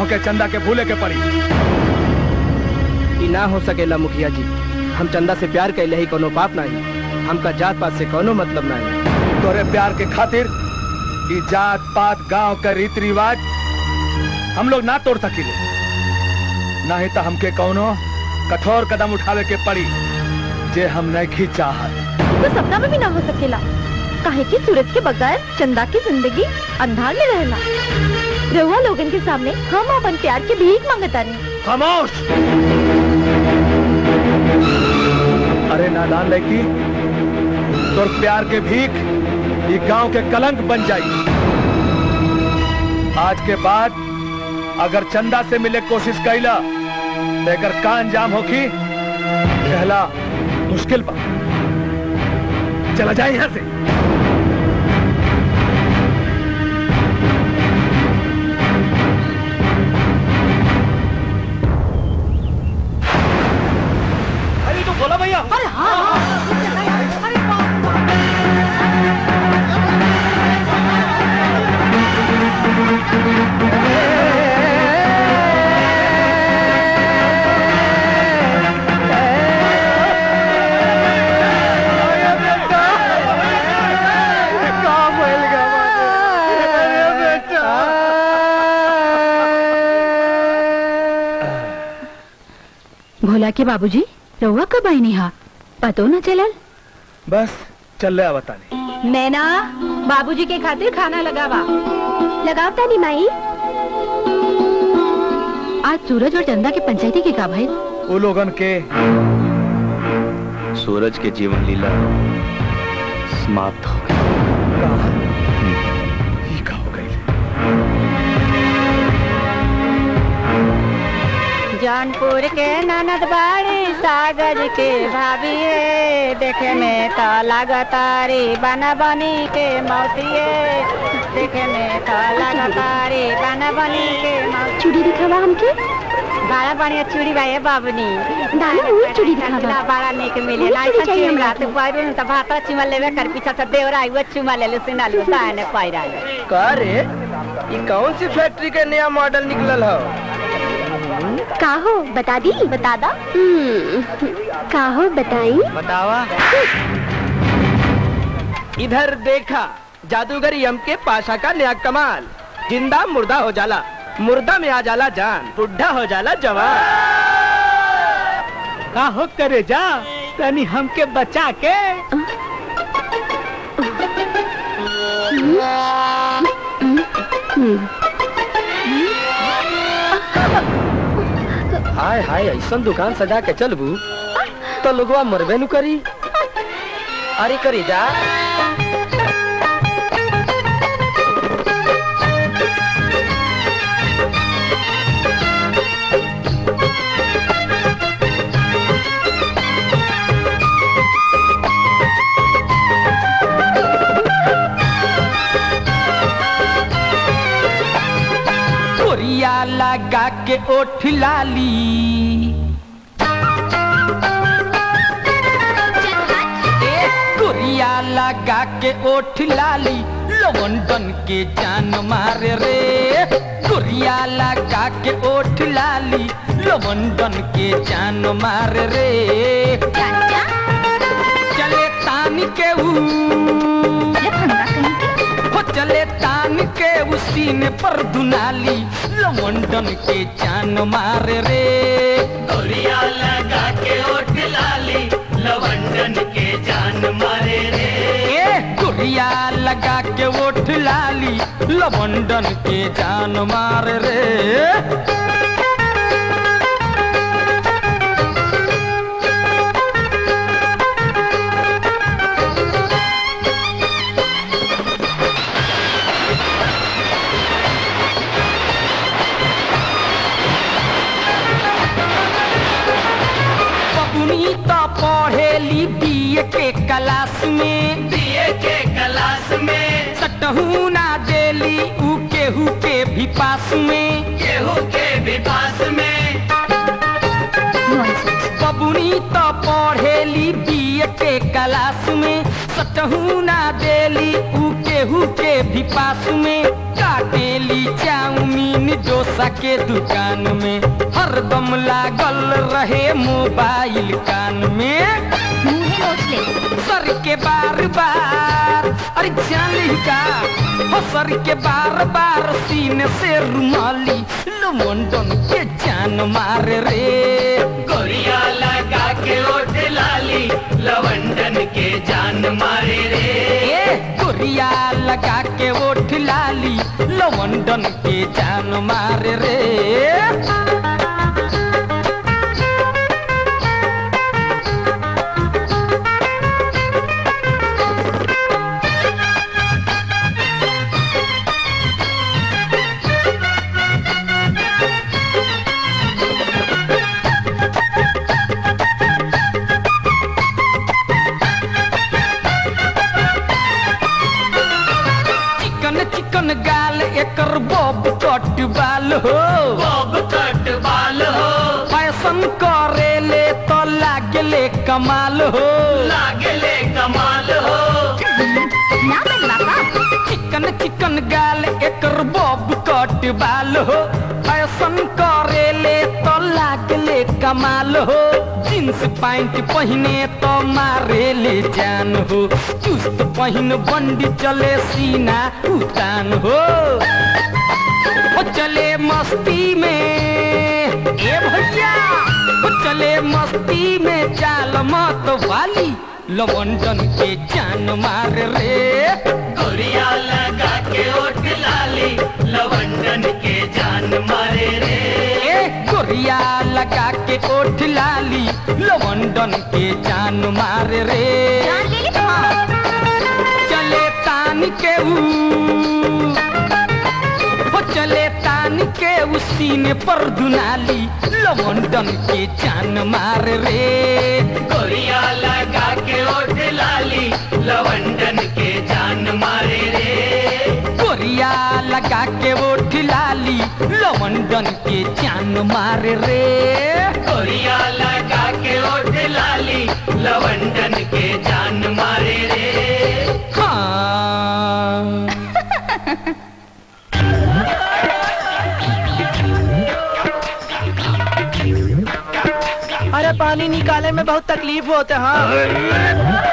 हमके चंदा के भूले के पड़ी ई ना हो सकेला मुखिया जी हम चंदा से प्यार कैले ही कोनो पाप नहीं हमका जात पात से कोनो मतलब नहीं तोरे प्यार के खातिर ई जात पात गांव का रीति रिवाज हम लोग ना तोड़ सकिले नहीं तो हमके कौनो कठोर कदम उठावे के पड़ी जे हम नहीं चाहत तो सपना में भी ना हो सकेला काहे कि सूरज के बगैर चंदा की जिंदगी अंधार में रहना रहुआ लोगन के सामने हम अपन प्यार के भीख मांगता रहे खामोश अरे नादान लड़की तोर प्यार के भीख ये गांव के कलंक बन जाई आज के बाद अगर चंदा से मिले कोशिश कैला तो एकर का अंजाम होखी कहला मुश्किल बा चला जाए यहां से अरे तो बोला भैया भोला के बाबूजी रहुआ कब आई निहा पतो न चलल बस चल रहा बताने नैना बाबूजी के खातिर खाना लगावा लगावता नहीं माई आज सूरज और चंदा के पंचायती के का भाई वो लोगन के सूरज के जीवन लीला समाप्त हो गई ही का हो गई जौनपुर के ननद बाड़ी सागर के भाभी है देखे में तो लगतारी बना बनी के मौसिए देखे में तो लगतारी बना बनी के मौसी चूड़ी दिखावा हमके बड़ा बढ़िया चूड़ी बा ये बाबनी दाना वो चूड़ी दिखावा बड़ा निक मिले वही ना चूड़ी ऐसा चाहिए चीमरा हमको। तो पायरो तो भाता चुमा लेवे कर पीछा से देवरा आई वो चुमा ले लो सिना लो दाने पायरा लो का रे ये कौन सी फैक्ट्री का नया मॉडल निकलल हो का हो बता दी बता दा का हो बताई बतावा इधर देखा जादूगर यम के पाशा का नया कमाल जिंदा मुर्दा हो जाला मुर्दा में आ जाला जान बुढ़ा हो जाला जवान का हो करे जा तनी हमके बचा के हाय हाय ऐसा दुकान सजा के चलबू तो लोगवा मरबे नु करी अरे करी जा कोरिया लगा के ओठ लाली ए कोरिया लगा के ओठ लाली लवंडन के जान मारे रे कोरिया लगा के ओठ लाली लवंडन के जान मारे रे चले तान के ऊ हो चले तान के उसीने पर दुनाली लवंडन के जान मारे रे गोरिया लगा के ओठ लाली लवंडन के जान मारे रे ए गुड़िया लगा के ओठ लाली लवंडन के जान मारे रे बबुनी तो पढ़ेली बीए के क्लास में दिए के क्लास में सटहू ना देली ऊ केहू के भी पास में केहू के भी पास में बबुनी तो पढ़ेली बीए के क्लास में सचहू ना देली ऊ केहू के भी पास में काटेली चाउमीन डोसा के दुकान में हरदम लागल रहे मोबाइल कान में मुंह नोच ले सर के बार बार अरे जान ली का हो सर के बार बार सीने से रुमाली लुमंडन के जान मारे रे गोरिया लगा के ओठ लाली लवंडन के जान मारे रे ए गोरिया लगा के ओठ लाली लवंडन के जान मारे रे चिकन चिकन गाल एकर बॉब कट बाल हो बॉब कट बाल हो फैशन करे ले तो लागले कमाल हो लागले कमाल हो ना लगवा का चिकन चिकन गाल एकर बॉब कट बाल हो फैशन करे ले तो लागले कमाल हो जींस पैंट पहने तो मारे ले जान हो चुस्त पहन बंडी चले सीना उतान हो ओ चले मस्ती में ए भैया ओ चले मस्ती में चाल मत वाली लवंडन के जान मार रे गोरिया लगा के ओठ लाली लवंडन के जान मारे रे ए गोरिया लगा के ओठ लाली लवंडन के जान मार रे जान ले ली तो चले तान के ऊ हो चले तान के ऊ सीने पर दुनाली लवंडन के जान मार रे गोरिया लगा के ओठ लाली लवंडन के जान मारे रे गोरिया लगा के ओठ लाली लवंडन के जान मार रे गोरिया लगा के ओठ लाली लवंडन के जान मारे रे हाँ अरे पानी निकाले में बहुत तकलीफ होते हाँ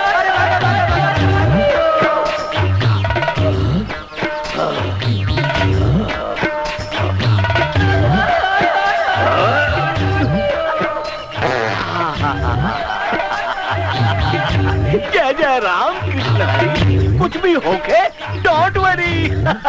जय जय राम कृष्ण हरि कुछ भी होके डोंट वरी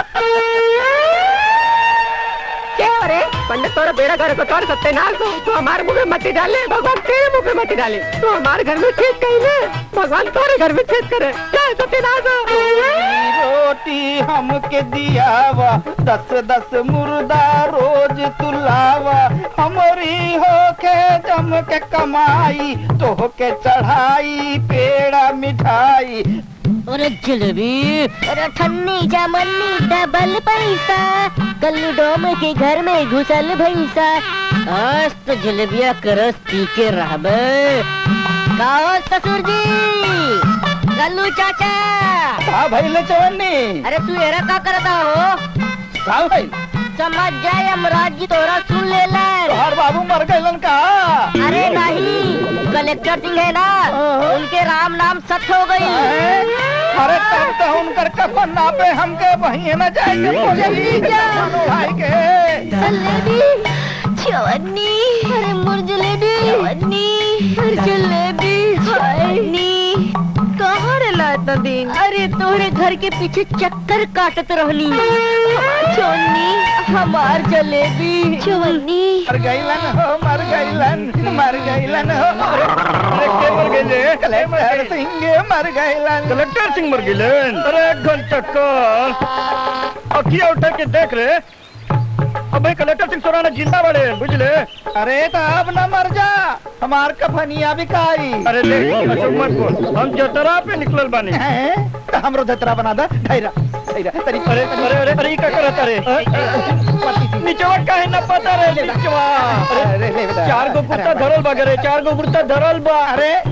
क्या हो रे पंडित तोरा बेड़ा घर को तोड़ सत्यनाश हो तो हमारे मुंह में मत डाले भगवान तेरे मुंह में मत डाले तो हमारे घर में छेद कहीं ले भगवान तोरे घर में छेद करे क्या सत्यनाश हो रोटी हमके दियावा दस दस मुर्दा रोज तुलावा हमारी होके जम के कमाई तो के चढ़ाई पेड़ा मिठाई अरे जलेबी अरे ठन्नी जामन्नी डबल पैसा कल्लू डोम के घर में घुसल भैसा आज तो जलेबिया करस पी के रहबे गाओ ससुर जी कल्लू चाचा का भइले चवन्नी अरे तू एरा का करता हो का भइल समझ जाए यमराज जी तोरा सुन ले तोहार बाबू मर गइलन का अरे नहीं कलेक्टर सिंह है ना उनके राम नाम सच हो गई अरे तब तो उनकर कफन नापे हमके वहीं न जाएंगे बोले भाई के जलेबी चवन्नी अरे मुर जलेबी चवन्नी अरे जलेबी चवन्नी कहाँ रहला इतना दिन अरे तोरे घर के पीछे चक्कर काटत रहनी हमार चवन्नी हमार जलेबी चवन्नी मर गइलन हो मर गइलन मर गइलन हो अरे के मर गइले कलेक्टर सिंह मर गइलन कलेक्टर सिंह मर गिलन अरे घंटा का अखिया उठा के देख रे अब भाई कलेक्टर सिंह सोराना जिंदा बड़े बुझले अरे तो अब न मर जा हमार कफनिया बिकाई अरे ले अशोक मत बोल हम जतरा पे निकलल बानी हैं? तो हमरो जतरा बना दा धैरा धैरा तरी अरे अरे अरे अरे ई का करत अरे निचवा काहे न पता रे निचवा अरे अरे ले बता। चार गो कुत्ता धरल बा रे चार गो कुत्ता धरल बा अरे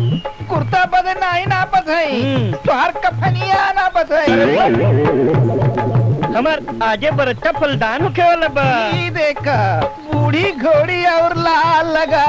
कुर्ता बदे नहीं ना बधई तोहर कफनिया ना बधई हमार आगे बरच्चा फलदान होखे वाला बा ई देखा बूढ़ी घोड़ी और लाल लगा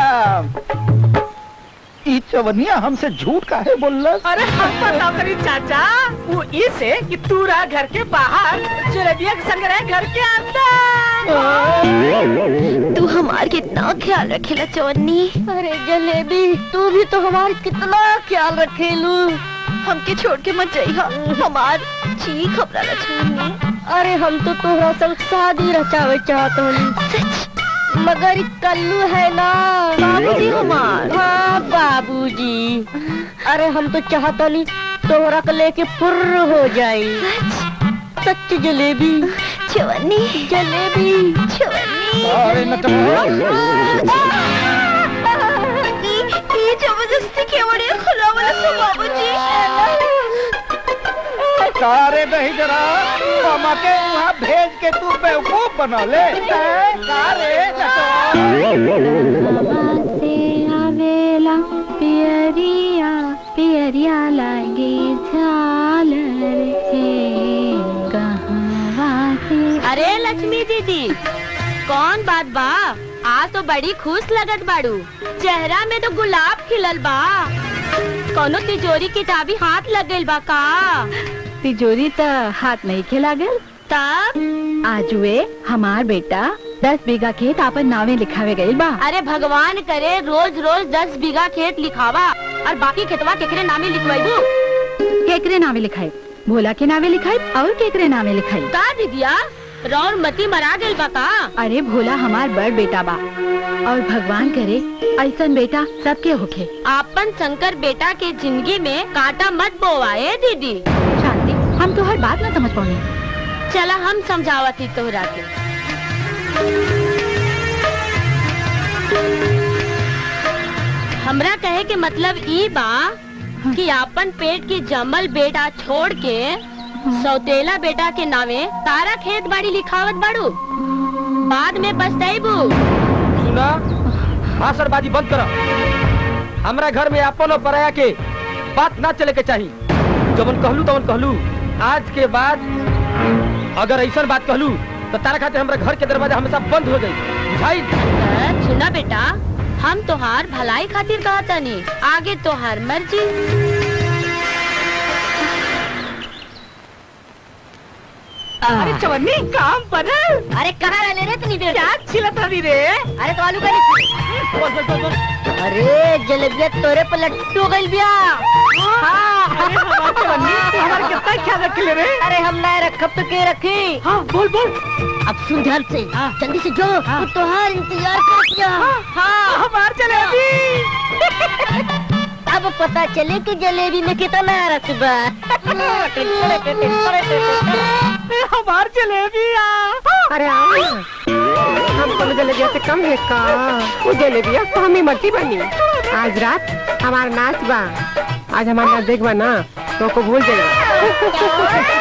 ई चवनिया हमसे झूठ काहे बोललस अरे हम बताओ करी चाचा वो इसे कि तू रहा घर के बाहर जलेबिया के संग रहे घर के अंदर तू हमार कितना ख्याल रखेला चवन्नी अरे जलेबी तू भी तो हमार कितना ख्याल रखेलू हमके छोड़ के मत जाइहा हमार चीख अपना चवन्नी अरे हम तो तोहरा संग शादी रचावे चाहत हनी मगर इ कल्लू है ना बाबूजी हमार हाँ बाबूजी अरे हम तो चाहतनी तोहरा के लेके फुर्र हो जाई सच जलेबी चवन्नी जलेबी चवन्नी अरे ये जबरदस्ती के बड़े खुला वाला तो बाबूजी सारे नहीं जरा मामा के वहाँ भेज के तू बेवकूफ बनौले सारे से आवेला पियरिया पियरिया लागे झालर से कहवा से अरे लक्ष्मी दीदी कौन बात बा आज तो बड़ी खुश लगत बाड़ू चेहरा में तो गुलाब खिलल बा कोनो तिजोरी की चाबी हाथ लग गइल बा का तिजोरी त हाथ नहीं खेला गल तब आज वे हमार बेटा दस बीघा खेत आपन नावे लिखावे गईल बा अरे भगवान करे रोज रोज दस बीघा खेत लिखावा और बाकी खेतवा केकरे नामे लिखवाइबू केकरे नावे लिखाई भोला के नावे लिखाई और केकरे नावे लिखाई का दीदिया रौर मती मरा गइल बा का अरे भोला हमार बड़ बेटा बा और भगवान करे ऐसन बेटा सबके होखे आपन शंकर बेटा के जिंदगी में कांटा मत बोवाए दीदी शांति हम तो हर बात ना समझ पाऊंगी चला हम समझावती तोहरा के हमरा कहे के मतलब ई बा कि आपन पेट की जमल बेटा छोड़ के सौतेला बेटा के नावे तारा खेत बाड़ी लिखावत बाड़ू बाद में पछताइबू सुना भाषणबाजी बंद करो हमरा घर में अपन और पराया के बात ना चले के चाही जबन कहलू तवन कहलू आज के बाद अगर ऐसा बात कहलू तो तारा खातिर हमरा घर के दरवाजा हमेशा बंद हो जाई बुझाई अ, सुना बेटा हम तोहार भलाई खातिर कहतनी आगे तोहार मर्जी अरे चवन्नी काम बनल अरे कहाँ रहने रे इतनी देर क्या छिलत रही रे अरे तो आलू का अरे जलेबिया तोरे पर लट्टू गइल बिया हाँ अरे हमार चवन्नी तू हमार कितना ख्याल रख ले रे अरे हम ना रखब तो के रखी हाँ बोल बोल अब सुन ध्यान से जल्दी से जो तू तोहार इंतजार कर दिया हाँ हमार जलेबी अब पता चले कि जलेबी में कितना रस बा हमार जलेबिया अरे आओ ना। हम तो जलेबिया से कम है का वो जलेबिया तो हमें मट्टी बनी आज रात हमारा नाच बा आज हमारा नाच देखबा ना तो को भूल जाएगा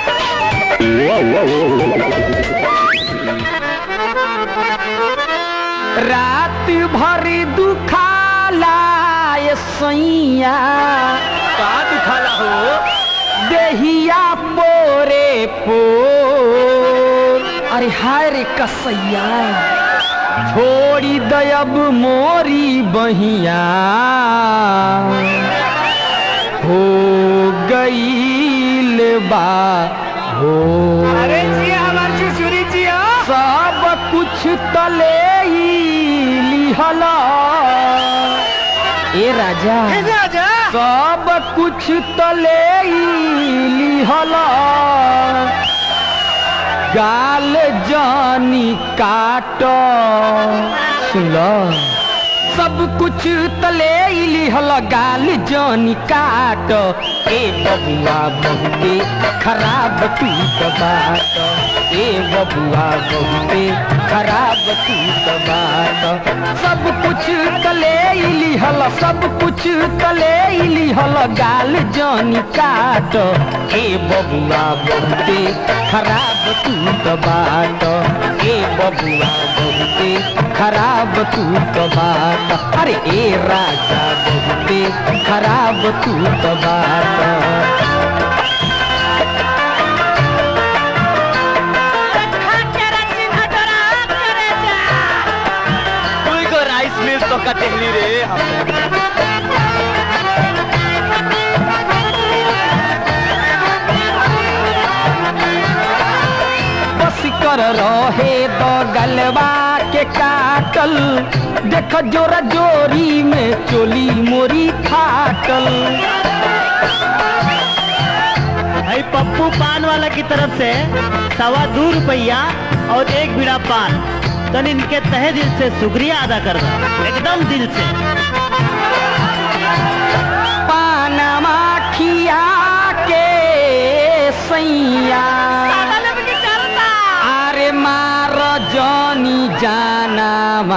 रात भरी दुखाला ये सैया का दुखाला हो देहिया पोरे पोर अरे हाय रे कसैया छोड़ी दयब मोरी बहिया हो गईल बा हो अरे जी हमार चुचुरी जी सब कुछ तले ही लिहला ए राजा राजा सब कुछ तले ही लिहला गाल जानी काट सुन लो सब कुछ तले ही लिहला गाल जानी काट ए बबुआ बहुते खराब तू तो बात ए बबुआ बहुते खराब तू तो बात सब कुछ कले लिहल सब कुछ कले लिहल गाल जानी काट ए बबुआ बहुते खराब तू तो बात ए बबुआ बहुते खराब तू तो बात अरे ए राजा बहुते खराब तू तो बात कोई को राइस मिल तो कटेली रे हमने बस कर रहे तो गलवा के काटल देख जोरा जोरी में चोली मोरी फाटल भाई पप्पू पान वाला की तरफ से सवा दो रुपया और एक बीड़ा पान तन इनके तहे दिल से शुक्रिया अदा कर दो एकदम दिल से पानमा खिया के सैया अरे मार जनी जाना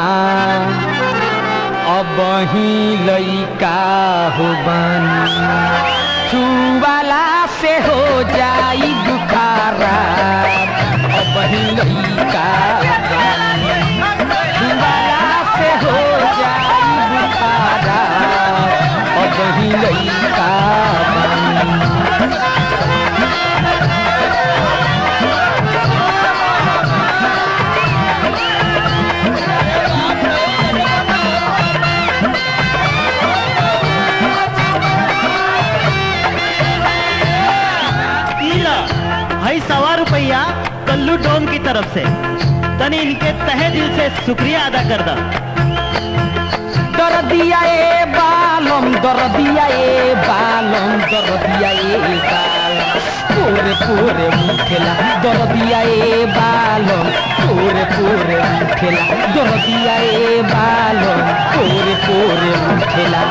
अब ही लइका हो बानी छुवाला से हो जाई दुखारा अब ही लइका बानी छुवाला से हो जाई दुखारा अब ही लइका बानी ईला भाई सवा रुपया कल्लू डोम की तरफ से तनी इनके तहे दिल से शुक्रिया अदा कर दो दर दिया ए बालम दर दिया ए बालम दर दिया ए बालम पूरे पूरे मुखेला दर दिया ए बालम पूरे पूरे मुखेला दर दिया ए बालम पूरे पूरे मुखेला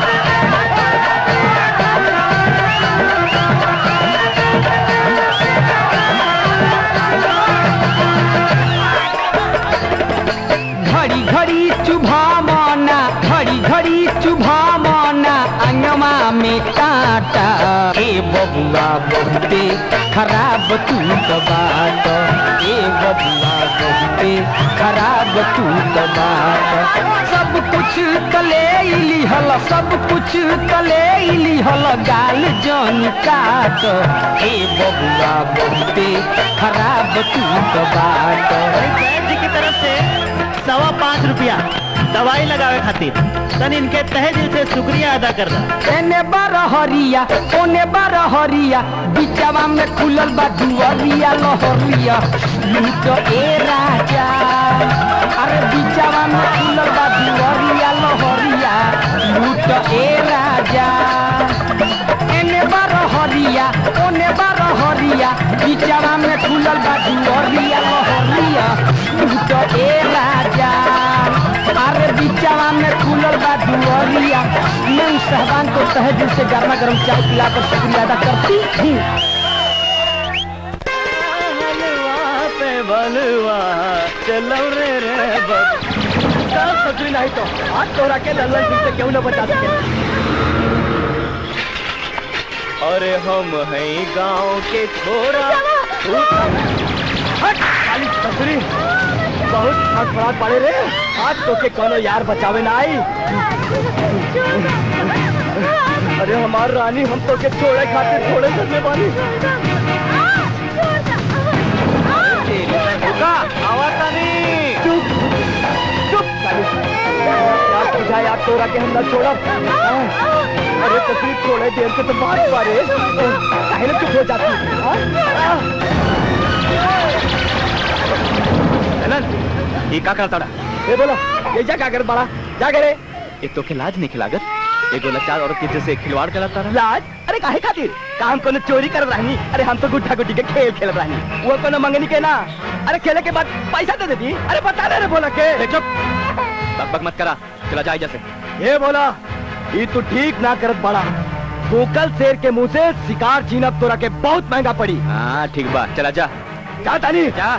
घड़ी घड़ी चुभा मना घड़ी घड़ी चुभा मना अंगमा में काटा ए बबुआ बहुते खराब तू तो बात ए बबुआ बहुते खराब तू तो बात सब कुछ कले लिहल सब कुछ कले लिहल गाल जन काट ए बबुआ बहुते खराब तू तो बात वैद्य जी की तरफ से सवा पाँच रुपया दवाई लगावे खातिर तन इनके तहे दिल से शुक्रिया अदा कर दो एने बार हरिया ओने बार हरिया बिचवा में खुलल बा दुअरिया लहरिया लूट ए राजा अरे बिचवा में खुलल बा दुअरिया लहरिया लूट ए राजा एने बार हरिया ओने बार हरिया बिचवा में खुलल बा दुअरिया लहरिया लूट ए राजा अरे बिचवा में खुलल बा दुअरिया मैं उस साहबान को तहे दिल से गर्मा गर्म चाय पिलाकर शुक्रिया अदा करती हूँ बलवा पे बलवा चलो रे रे बब सकरी नहीं तो आज तोरा के लल्लन सिंह से क्यों न बचा सके अरे हम हैं गांव के छोरा तू हट काली सकरी बहुत फटफड़ाट पड़े रे आज तो के कोनो यार बचावे ना आई अरे हमार रानी हम तो के छोड़े खातिर छोड़े करने वाली रुका आवाज नहीं चुप चुप काली यार तुझा यार तोरा के हम न छोड़ा अरे तकलीफ थोड़े देर से तो बात पारे काहे ना चुप हो जाती हाँ? चलन ये का करता ए बोलो ये जा क्या कर बड़ा जा करे एक तो के लाज नहीं खिलागत एगो लाचार औरत के जैसे खिलवाड़ करता रहा लाज अरे काहे खातिर काम कोनो चोरी कर रहनी अरे हम तो गुड्ढा गुड्डी के खेल खेल रहनी वो कोनो मंगनी के ना अरे खेले के बाद पैसा दे देती अरे बता दे रे बोला के ए, चुप बक बक मत करा चला जा जैसे ये बोला ये तू ठीक ना करत बड़ा भूकल शेर के मुंह से शिकार छीनब तोरा के बहुत महंगा पड़ी हाँ ठीक बा चला जा जा तानी जा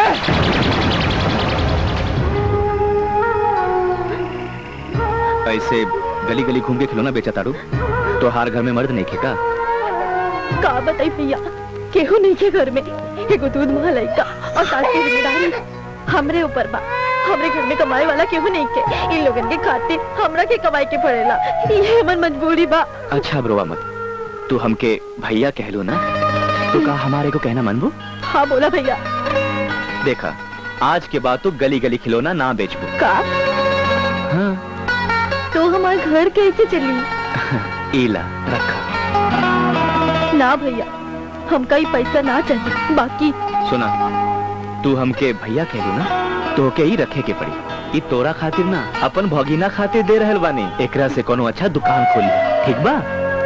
ऐसे गली गली घूम के खिलौना बेचा ताड़ू तो हार घर में मर्द नहीं खेका का बताई भैया केहू नहीं के घर में एगो दूध मलाई का और सास की जिम्मेदारी हमरे ऊपर बा हमरे घर में कमाए वाला केहू नहीं के इन लोगन के खातिर हमरा के कमाई के पड़ेला ये हमन मजबूरी बा अच्छा ब्रोवा मत तू हमके भैया कह लो ना तो का हमारे को कहना मनबू हाँ बोला भैया देखा आज के बाद तो गली गली खिलौना ना बेचबू का हाँ तो हमारे घर कैसे चली ईला रखा ना भैया हमका ही पैसा ना चाहिए बाकी सुना तू हमके भैया कह लो ना तो के ही रखे के पड़ी ई तोरा खातिर ना अपन भगीना खातिर दे रहल बानी एकरा से कोनो अच्छा दुकान खोली ठीक बा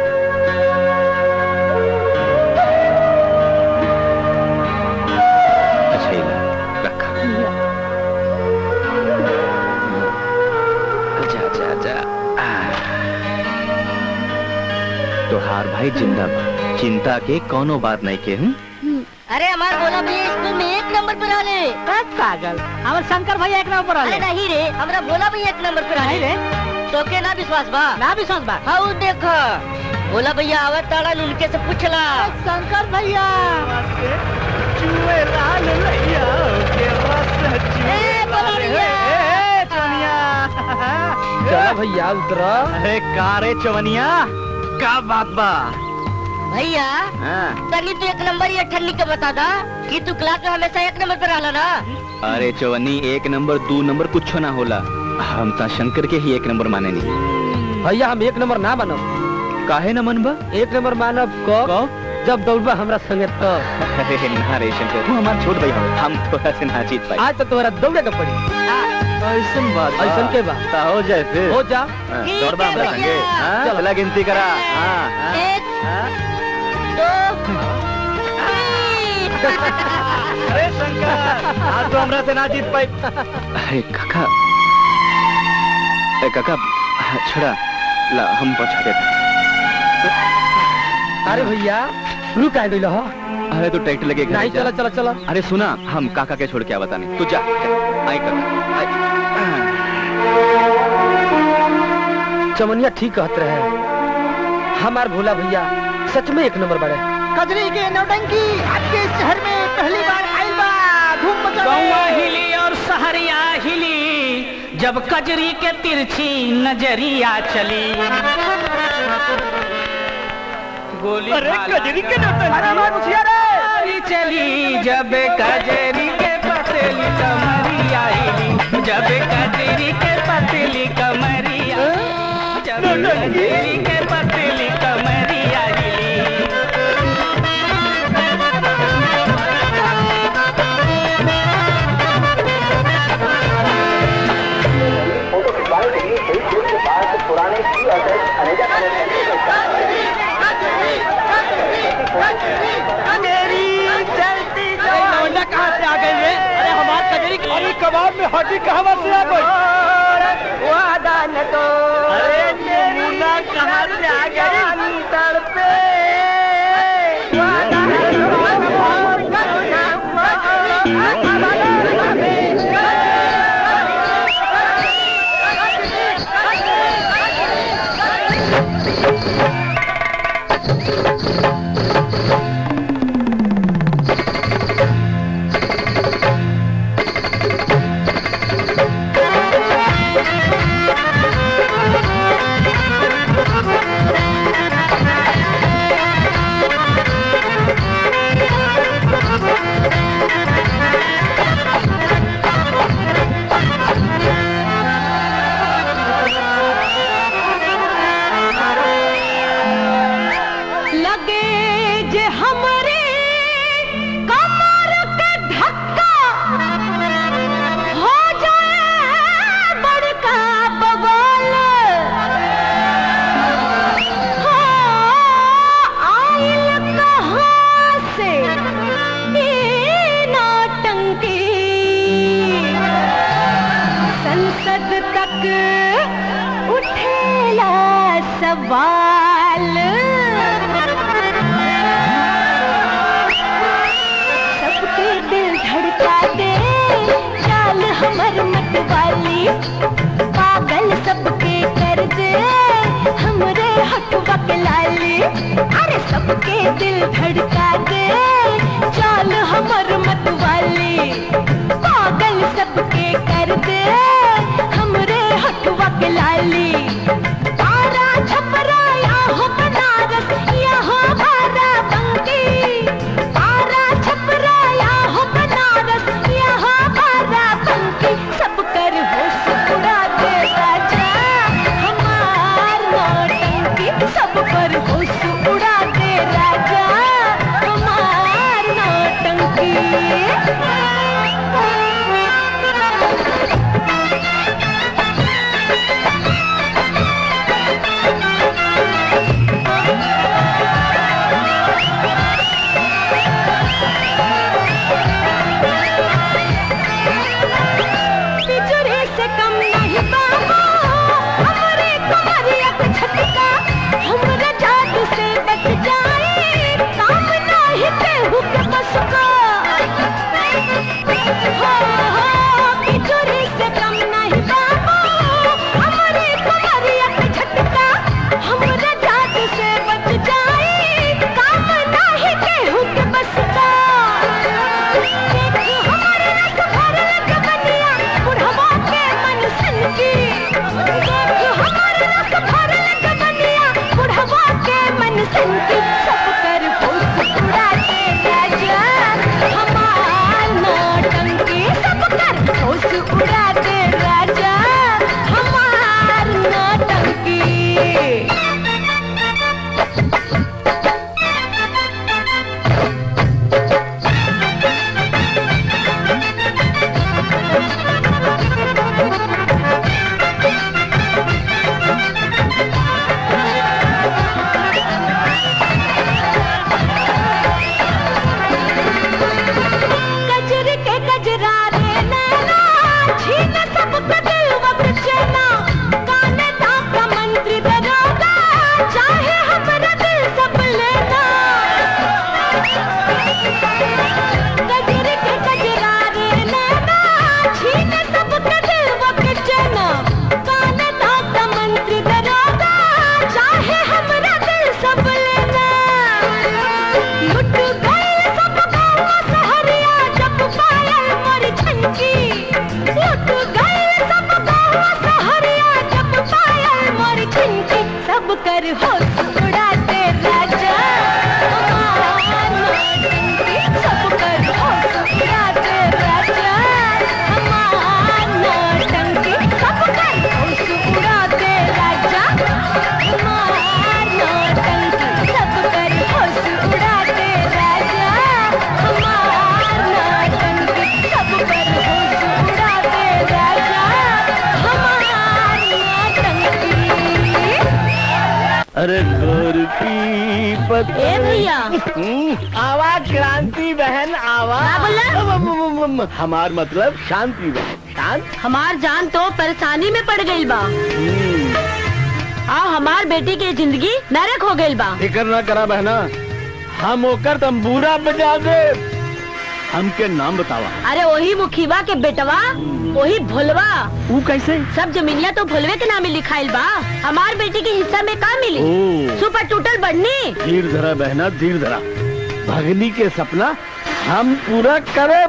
अच्छा ईला रखा जा जा जा तोहार भाई जिंदा बा चिंता के कोनो बात नहीं के हूँ अरे हमारे बोला भैया स्कूल में एक नंबर पर आले बस पागल हमारे शंकर भैया एक नंबर पर अरे आले नहीं रे हमारा बोला भैया एक नंबर पर आले नहीं रे तो के ना विश्वास बा ना विश्वास बा हाँ वो देखो बोला भैया आवत ताड़ा उनके से पूछला शंकर भैया चूहे लाल लैया के रस ए बोला भैया चला भैया उतरा अरे कारे चवनिया का बात बा भैया हाँ। तनी तू एक नंबर या ठन्नी के बता दा कि तू क्लास में हमेशा एक नंबर पर आला ना अरे चवन्नी एक नंबर दो नंबर कुछ ना होला हम ता शंकर के ही एक नंबर माने नहीं भैया हम एक नंबर ना मानब काहे न मनबा एक नंबर मानब कब जब दौड़बा हमरा संगे तो अरे ना रे शंकर तू हमार छोट भाई हो हम थोड़ा से ना जीत पाए आज तो तुम्हारा दौड़े का पड़ी ऐसन बात बा। ऐसन के बा ता हो जाए फिर हो जा हाँ, ठीक दौड़ बा है हमरा भैया। संगे हाँ, चलो। चला गिनती करा हाँ, हाँ, एक हाँ। दो अरे शंकर आज तो हमरा से ना जीत पाई अरे काका अरे काका हाँ, छोड़ा ला हम पहुंचा देते अरे भैया रुक आ गइल हो अरे तू ट्रैक्टर लगे घर नहीं जा। चला चला चला अरे सुना हम काका के छोड़ के आवता नहीं तू जा आई काका आई। चमनिया ठीक कहत रहे हमार भोला भैया सच में एक नंबर बड़े कजरी के नौटंकी आपके शहर में पहली बार आइल बा धूम मचा गौवा हिली और सहरिया हिली जब कजरी के तिरछी नजरिया चली गोली अरे भाला कजरी के नौटंकी अरे हमार मुखिया रे गोली चली जब कजरी के पतली कमरिया हिली जब कजरी के पतली कमरिया जब कजरी के पतली कमरिया हिली लौंडा कहाँ से आ गई रे अरे हमार कजरी अरे कबाब में हड्डी कहाँ से आ गई वादा न तो अरे मुन्ना कहाँ से आ गई तड़पे लगे जे हमरे कमर के धक्का हो जाए बड़का बवाल हाँ, आइल कहाँ से ये नौटंकी संसद तक उठेला सवाल पागल सबके कर दे हमरे हटवा के लाली अरे सबके दिल धड़का दे चाल हमर मतवाली पागल सबके कर दे हमरे हटवा के लाली तारा छपरा या हो बनारस या हो भारा बंकी तारा छपरा या हो बनारस या हो भारा बंकी सब कर होश उड़ा दे राजा हमार नौटंकी सब पर होश उड़ा दे राजा हमार नौटंकी तिजोरी से कम नहीं बाबा हमरे कुमारिया के छटका हमरे जादू से बच जाए काम नहीं केहू के बस का हो हो तिजोरी से कम नहीं बाबा हमरे कुमारिया के छटका हमरे जादू से बच जाए काम नहीं केहू के बस का देख हमारे रस भरल जवनिया बुढ़वा के मन सन की देख हमारे रस भरल जवनिया बुढ़वा के मन सन की सब कर होश उड़ा दे राजा हमार नौटंकी सब कर होश उड़ा दे राजा हमार नौटंकी गजर के गजरा रे नैना छीन सब दिल वक्त चैना काने का मंत्री दरोगा चाहे हमरा दिल सब लेना गजर के गजरा रे नैना छीन सब दिल वक्त चैना काने का मंत्री दरोगा चाहे हमरा दिल सब लेना लुट गए सब गाँव सहरिया जब पायल मोर छनकी लुट गए सब गाँव सहरिया जब पायल मोर छनकी सब कर होश उड़ा दे राजा हमार नौटंकी सब कर होश उड़ा दे राजा हमार नौटंकी सब कर होश उड़ा दे राजा हमार नौटंकी सब कर होश उड़ा दे राजा हमार नौटंकी सब कर होश उड़ा दे राजा हमार नौटंकी अरे गोर की पत ए भैया। आवाज क्रांति बहन आवाज क्या हमार मतलब शांति बहन शांत हमार जान तो परेशानी में पड़ गई बा आ हमार बेटी के जिंदगी नरक हो गई बा फिकर ना करा बहना हम ओकर तंबूरा बजा दे हमके नाम बतावा अरे वही मुखीबा के बेटवा वही भोलवा वो कैसे सब जमीनिया तो भोलवे के नामे लिखाइल बा हमार बेटी के हिस्सा में का मिली ओ। सुपर टूटल बढ़नी धीर धरा बहना धीर धरा भगनी के सपना हम पूरा करे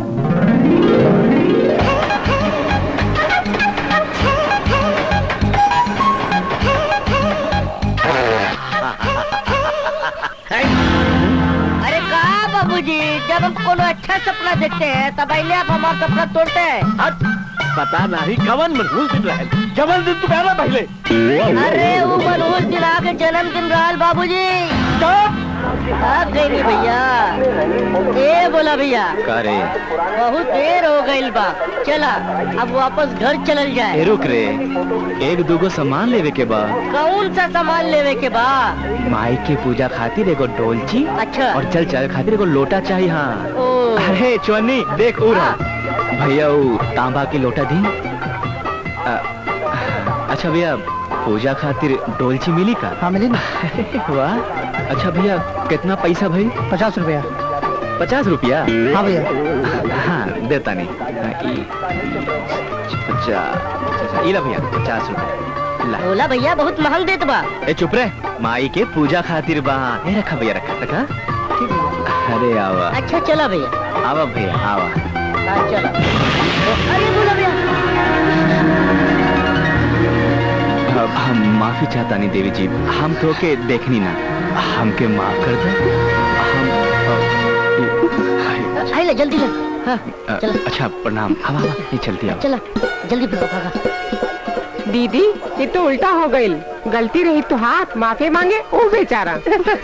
अरे कहा बाबूजी जब हम कोनो अच्छा सपना देखते हैं तब पहले आप हमारा सपना तोड़ते हैं हट पता नहीं कवन मनहूस दिन रहे जबल दिन तू कहना पहले अरे वो मनोज जिला के जन्मदिन रहल बाबूजी आप गई रे भैया ए बोला भैया का रे बहुत देर हो गई बा चला अब वापस घर चलल ए जाए रुक रे एक दूगो सामान लेवे के बा कौन सा सामान लेवे के बा माई के पूजा खातिर एगो डोलची अच्छा और चल चल खातिर एगो लोटा चाहिए हाँ ओ अरे चुन्नी देख उरा भैया वो तांबा की लोटा दी अ, अच्छा भैया पूजा खातिर डोलची मिली का हाँ मिली ना वाह अच्छा भैया कितना पैसा भाई पचास रुपया पचास रुपया हाँ भैया हाँ देता नहीं हाँ, ई- पचास अच्छा, ई ला भैया पचास रुपए ला बोला भैया बहुत महंग देत बा ए चुप रे माई के पूजा खातिर बा ए रखा भैया रखा रखा अरे आवा अच्छा चला भैया आवा भैया आवा हाँ, चला अरे बोला भैया अब हम माफी चाहता नहीं देवी जी हम तो के देखनी ना हमके माफ कर दे हम अ, आई ले जल्दी ले हाँ अ, अच्छा प्रणाम हम आवा ये चलती आओ चला जल्दी भागो भागा दीदी ये तो उल्टा हो गई गलती रही तो हाथ माफी मांगे वो बेचारा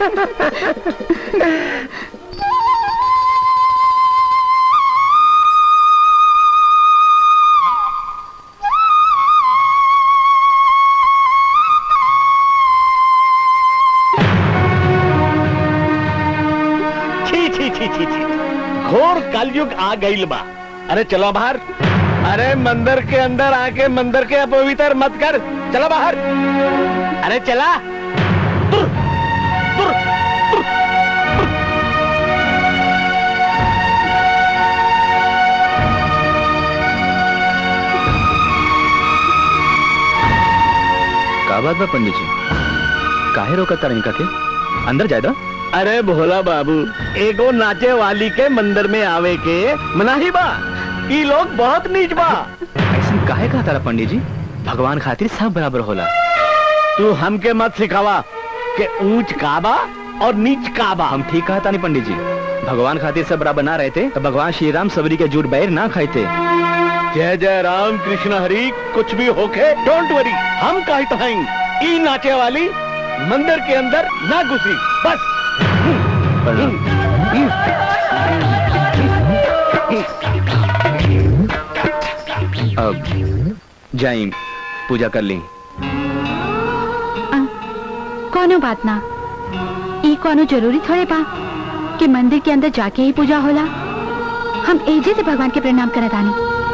छी छी छी छी छी घोर कलयुग आ गईल बा अरे चलो बाहर अरे मंदिर के अंदर आके मंदिर के अपवित्र मत कर चलो बाहर अरे चला तुर, तुर, तुर, तुर। का बात बा पंडित जी काहे रोकत तारा इनका के अंदर जाए दो अरे भोला बाबू एगो नाचे वाली के मंदिर में आवे के मनाही बा ई लोग बहुत नीच बा ऐसा काहे कहा तारा पंडित जी भगवान खातिर सब बराबर होला तू हमके मत सिखावा के ऊंच काबा और नीच काबा हम ठीक कहा तानी पंडित जी भगवान खातिर सब बराबर ना रहते तो भगवान श्री राम सबरी के जुट बैर ना खाते जय जय राम कृष्ण हरि कुछ भी होके डोंट वरी हम काहे तो हैं ई नाचे वाली मंदिर के अंदर ना घुसी बस अब जाई पूजा कर ली कोनो बात ना ई कोनो जरूरी थोड़े बा कि मंदिर के अंदर जाके ही पूजा होला हम एजे से भगवान के प्रणाम करत आनी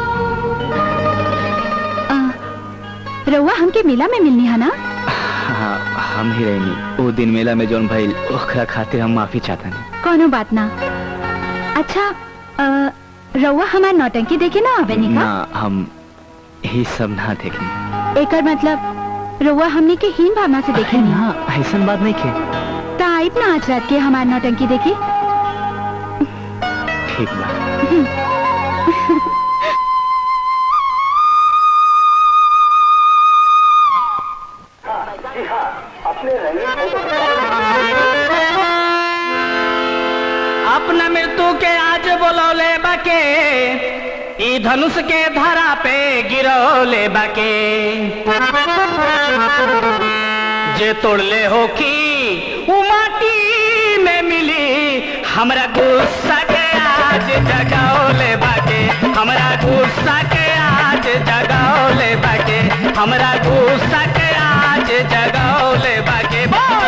अ, रउआ हमके मेला में मिलनी है ना हाँ हम ही रहनी वो दिन मेला में जौन भइल ओकरा खातिर हम माफी चाहता नहीं कोनो बात ना अच्छा अ, रउआ हमार नौटंकी देखे ना आवे नी ना का हम ही सब ना देखनी एकर मतलब रउआ हमने के हीन भावना से देखे नी हाँ ऐसा बात नहीं के ता आइब ना आज रात के हमार नौटंकी देखे ठीक बा अपना मृत्यु के आज बोलौले बाके ई धनुष के धरा पे गिरौले बाके जे तोड़ले हो की उ माटी में मिली हमरा गुस्सा के आज जगाओले बाके हमरा गुस्सा के आज जगाओले बाके हमरा गुस्सा के आज जगाओले बाके बोल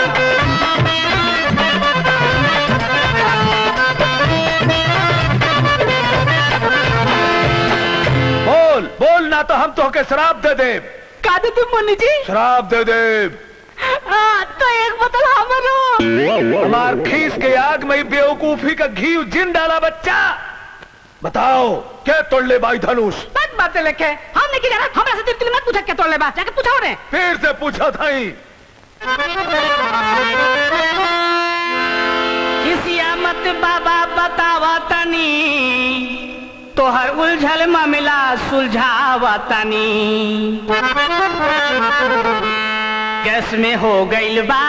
बोल बोल ना तो हम तो के शराब दे दे का दे तुम मुन्नी जी शराब दे दे हाँ, तो एक बोतल हमरो हमार खीस के आग में ही बेवकूफी का घी जिन डाला बच्चा बताओ क्या तोड़ ले भाई धनुष बात बातें लेके हमने की जाना हमरा से तिल मत पूछा क्या तोड़ ले बा जाके पूछा रे फिर से पूछा था ही किसिया मत बाबा बतावा तनी तोहर उलझल मामला सुलझावा तनी गैस में हो गइल बा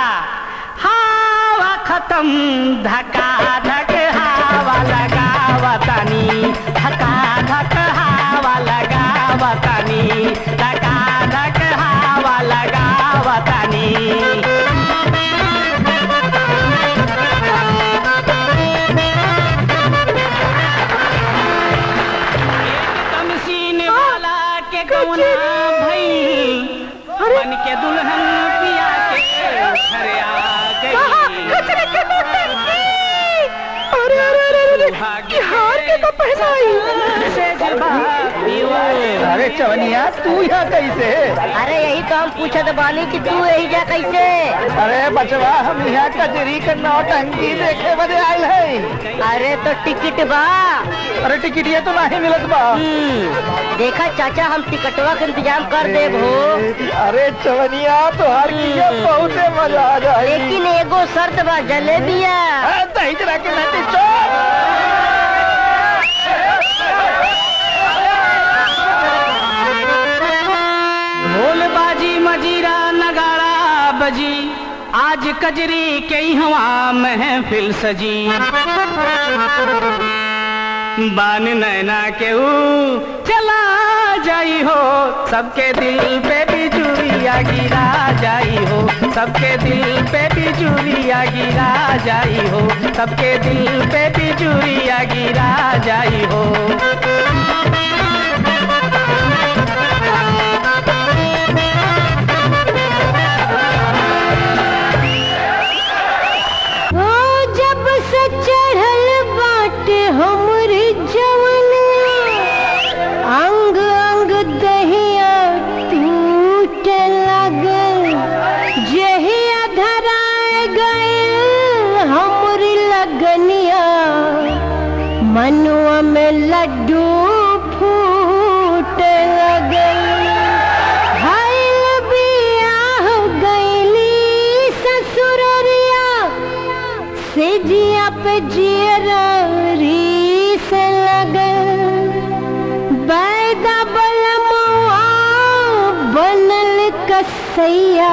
हवा खत्म धका धक हवा लगावा तनी धका धक हवा लगावा तनी धका धक हवा लगावा तनी कमसीन वाला के कौना भई बन के दुल्हन पिया के घर आ गई अरे अरे अरे अरे ये हार के तो पहनाई अरे चवनिया तू यहाँ कैसे अरे यही तो हम पूछत बानी कि तू यही जा कैसे अरे बचवा हम यहाँ कचरी का नौटंकी देखे बदे आयल है अरे तो टिकट बा अरे टिकट ये तो नहीं मिलत बा देखा चाचा हम टिकटवा के इंतजाम कर देब हो अरे चवनिया तो हर किया बहुत मजा आ जाए लेकिन एगो शर्त बा जलेबिया दही जरा के नटी चोर ढोल बाजी मजीरा नगाड़ा बजी आज कजरी के हवा महफिल सजी बान नैना के ऊ चला जाई हो सबके दिल पे बिजुरिया गिरा जाई हो सबके दिल पे बिजुरिया गिरा जाई हो सबके दिल पे बिजुरिया गिरा जाई हो ओ जब से चढ़ल बाटे हमरे जवनिया अंग अंग दहिया टूटे लगल जहिया धराए गए हमरी लगनिया मनुआ में लड्डू फूटे लगल भइल बियाह गइली ससुररिया सेजिया पे जियरी से लगल बैदा बलमुआ बनल कसैया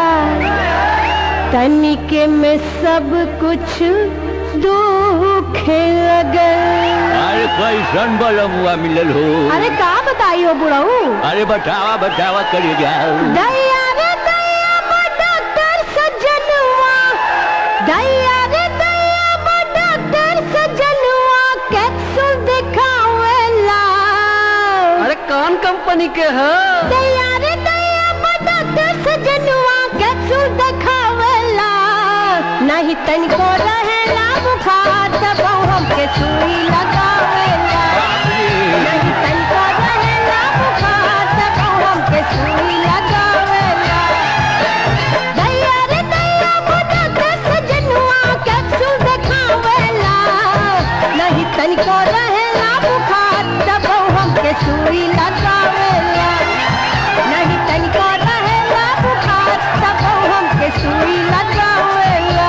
तनिके में सब कुछ दुखे लगल अरे कैसन बलमुआ मिलल हो अरे का बताइयो बुढ़ऊ अरे बतावा बतावा करी जाओ दैया रे दैया बा डॉक्टर सजनवा दैया रे दैया बा डॉक्टर सजनवा कैप्सूल दिखावेला अरे कौन कंपनी के है दैया रे दैया बा डॉक्टर सजनवा कैप्सूल दिखावेला नहीं तनिको रहेला बुखार तब हमके सुई लगावेला नहीं तनिको रहेला बुखार तब हमके सुई लगावेला दैया रे दैया बा डॉक्टर सजनवा कैप्सूल दिखावेला नहीं तनिको रहेला बुखार तब हमके सुई लगावेला नहीं तनिको रहेला बुखार तब हमके सुई लगावेला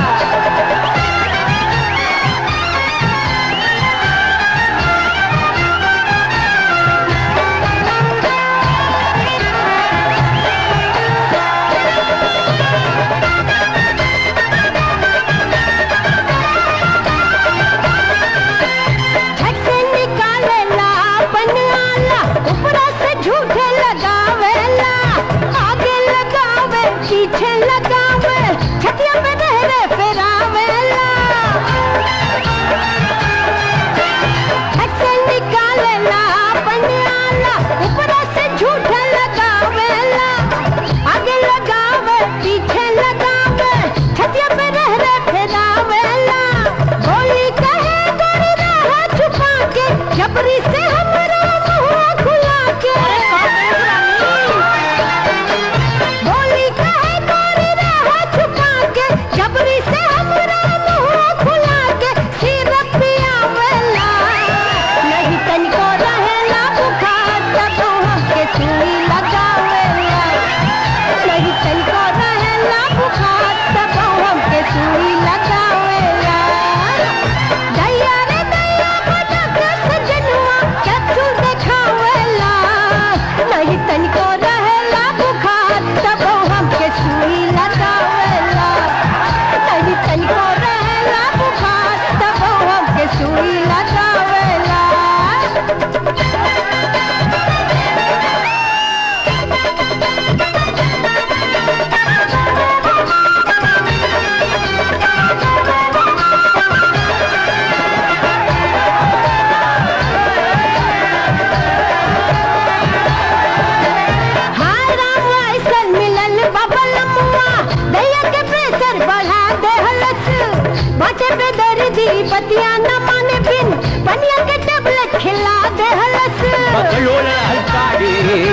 झट से निकालेला अपन आला ऊपरा से झूठे लगावेला आगे लगावे पीछे लगावे छतिया पे रहरे फेरावेला झट से निकालेला अपन आला ऊपरा से झूठे लगावेला आगे लगावे पीछे लगावे छतिया पे रहरे फेरावेला बोली कहे गोरी रहा छुपा के जबरी से हमरा मुंह खुला के बोली कहे गोरी रहा छुपा के जबरी से हमरा मुंह खुला के सिर पियावेला नहीं तनिको रहेला बुखार तब हमके सुई लगावेला नहीं तनिको रहेला बुखार तब हमके सुई लगावेला दैया रे दैया बड़ा के सजनवा कैप्सूल देखावेला नहीं तनिको रहेला बुखार तब हमके सुई लगावेला नहीं तनिको रहेला बुखार तब हमके सुई लगावेला हाय राम ऐसन मिलल बबल मुआ दैया के प्रेशर बढ़ा देहलस बचे पे दर्दी बतिया न माने बिन पनिया के टेबलेट पकड़ो रे हलकारे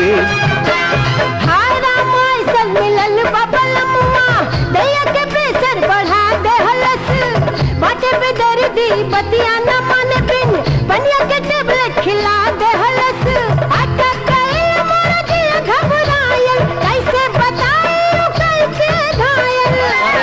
हाय राम ऐसन मिलल बबल मुआ दैया के प्रेशर बढ़ा दे हलस बाटे पे दर्दी बतिया न माने बिन बनिया के टेबलेट खिला दे हलस आटा कइल मोर दिया घबरायल कैसे बताऊं कैसे घायल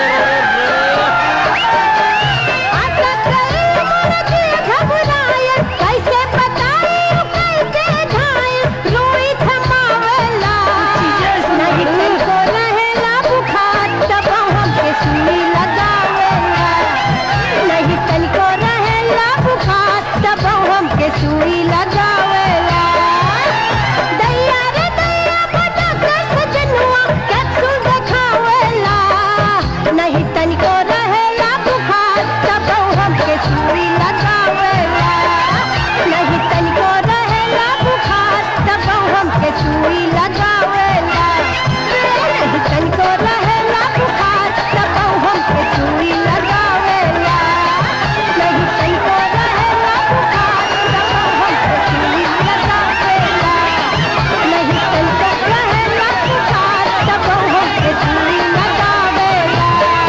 आटा कइल मोर दिया घबरायल कैसे बताऊं कैसे घायल रोई थमावेला नहीं तनको रहेला बुखार तब हमके सुई लगावेला नहीं तनको रहेला बुखार तब हमके सुई लगावेला दैया रे दैया बटा के सजनुआ कैप्सूल देखावेला नहीं तनको रहेला बुखार तब हमके सुई लगावेला नहीं तनको रहेला बुखार तब हमके सुई लगावेला नहीं तनको रहेला बुखार तब हमके सुई लगावेला नहीं तनको रहेला बुखार तब हमके सुई लगावेला नहीं तनको रहेला बुखार तब हमके सुई लगावेला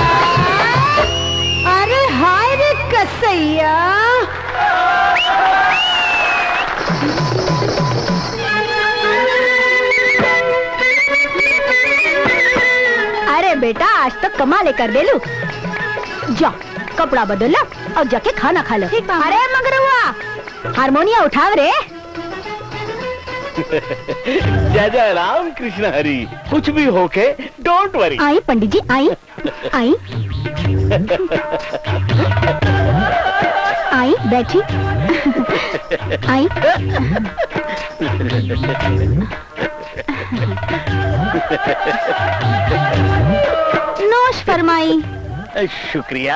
अरे हाय रे कसैया अरे बेटा आज तो कमाल कर दे लू जा कपड़ा बदल लो और जाके खाना खा लो अरे मगरुआ हारमोनिया उठाव रे जय जय राम कृष्ण हरि कुछ भी होके डोंट वरी आई पंडित जी आई आई आई बैठी आई नोश फरमाई शुक्रिया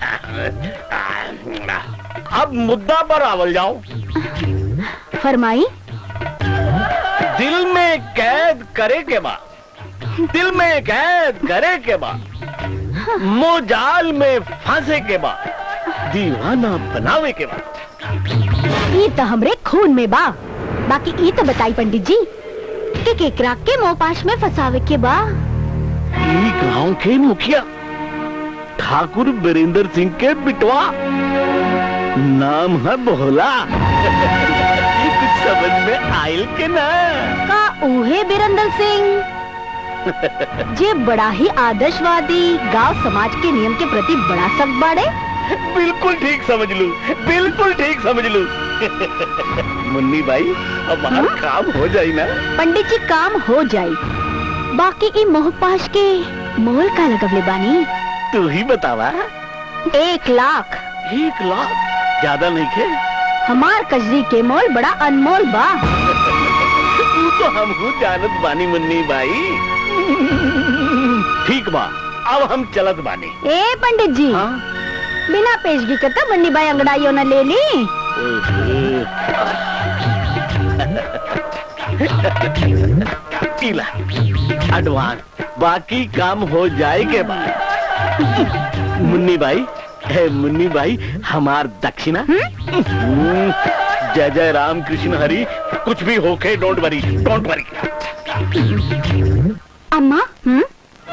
अब मुद्दा पर आवल जाओ फरमाई दिल में कैद करे के बाद दिल में कैद करे के बाद मोजाल में फंसे के बाद दीवाना बनावे के बाद ये तो हमरे खून में बा बाकी ये तो बताई पंडित जी कि केकरा के मोपाश में फसावे के बा ई गांव के मुखिया ठाकुर बीरेंद्र सिंह के बिटवा नाम है बोला कुछ समझ में आयल के ना का उहे बीरेंद्र सिंह जे बड़ा ही आदर्शवादी गांव समाज के नियम के प्रति बड़ा सख्त बाड़े बिल्कुल ठीक समझ लू बिल्कुल ठीक समझ लू मुन्नी भाई हमारा काम हो जाई ना पंडित जी काम हो जाई बाकी ई मोहपाश के मोल का लगवले बानी तू ही बतावा एक लाख एक लाख ज्यादा नहीं खे हमार कजरी के मोल बड़ा अनमोल बा तू तो हम जानत बानी मुन्नी भाई ठीक बा अब हम चलत बानी ए पंडित जी बिना पेशगी के तो बन्नी बाई अंगड़ाइयों न ले ली पीला एडवांस बाकी काम हो जाए के बाद मुन्नी भाई है मुन्नी भाई हमार दक्षिणा हम्म, जय जय राम कृष्ण हरि कुछ भी होके डोंट वरी डोंट वरी अम्मा हम्म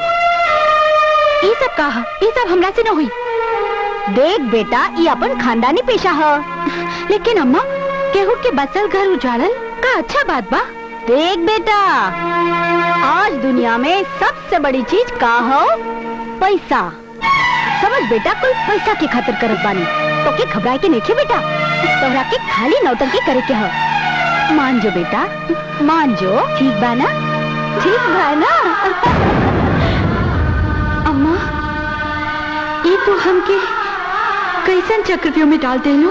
ये सब कहा ये सब हमरा से न हुई देख बेटा ये अपन खानदानी पेशा है लेकिन अम्मा केहू के बसल घर उजाड़ल का अच्छा बात बा देख बेटा आज दुनिया में सबसे बड़ी चीज का हो पैसा समझ बेटा कोई पैसा के खातिर करत बानी तो के घबराए के नहीं बेटा तोहरा के खाली नौटंकी करे के हो मान जो बेटा मान जो ठीक बा ना ठीक बा ना अम्मा ये तो हमके कैसन चक्रव्यूह में डाल देलू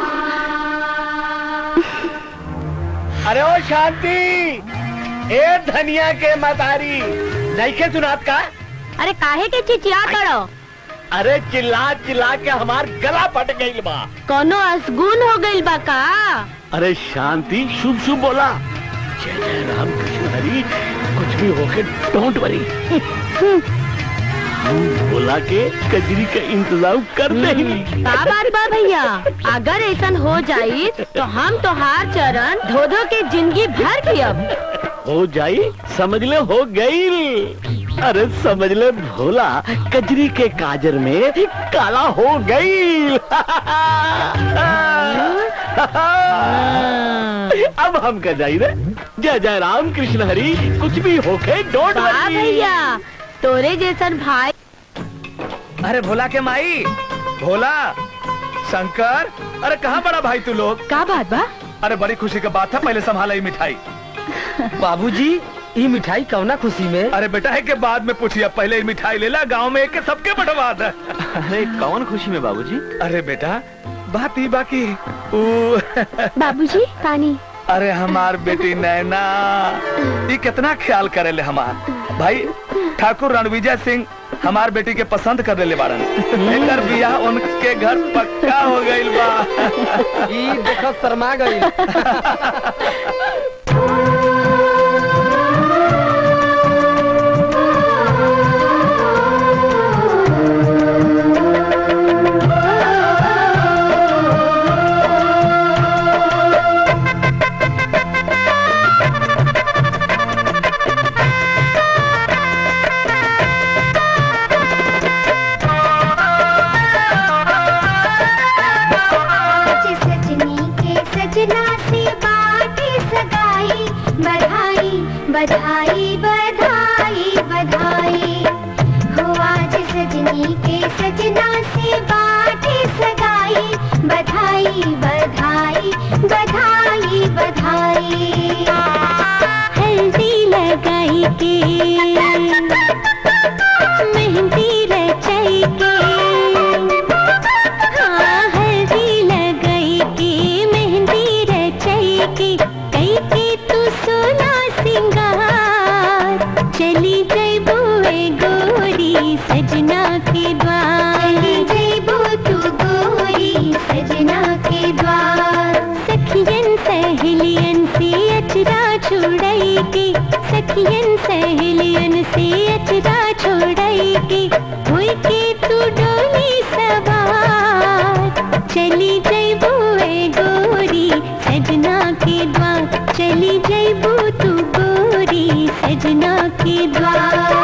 अरे ओ शांति ए धनिया के मतारी नहीं के सुनात का अरे काहे के चिचिया करो अरे चिल्ला चिल्ला के हमार गला फट गई बा कोनो असगुन हो गइल बा का अरे शांति शुभ शुभ बोला जय जय राम कृष्ण हरि कुछ भी होके डोंट वरी भोला के कजरी का इंतजाम कर दे का बात बा भैया अगर ऐसा हो जाई तो हम तोहार चरण धो धो के जिंदगी भर पियब हो जाई समझ ले हो गई अरे समझ ले भोला कजरी के काजर में काला हो गई अब हम कर जाई रे जय जय राम कृष्ण हरि कुछ भी होके डोंट वाह भैया तोरे जैसन भाई अरे भोला के माई भोला शंकर अरे कहाँ बड़ा भाई तू लोग का बात बा अरे बड़ी खुशी की बात है पहले संभाला ये मिठाई बाबूजी ये मिठाई कवना खुशी में अरे बेटा है के बाद में पूछिए पहले ये मिठाई ले ला गांव में एक के सबके बंटवा दे अरे कौन खुशी में बाबूजी अरे बेटा बात ही बाकी ऊ बाबूजी पानी अरे हमार बेटी नैना ये कितना ख्याल करे ले हमार भाई ठाकुर रणविजय सिंह हमार बेटी के पसंद कर ले बारन एकर बियाह उनके घर पक्का हो गइल बा ई देखो शर्मा गई सजनी के सजना से बाटे सगाई बधाई बधाई बधाई बधाई हो आज सजनी के सजना से बाटे सगाई बधाई बधाई बधाई बधाई हल्दी लगाई के मेहंदी रचाई के हाँ हल्दी लगाई के मेहंदी रचाई के कई के तू सोना सिंगार चली गई बुए गोरी सजना के द्वार चली गई बो तू गोरी सजना के द्वार सखियन सहेलियन से अचरा छोड़ाई के सखियन सहेलियन से अचरा छोड़ाई के हुई के तू डोली सवार चली जैबू ए गोरी सजना के द्वार चली जैबू तू गोरी सजना के द्वार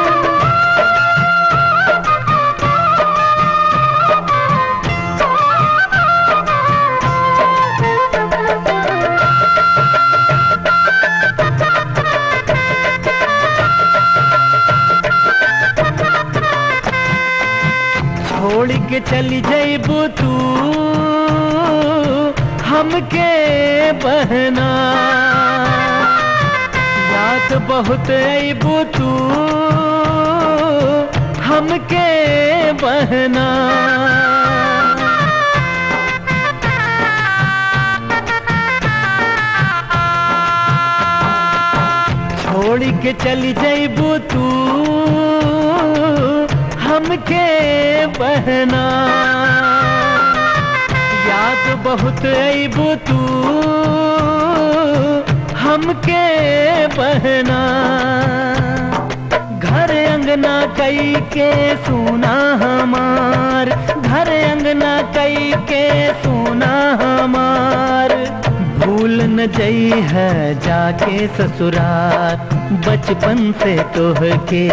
छोड़ के चली जैबू तू हमके बहना याद बहुत अबू तू हमके बहना छोड़ के चली जैबू तू हमके बहना याद बहुत अबू तू हमके बहना घर अंगना कई के सुना हमार घर अंगना कई के सुना हमार भूल न जई है जाके ससुराल बचपन से तोह के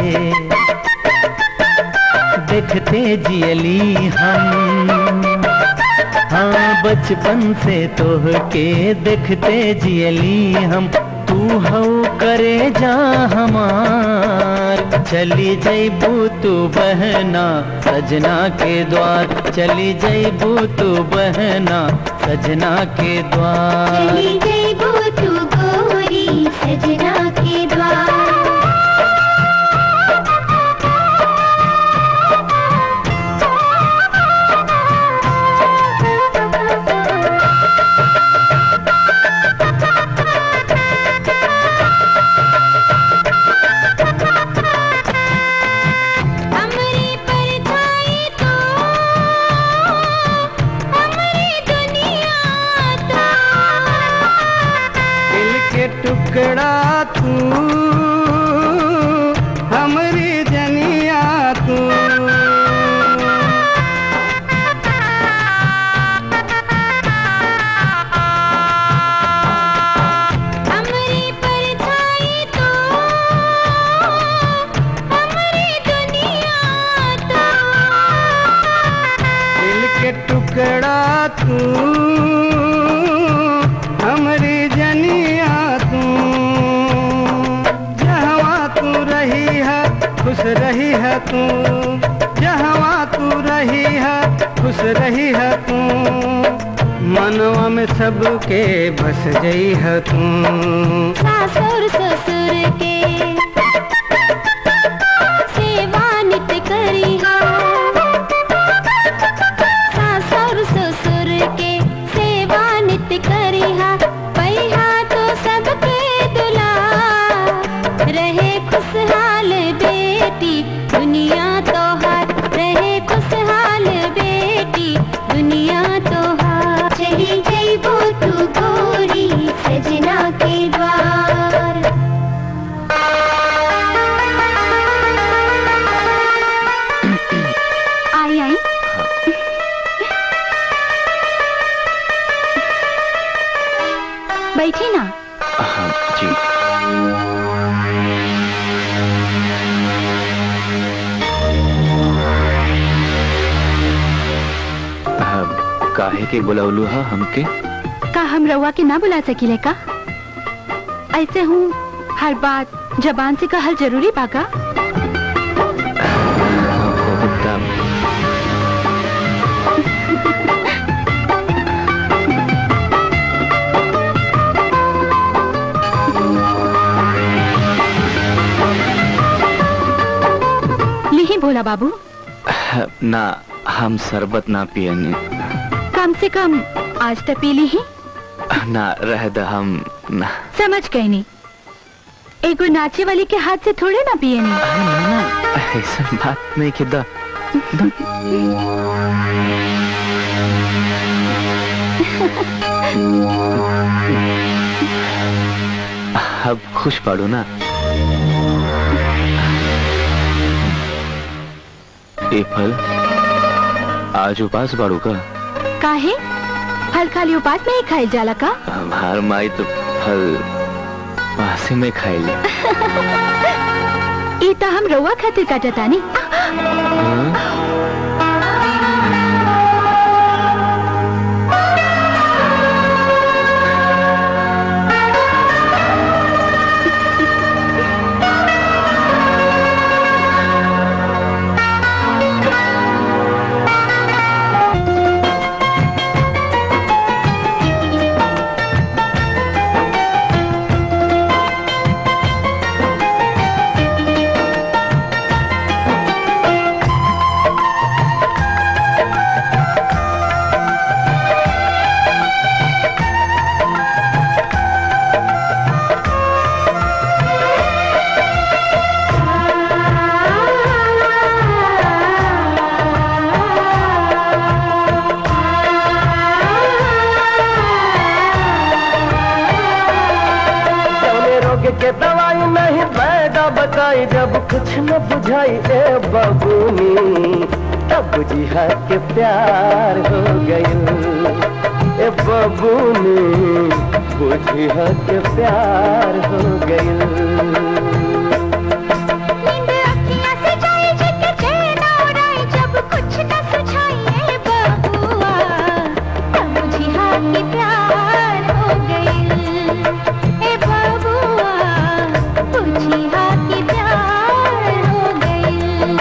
देखते जियली हम हाँ बचपन से तोह के देखते जियली हम तू हौ करे जा हमार चली जैबू तू बहना सजना के द्वार चली जैबू तू बहना सजना के द्वार चली जैबू तू गोरी सजना के द्वार हमरे परछाई तो हमरे दुनिया तो दिल के टुकड़ा तू हमरी जनिया तू तू जहवा तू रही है खुश रही है तू मनवा में सबके बस जई है तू सासुर ससुर के सेवा नित करी सासुर ससुर के सेवा नित करी पैहा तो सबके दुला रहे खुशहाल बेटी दुनिया तो हार रहे खुशहाल बेटी दुनिया तो हार चली जइबो तू गोरी सजना के द्वार आई आई बैठी ना हाँ जी हाँ, काहे के बुलौलू हा हमके का हम रउआ के ना बुला सकीले का ऐसे हूँ हर बात जबान से कहल जरूरी बाका बहुत दाम। लिही भोला बाबू ना हम शरबत ना पियनी कम से कम आज तक पी ली ही ना रह द हम ना समझ गई नहीं एगो नाचे वाली के हाथ से थोड़े ना पिए नहीं ऐसा बात नहीं कि द अब खुश पड़ो ना ए फल आज उपास बाड़ू का काहे फल खाली उपास में ही खाई जाला का हमार माई तो फल पासे में खाएली ई त हम रउआ खातिर काटतानी जौने रोग के दवाई नहीं पैदा बताई जब कुछ न बुझाई ए बबूनी तब बुझिया के प्यार हो गई ए बबूनी बुझिया के प्यार हो गई जब कुछ न सुझाइए बबुआ तब बुझिया कि प्यार हो गई ए बबुआ बुझिया कि प्यार हो गई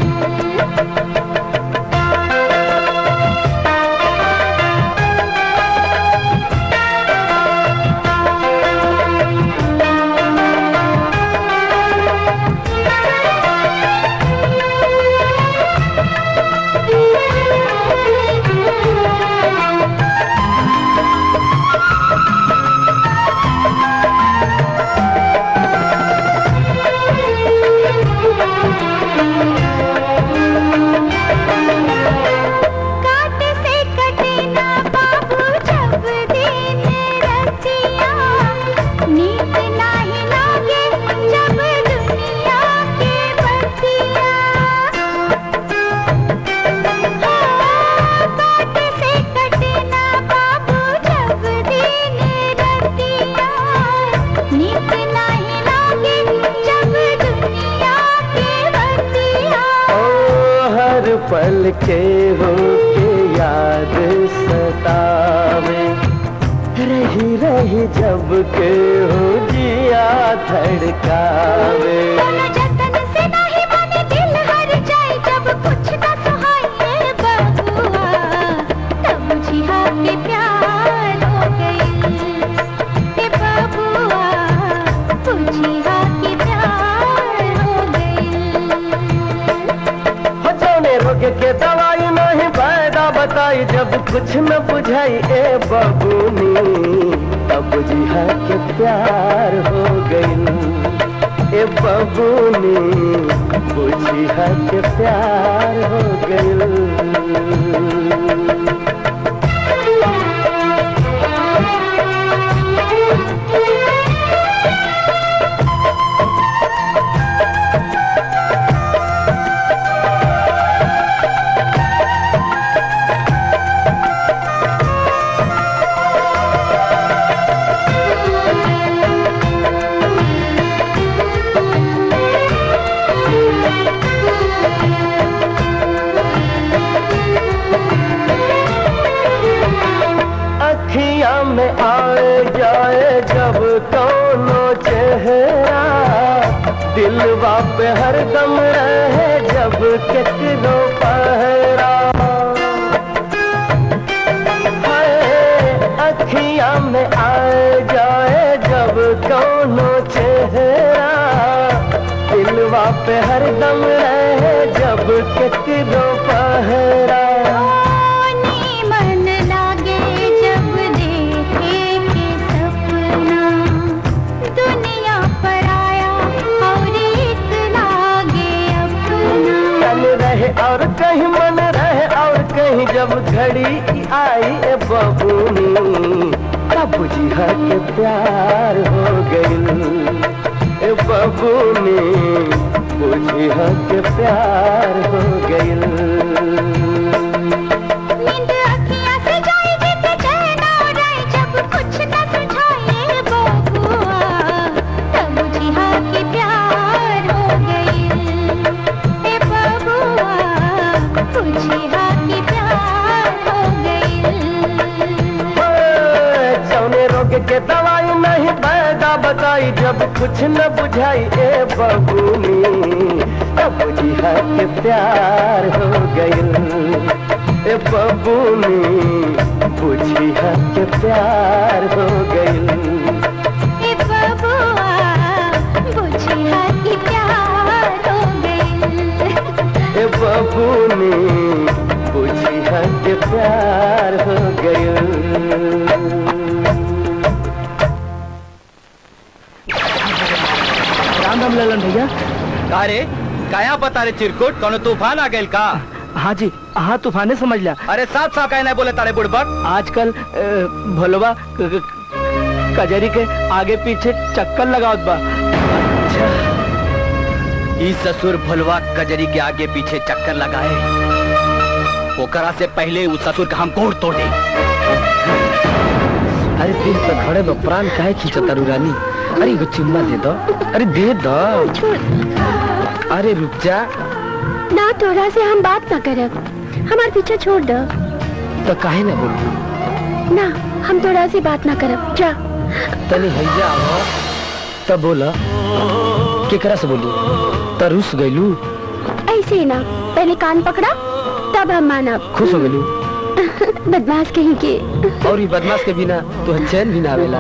काट से कटे ना बाबू जब दिन रतिया नींद नाही लागे जब दुनिया के बतिया काट से कटे ना बाबू जब दिन रतिया नींद नाही लागे जब दुनिया के बतिया ओ हर पल के हो के याद सतावे रही रही जब के हो जिया धड़कावे जतन से नहीं बने दिल हर कुछ न बुझाई ए बबूनी तब बुझिया के प्यार हो गई ए बबूनी बुझिया के प्यार हो गई अखिया में आए जाए जब कौनो चेहरा दिलवा पे हरदम रहे जब केकरो पहरा हाय अखिया में आए जाए जब कौनो चेहरा दिलवा पे हरदम रहे जब केकरो पहरा मन लागे जब देखे के सपना दुनिया पर आया और एक लागे अपना तन रहे और कहीं मन रहे और कहीं जब घड़ी आई ए बबूनी तब बुझिया के प्यार हो गई ए बबूनी बुझिया के प्यार हो गई नींद अखियाँ से जाएगी तो चैन और आए जब कुछ न सुझाए बबुआ तब बुझिया के प्यार हो गई ए बबुआ बुझिया के प्यार हो गई जौने रोग के दवाई नहीं पैदा बताई जब कुछ न बुझाई ए बबूनी तब बुझिया के प्यार हो गई ए बबूनी बुझिया के प्यार हो गई ए बबुआ बुझिया के प्यार हो गई ए बबूनी बुझिया के प्यार हो गई राम राम ललन भैया का रे काया पता रे चिरकुट कोनो तूफान आ गइल का हाँ जी हाँ तूफाने समझ लिया अरे साफ साफ कहना बोले तारे बुड़बक आजकल अ, भोलवा क- क- कजरी के आगे पीछे चक्कर लगावत बा ई ससुर भुलवा कजरी के आगे पीछे चक्कर लगाए ओकरा से पहले उस ससुर का हम कोड़ तोड़ दे अरे दिल तो घड़े दो प्राण काहे खींचता रानी अरे एगो चुम्मा दे दो अरे दे दो अरे रुक जा ना तोरा से हम बात ना करब हमार पीछे छोड़ दो तो काहे ना बोल ना हम तोरा से बात ना करब जा तनी हैया आओ तब बोला केकरा से बोली तो रुस गइलू ऐसे ही ना पहले कान पकड़ा तब हम मानब खुश हो गइलू बदमाश कहीं के और ये बदमाश के बिना तो चैन भी ना आवेला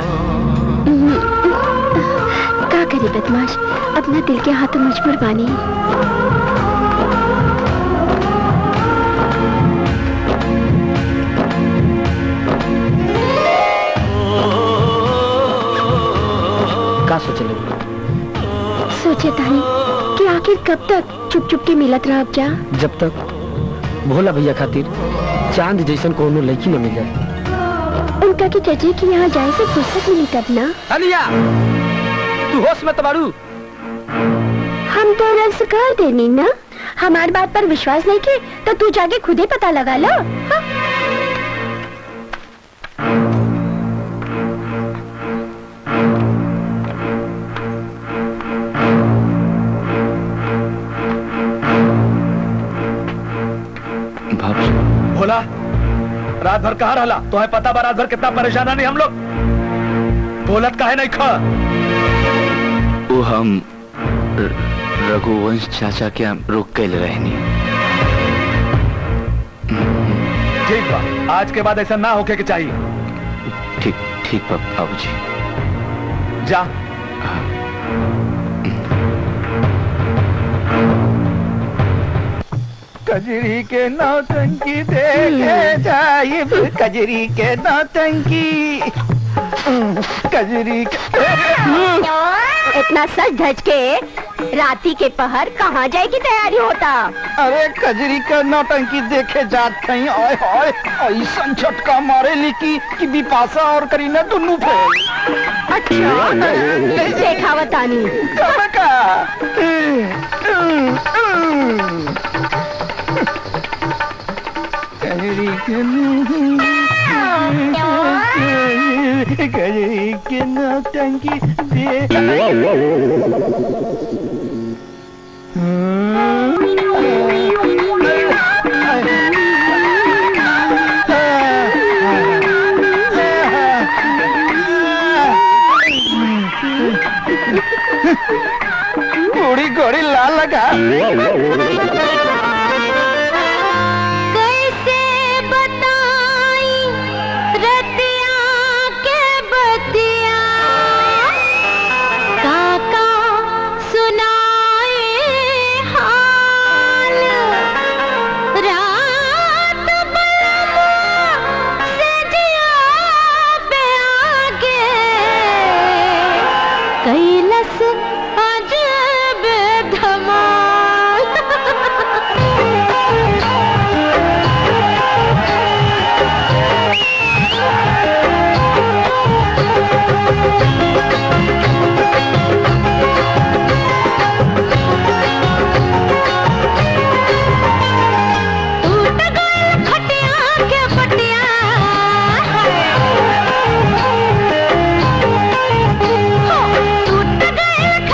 का करे बदमाश अपना दिल के हाथों मजबूर बानी का सोचले सोचे तानी कि आखिर कब तक चुप चुप के मिलत रह जा जब तक भोला भैया खातिर चांद जैसन कोनो लड़की न मिल जाए उनका के चचे कि यहाँ जाए से फुर्सत मिली तब ना अलिया तू होश में तबारू हम तो रस कर देनी ना हमारी बात पर विश्वास नहीं के तो तू जाके खुद ही पता लगा लो हाँ? भोला रात भर कहाँ रहला तुम्हें पता बा रात भर कितना परेशान नहीं हम लोग बोलत काहे नहीं खा वो हम र- रघुवंश चाचा के यहाँ रुक गए रहनी ठीक बा आज के बाद ऐसा ना होके के चाहिए ठीक ठीक बाबू जी जा कजरी के नौटंकी देखे जाइब कजरी के नौटंकी कजरी के इतना सच धज के राती के पहर कहाँ जाए की तैयारी होता अरे कजरी का नौटंकी देखे जात कहीं आय हाय ऐसा झटका मारे लिकी कि बिपाशा और करीना दोनों फेल अच्छा देखा बतानी कब का कजरी के कजरी के नौटंकी घोड़ी घोड़ी लाल लगा कैसे बताई रतिया के बतिया काका सुनाए हाल रात बलमा से जिया पे आगे कैलस अजब टूट गए खटिया के पटिया हो, टूट गए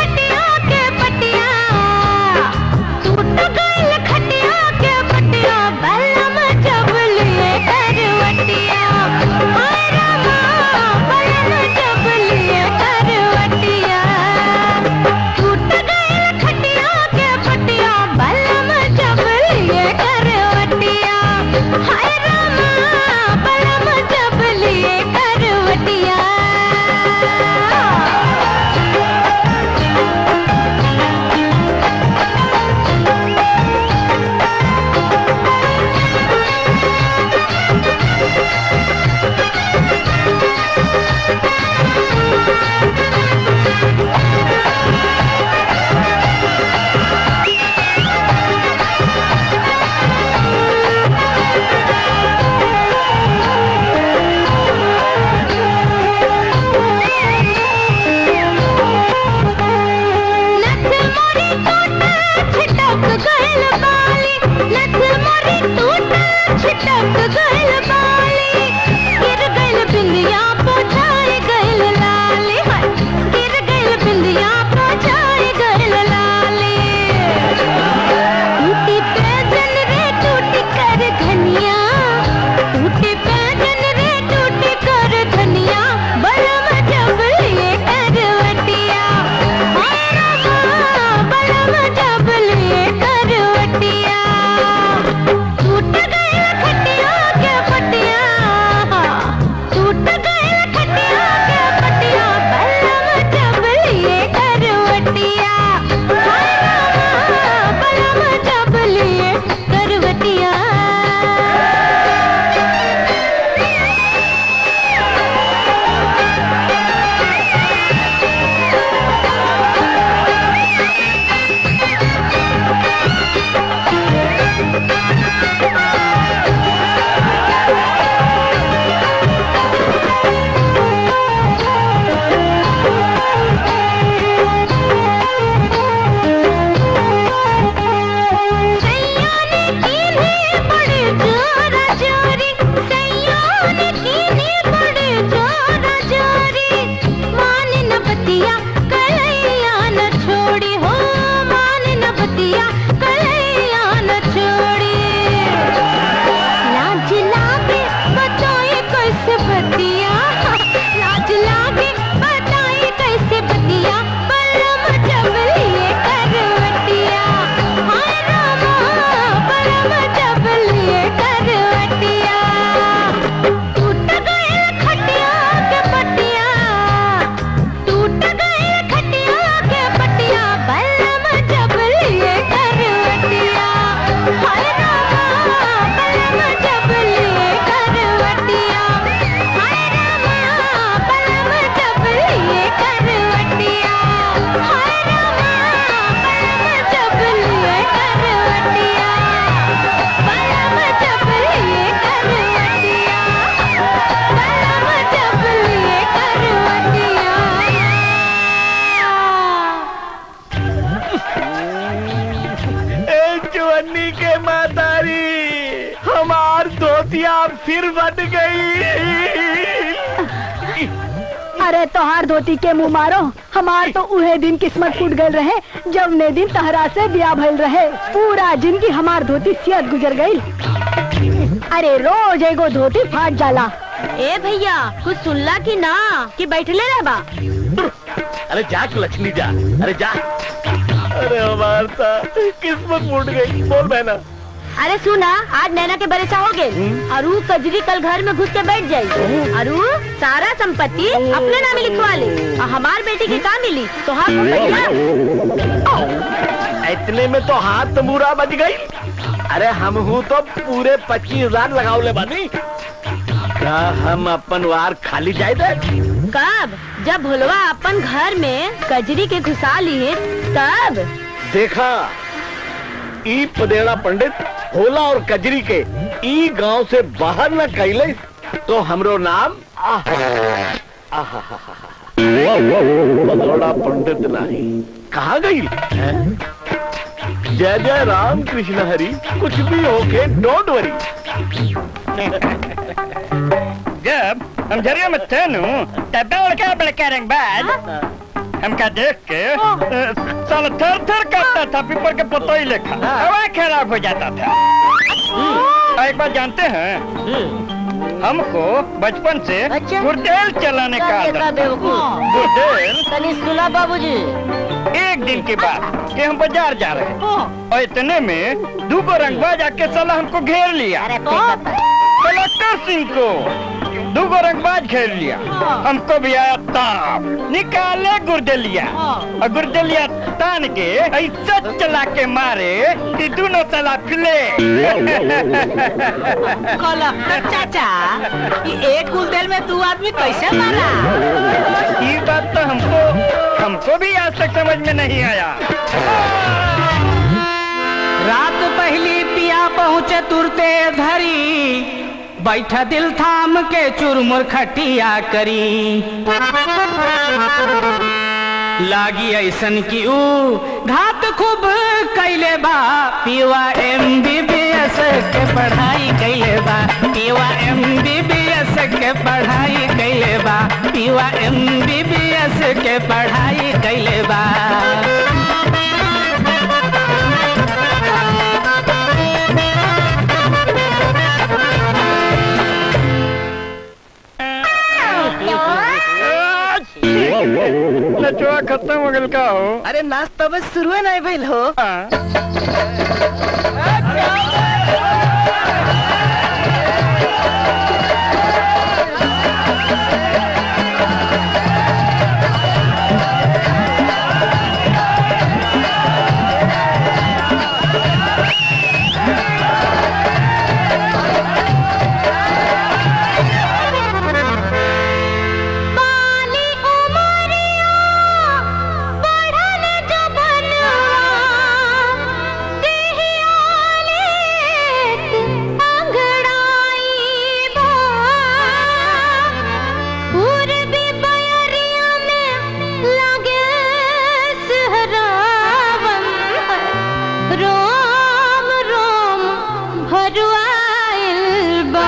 फिर बन गई अरे तोहार धोती के मुंह मारो हमार तो उहे दिन किस्मत फूट गए रहे जब ने दिन तहरा से ब्याह भइल रहे पूरा जिंदगी हमार धोती सियत गुजर गई अरे रोज एगो धोती फाट जाला ए भैया कुछ सुनला की ना कि बैठले रह बा अरे जा लक्ष्मी जा अरे जा अरे हमार ता किस्मत फूट गई बोल बहना अरे सुना आज नैना के बरेसा हो गए अरु कजरी कल घर में घुस के बैठ जाई अरु सारा संपत्ति अपने नाम लिखवा ले और हमार बेटी की का मिली तो हाँ भैया इतने में तो हाथ तंबूरा बज गई अरे हम हूँ तो पूरे पच्चीस हजार लगाओ ले बानी क्या हम अपन वार खाली जाए थे कब जब भुलवा अपन घर में कजरी के घुसा लिए तब देखा ई पदेड़ा पंडित होला और कजरी के ई गांव से बाहर न कैले तो हमरो नाम पदेड़ा पंडित नहीं कहा गई जय जय राम कृष्ण हरि कुछ भी होके डोंट वरी जब हम झरिया में थे नु तब बड़का बड़का रंगबाज हमका देख के साला थर थर करता था पीपर के पतोई लेखा हवा खराब हो जाता था और एक बात जानते हैं हमको बचपन से गुर्देल चलाने का आदत था। गुर्देल तनी सुना बाबूजी एक दिन की बात कि हम बाजार जा रहे हैं और इतने में दो को रंगबाज आके साला हमको घेर लिया कलेक्टर सिंह को दो को रंगबाज घेर लिया हमको भी आया ताप निकाले गुर्दलिया और गुर्दलिया तान के ऐसा चला के मारे कि दोनों साला फिले कलेक्टर चाचा ये एक गुलदेल में दो आदमी कैसे मारा ये बात तो हमको हमको भी आज तक समझ में नहीं आया रात पहली पिया पहुँचे तुरते धरी बैठा दिल थाम के चुरमुर खटिया करी लागी ऐसन की ऊ घात खूब कैले बा पीवा एम बी बी एस के पढ़ाई कैले बा पीवा एम बी बी एस के पढ़ाई कैले बा पीवा एम बी बी एस के पढ़ाई कैले बा नचवा खत्म हो गल का हो अरे नाश्ता बस शुरू है नहीं भइल हो बाली उमरिया बढ़ल जबनवा देहियाले अंगड़ाई बा पूर्वी बयरिया में लागे सहरावन रोम रोम भरुआइल बा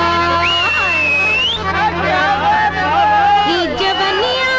ई जवनिया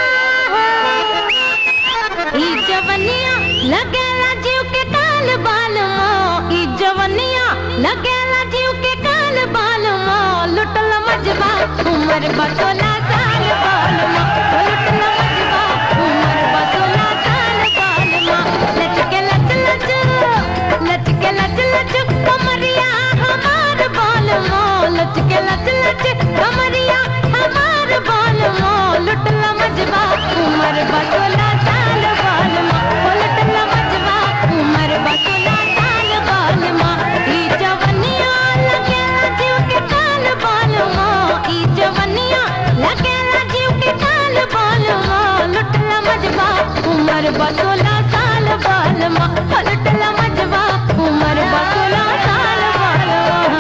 ई जवनिया लगेला जीव के काल बाल ई जवनिया लगेला जीव के काल बाल लुटल मजबा उमर बतोला साल बाल लुटल मजबा उमर बतोला साल बाल लचके लच लच लचके लच लच कमरिया हमार बाल लचके लच लच कमरिया हमार बाल लुटल मजबा उमर बतोला साल बाल लुटल मजबा उमर बतोला साल बाल ई जवनिया लगेला जीव के काल बाल ई जवनिया लगेला जीव के काल बाल लुटल मजबा उमर बतोला साल बाल लुटल मजबा उमर बतोला साल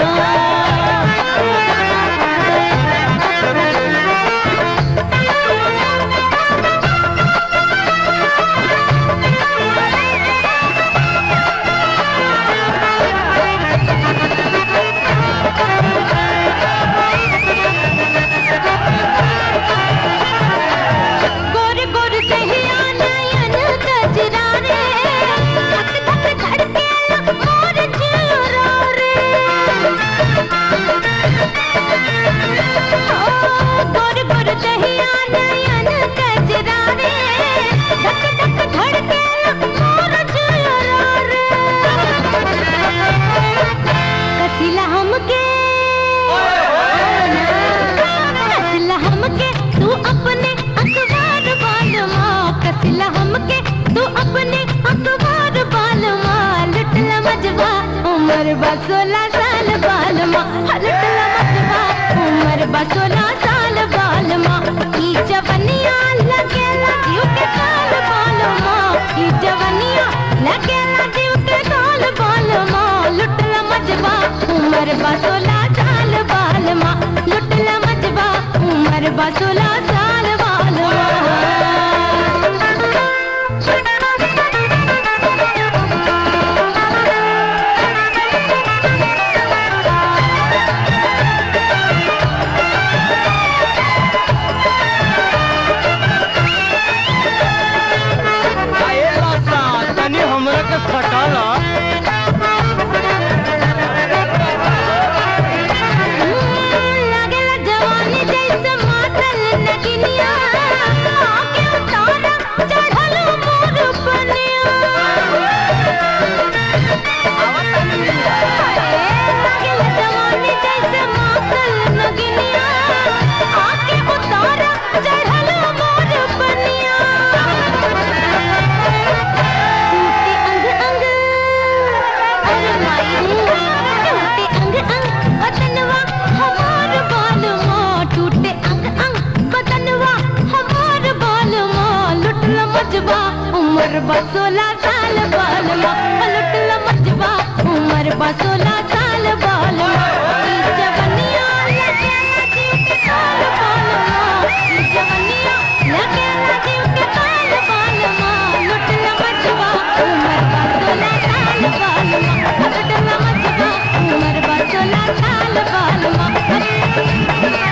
बाल बा सोलह साल बालवा आए लासा तनी हमरा के फटाला लागेला जवानी जैसे मातल नगिनिया आके उतारा चढ़ल मोर पनिया लागेला जवानी जैसे मातल नगिनिया आके उतारा चढ़ल मोर पनिया टूटे अंग अंग अरे माई टूटे अंग अंग बदनवा हमार बालवा टूटे अंग अंग बदनवा हमार बालवा लुटल मजबा उम्र बा सोलह साल बालवा लुटल मजबा उम्र बा सोलह साल बालवा ई जवनिया लगे जीव के काल बालवा ई जवनिया लगे जीव के काल बालवा लुटल मजबा उम्र बा सोलह साल बालवा लुटल मजबा उम्र बा सोलह साल बालवा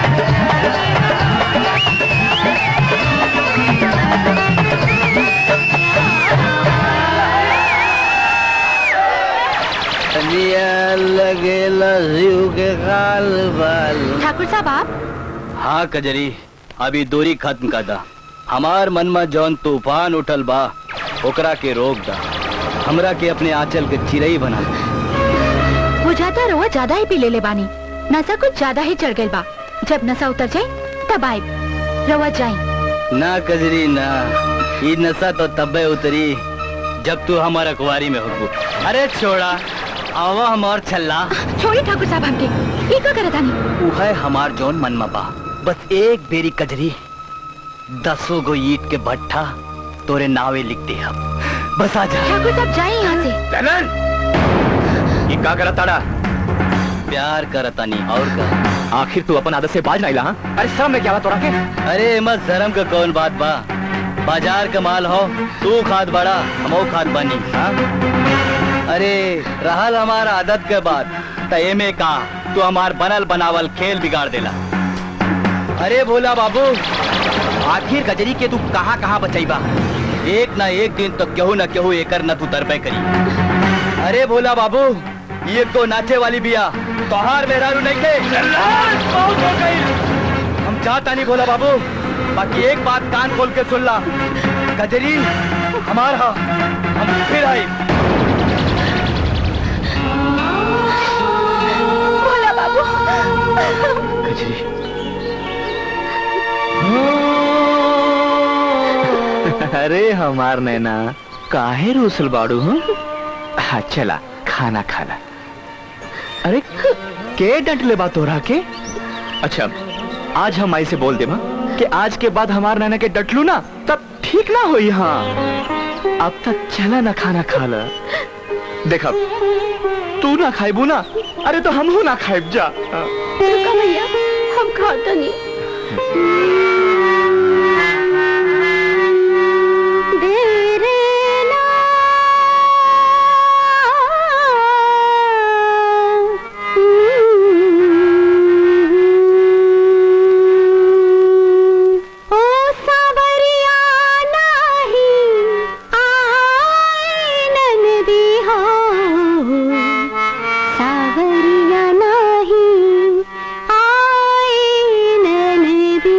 लगेला जीव के काल बाल ठाकुर साहब आप हाँ कजरी अभी दूरी खत्म कर दा हमार मन में जौन तूफान उठल बा ओकरा के रोक दा हमरा के अपने आंचल के चिरई बना दे। बुझाता रहुआ ज्यादा ही पी ले ले बानी नशा कुछ ज्यादा ही चढ़ गई बा जब नशा उतर जाए तब आए रहुआ जाए ना कजरी ना ये नशा तो तब्बे उतरी जब तू हमारा कुआरी में हो अरे छोड़ा आवा हमार छल्ला छोड़ी ठाकुर साहब हमके ये का करत आनी ऊ है हमार जौन मन में बा बस एक बेरी कजरी दसों गो ईट के भट्ठा तोरे नावे लिख दे हम बस आ जा ठाकुर साहब जाए यहाँ से ललन ये का करत ताड़ा प्यार करतानी और का आखिर तू अपन आदत से बाज नहीं ला अरे सब में क्या बात तोरा के अरे मत शर्म का कौन बात बा बाजार का माल हो तू खाद बड़ा हमो खाद बनी हाँ? अरे रहल हमार आदत के बाद तय में का तू हमार बनल बनावल खेल बिगाड़ देला अरे भोला बाबू आखिर गजरी के तू कहाँ कहाँ बचैबा एक ना एक दिन तो केहू न केहू एकर न तू तरबे करी अरे भोला बाबू ये तो नाचे वाली बिया तोहार मेहरारू नहीं थे बहुत हो गई हम चाहता नहीं भोला बाबू बाकी एक बात कान खोल के सुन ला गजरी हमार हा हम फिर आई भोला बाबू अरे हमार नैना काहे रूसल बाड़ू हूँ हाँ चला खाना खाला अरे के डंट ले बात हो रहा के अच्छा आज हम आई से बोल दे कि आज के बाद हमार नैना के डट लू ना तब ठीक ना हो हाँ अब तक चला ना खाना खा ला देखा तू ना खाइबू ना अरे तो हम ना खाइब जा हाँ। रुका भैया हम खाता नहीं देरे ना ओ सावरिया नाही आए ननदी हो सावरिया नाही आए ननदी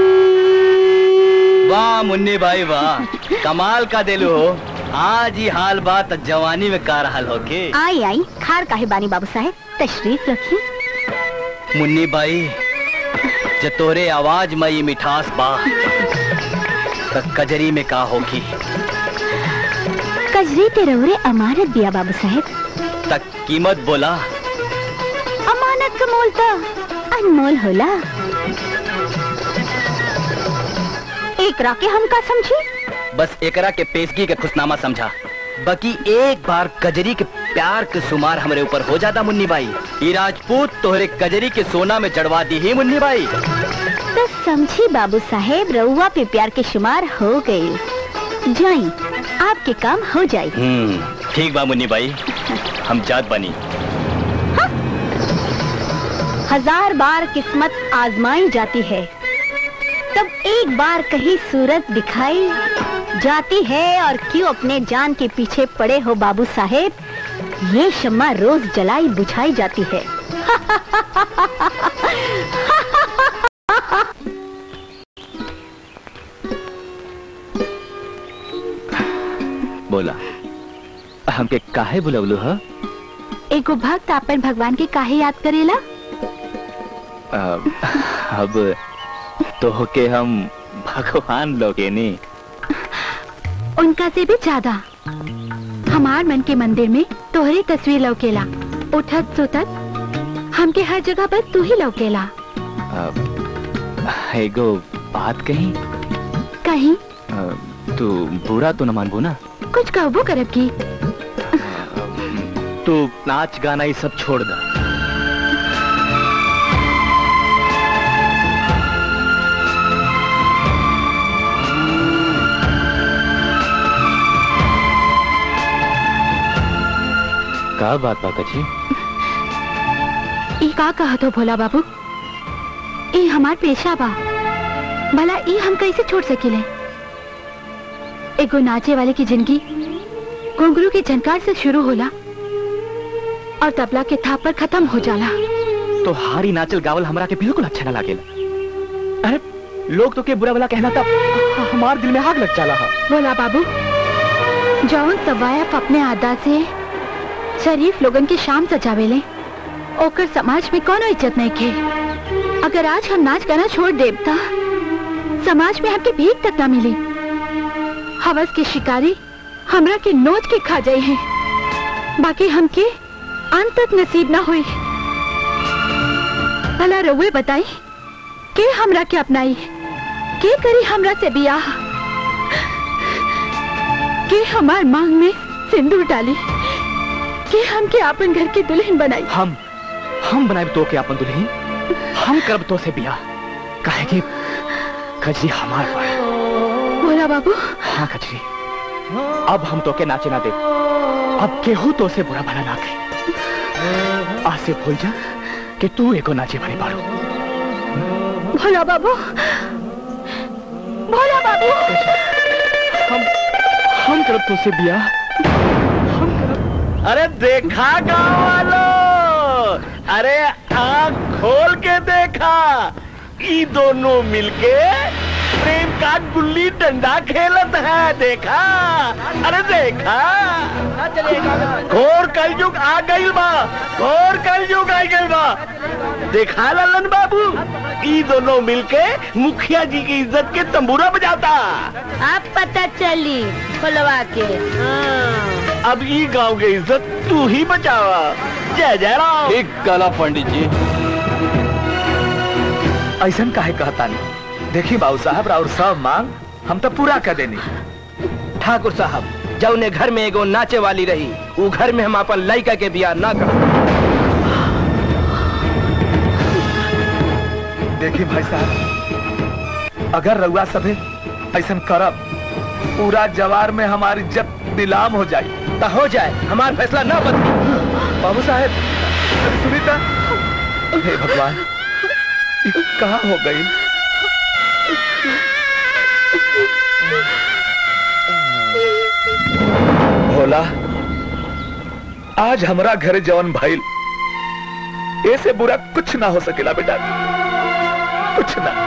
वाह मुन्नी भाई वाह कमाल का दिलू हो आज ही हाल बात जवानी में का रहल हो के आई आई खार काहे बानी बाबू साहेब तशरीफ रखी मुन्नी भाई जो तोरे आवाज में ये मिठास बा त कजरी में का होगी कजरी तेरवरे अमानत दिया बाबू साहेब तक कीमत बोला अमानत का मोल तो अनमोल होला एकरा के हम का समझी बस एकरा के पेशगी के खुशनामा समझा बाकी एक बार कजरी के प्यार के सुमार हमरे ऊपर हो जाता मुन्नी भाई ये राजपूत तोहरे कजरी के सोना में चढ़वा दी ही मुन्नी भाई तो समझी बाबू साहेब रउआ पे प्यार के शुमार हो गई जाई आपके काम हो जाई हम्म ठीक बा मुन्नी भाई हम जात बनी हजार बार किस्मत आजमाई जाती है तब एक बार कहीं सूरत दिखाई जाती है और क्यों अपने जान के पीछे पड़े हो बाबू साहेब ये शम्मा रोज जलाई बुझाई जाती है बोला हमके काहे बुलवलू ह एगो भक्त अपन भगवान के काहे याद करेला अब अब तो के हम भगवान लोगे नी उनका से भी ज्यादा हमार मन के मंदिर में तोहरी तस्वीर लौकेला उठत सुतत हमके हर जगह पर तू ही लौकेला अब एगो बात कही कहीं तू बुरा तो न मानबो ना कुछ कहबो करब की तू नाच गाना ये सब छोड़ दा का बात बा कची ई का कहत हो भोला बाबू ई हमार पेशा बा भला ई हम कैसे छोड़ सकिले एगो नाचे वाले की जिंदगी घुंघरू के झनकार से शुरू होला और तबला के थाप पर खत्म हो जाला तो हारी नाचल गावल हमरा के बिल्कुल अच्छा ना लागेला अरे लोग तो के बुरा भला कहना था हमार दिल में आग लग जाला हा भोला बाबू जौन तवायफ अपने आदा से शरीफ लोगन के शाम सजावेले ओकर समाज में कोनो इज्जत नहीं खे अगर आज हम नाच गाना छोड़ देब ता समाज में हमके भीख तक ना मिली हवस के शिकारी हमरा के नोच के खा जाए हैं बाकी हमके अंत तक नसीब ना हुई भला रउए बताई के हमरा के अपनाई के करी हमरा से बियाह के हमार मांग में सिंदूर डाली के हमके अपन घर की दुल्हन बनाई हम हम बनाए तो के अपन दुल्हन हम करब तो से बियाह काहे कि कजरी हमार बा बोला बाबू हाँ कजरी अब हम तो के नाचे ना दे अब केहू तो से बुरा भला ना कही आज से भूल जा कि तू एको नाचे वाली बाड़ू भोला बाबू भोला बाबू हम हम करब तो से बियाह अरे देखा गांव वालों अरे आंख खोल के देखा ई दोनों मिलके प्रेम का गुल्ली डंडा खेलत है देखा अरे देखा घोर कलयुग आ गइल बा घोर कलयुग आ गइल बा देखा ललन बाबू ई दोनों मिलके मुखिया जी की इज्जत के तंबूरा बजाता अब पता चली खुलवा के अब ई गांव की इज्जत तू ही बचावा जय जय राम ठीक कला पंडित जी ऐसा काहे कहता नहीं देखी बाबू साहब और सब मांग हम तो पूरा कर देनी ठाकुर साहब जौने घर में एगो नाचे वाली रही वो घर में हम अपन लड़का के बियाह ना कर देखी भाई साहब अगर रउआ सभे ऐसा करब पूरा जवार में हमारी इज्जत नीलाम हो जाए तो हो जाए हमारा फैसला ना बदली बाबू साहेब अरे सुनीता हे भगवान ये कहाँ हो गई भोला आज हमरा घरे जवन भाईल ऐसे बुरा कुछ ना हो सकेला बेटा कुछ ना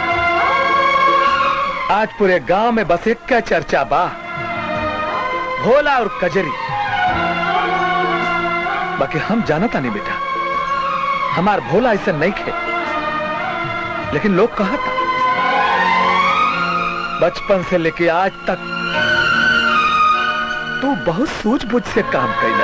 आज पूरे गांव में बस एक का चर्चा बा भोला और कजरी बाकी हम जानता नहीं बेटा हमार भोला ऐसा नहीं खे लेकिन लोग कहा था बचपन से लेके आज तक तू बहुत सूझबूझ से काम कैला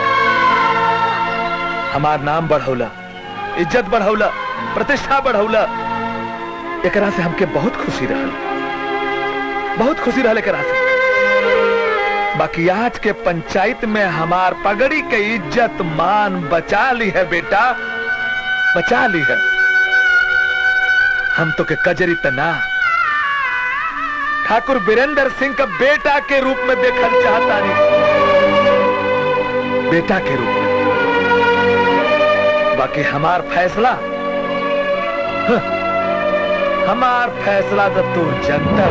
हमार नाम बढ़ौला इज्जत बढ़ौला प्रतिष्ठा बढ़ौला एकरा से हमके बहुत खुशी रहल बहुत खुशी रहल एकरा से बाकी आज के पंचायत में हमार पगड़ी के इज्जत मान बचा ली है बेटा बचा ली है हम तो के कजरी तना ठाकुर बीरेंद्र सिंह का बेटा के रूप में देखल चाहता नहीं बेटा के रूप में बाकी हमार फैसला हं, हमार फैसला तो तू जनता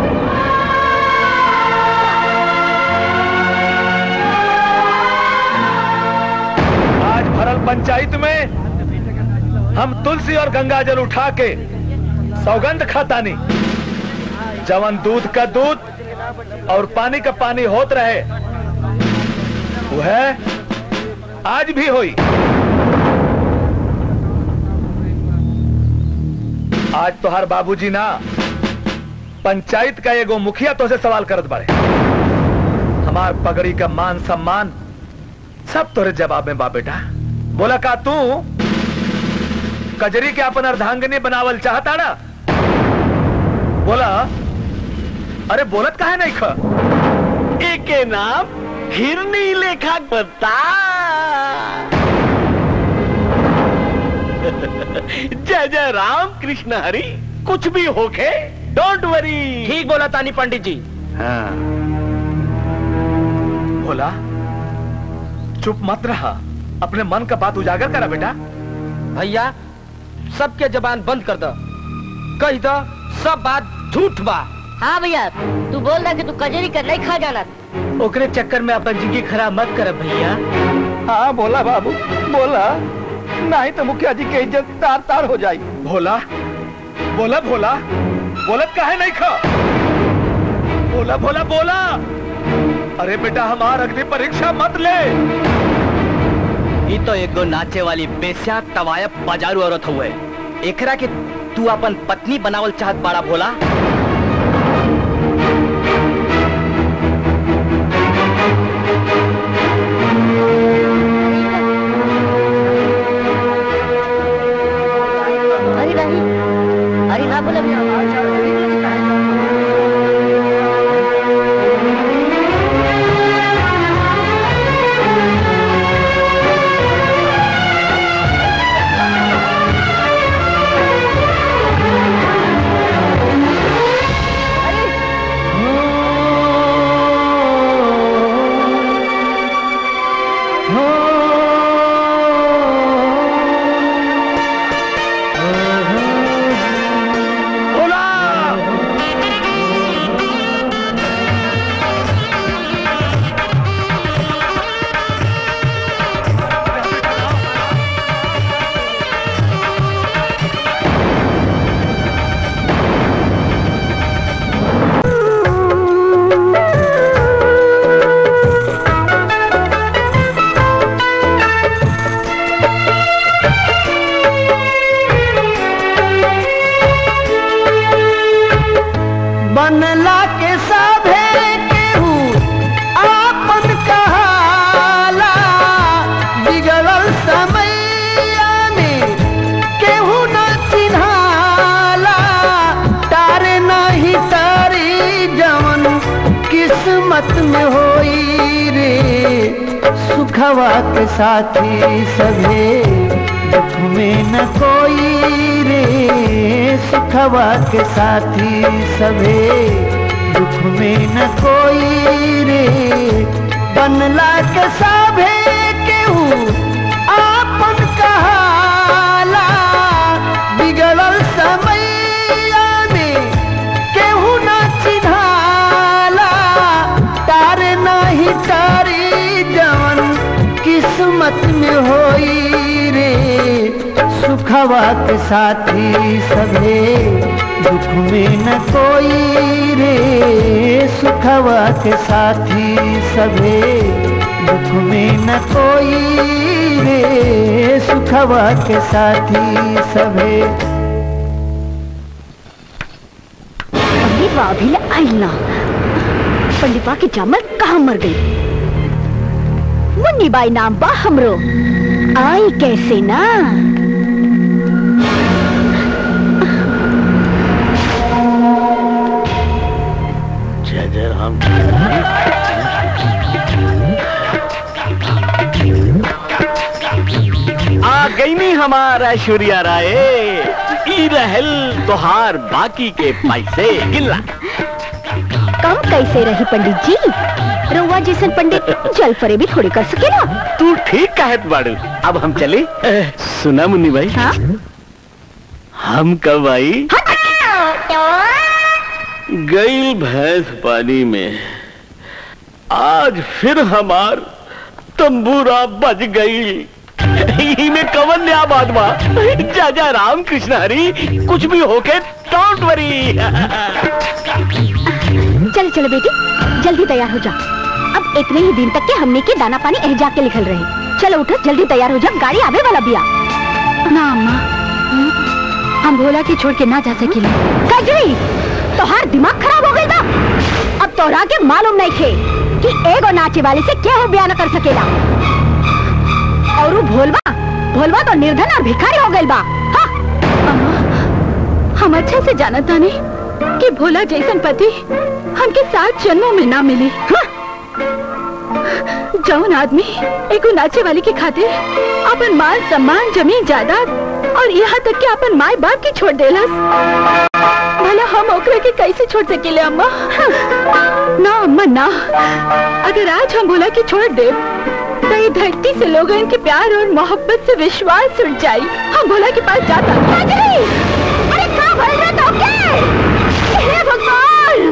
आज भरल पंचायत में हम तुलसी और गंगा जल उठा के सौगंध खातानी जवन दूध का दूध और पानी का पानी होत रहे वह आज भी हुई आज तोहार बाबूजी ना पंचायत का एगो मुखिया तो से सवाल करत बारे हमार पगड़ी का मान सम्मान सब तोरे जवाब में बा बेटा बोला का तू कजरी के अपन अर्धांगिनी बनावल चाहता ना बोला अरे बोलत काहे नहीं ख एके नाम हिरनी लेखा बता जय जय राम कृष्ण हरि कुछ भी होके डोंट वरी ठीक बोला तानी पंडित जी हाँ बोला चुप मत रहा अपने मन का बात उजागर करा बेटा भैया सबके जबान बंद कर दो कह दो सब बात झूठ बा हाँ भैया तू बोल रहा कि तू कजरी कर नहीं खा जाना ओकरे चक्कर में अपन जिंदगी खराब मत कर भैया हाँ बोला बाबू बोला नहीं तो मुखिया जी की इज्जत तार तार हो जाई भोला बोला भोला बोलत काहे नहीं खा बोला भोला बोला अरे बेटा हमार अग्नि परीक्षा मत ले ई तो एगो नाचे वाली बेस्या तवायब बाजारू औरत हुए एकरा के तू अपन पत्नी बनावल चाहत बाड़ा भोला अरे नहीं अरे ना बोले बनला के सभे केहू आपन कहाला बिगड़ल समैया में केहू न चिन्हाला तारे नहीं तारी जवन किस्मत में होई रे सुखवा के साथी सभे दुख में न कोई रे सुखवा के साथी सभे दुख में न कोई रे बनला के सभे केहू आपन कहाला बिगड़ल समैया में केहू न चिन्हाला तारे नहीं तारी जवन किस्मत में होई रे सुखवा के साथी सभे दुख में न कोई रे सुखवा के साथी सभे दुख में न कोई रे सुखवा के साथी सभे अरे वाभिल आईना पंडितवा की जामल कहाँ मर गई मुन्नी बाई नाम बा हमरो आई कैसे ना जय जय राम आ गई नहीं हमारा ऐश्वर्या राय ई रहल तोहार बाकी के पैसे गिनला कम कैसे रही पंडित जी रउआ जैसन पंडित जल फरे भी थोड़ी कर सकेला तू ठीक कहत बाड़ू अब हम चले सुना मुन्नी भाई हाँ? हम कब आई गई भैंस पानी में आज फिर हमार तंबूरा बज गई में कवन नया बात बा जा जा राम कृष्ण हरी कुछ भी होके डोंट वरी चल चल बेटी जल्दी तैयार हो जा अब इतने ही दिन तक के हमने के दाना पानी एहजा के लिखल रहे चलो उठो जल्दी तैयार हो जा गाड़ी आवे वाला बिया ना अम्मा हम भोला के छोड़ के ना जा सकिले कजरी तोहार दिमाग खराब हो गई बा अब तोहरा के मालूम नहीं थे कि एगो नाचे वाले से क्या हो बयान कर सकेला और उ भोलवा भोलवा तो निर्धन और भिखारी हो गई बा हाँ? हम अच्छा से जाना तानी कि भोला जैसन पति हमके सात जन्मों में ना मिली जौन आदमी एगो नाचे वाली के खातिर अपन मान सम्मान जमीन जायदाद और यहाँ तक कि अपन माए बाप की छोड़ देलस भला हम ओकरा के कैसे छोड़ सकेले अम्मा ना अम्मा ना अगर आज हम भोला के छोड़ दे तो ये धरती से लोगों के प्यार और मोहब्बत से विश्वास उठ जाई हम भोला के पास जाता अरे का भइल रे तोके हे भगवान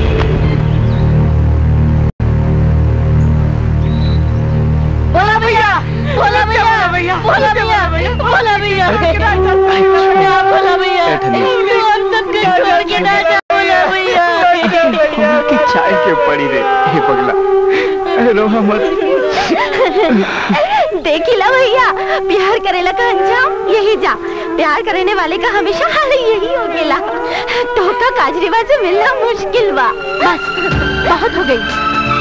बोला भैया बोला भैया बोला भैया बोला भैया बोला भैया हम सबके छोड़ के ना जा बोला भैया की चाय के पड़ी रे हे पगला रोहा मत देखिला भैया प्यार करेला का अंजाम यही जा प्यार करने वाले का हमेशा हाल यही हो गेला तो का काजरीवा से मिलना मुश्किल बा बस बहुत हो गई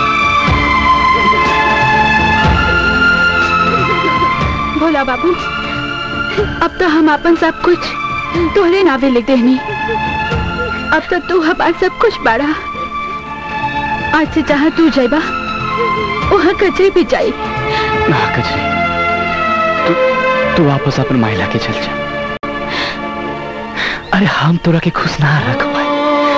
भोला बाबू अब तो हम अपन सब कुछ तोहरे नावे लिख देनी अब तो तू हमार सब कुछ बाड़ा आज से जहाँ तू जाइबा वहाँ कचरे भी जाई ना कजरी तू तू वापस अपन महिला के चल जा अरे हम तोरा के खुश ना रख पाए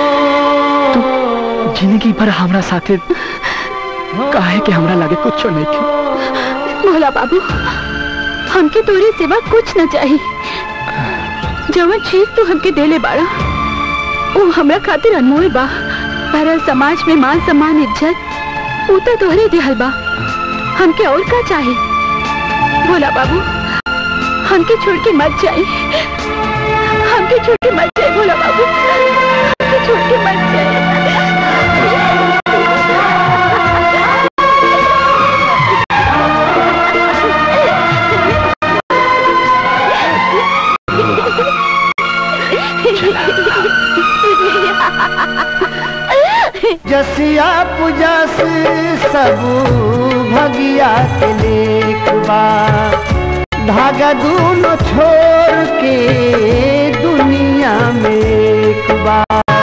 तू जिंदगी भर हमरा साथे काहे के हमरा लागे कुछ नहीं के भोला बाबू हमके तोरे सिवा कुछ न चाहिए जवन चीज तू हमके देले बाड़ा वो हमरा खातिर अनमोल बा पर समाज में मान सम्मान इज्जत ऊ तो तोहरे दिहल बा हमके और का चाहिए भोला बाबू हमके छोड़ के मत जाए हमके छोड़ के मत जाए भोला बाबू हमके छोड़ के मत जाए जसिया पुजस सब भगिया के लेखबा धागा दूनो छोड़ के दुनिया में एक बा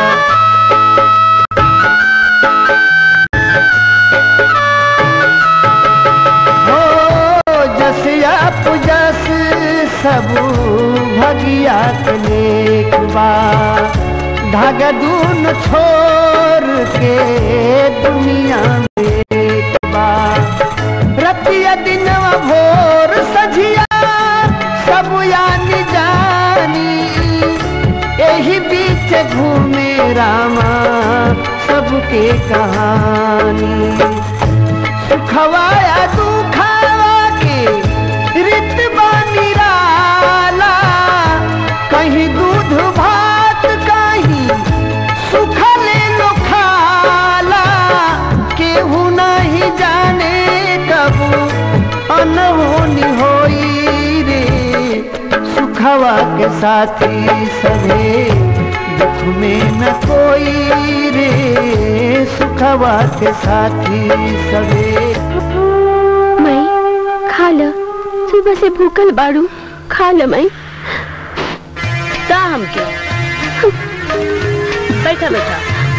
हो जसिया पुजस सब भगिया के लेखबा धागा दून छोड़ के दुनिया में एक बा रतिया दिनवा भोर सझिया सब यानी जानी यही बीच घूमे रामा सबके कहानी सुखवाया दुखावा के रित बानी राला कहीं दूध भात कहीं सुखले लो खाला केहू नहीं जाने कब अनहोनी होई रे सुखवा के साथी सभे दुख में न कोई रे सुखवा के साथी सभे मैं खा ल सुबह से भूखल बाड़ू खा ल मैं दा हमके बैठा बैठा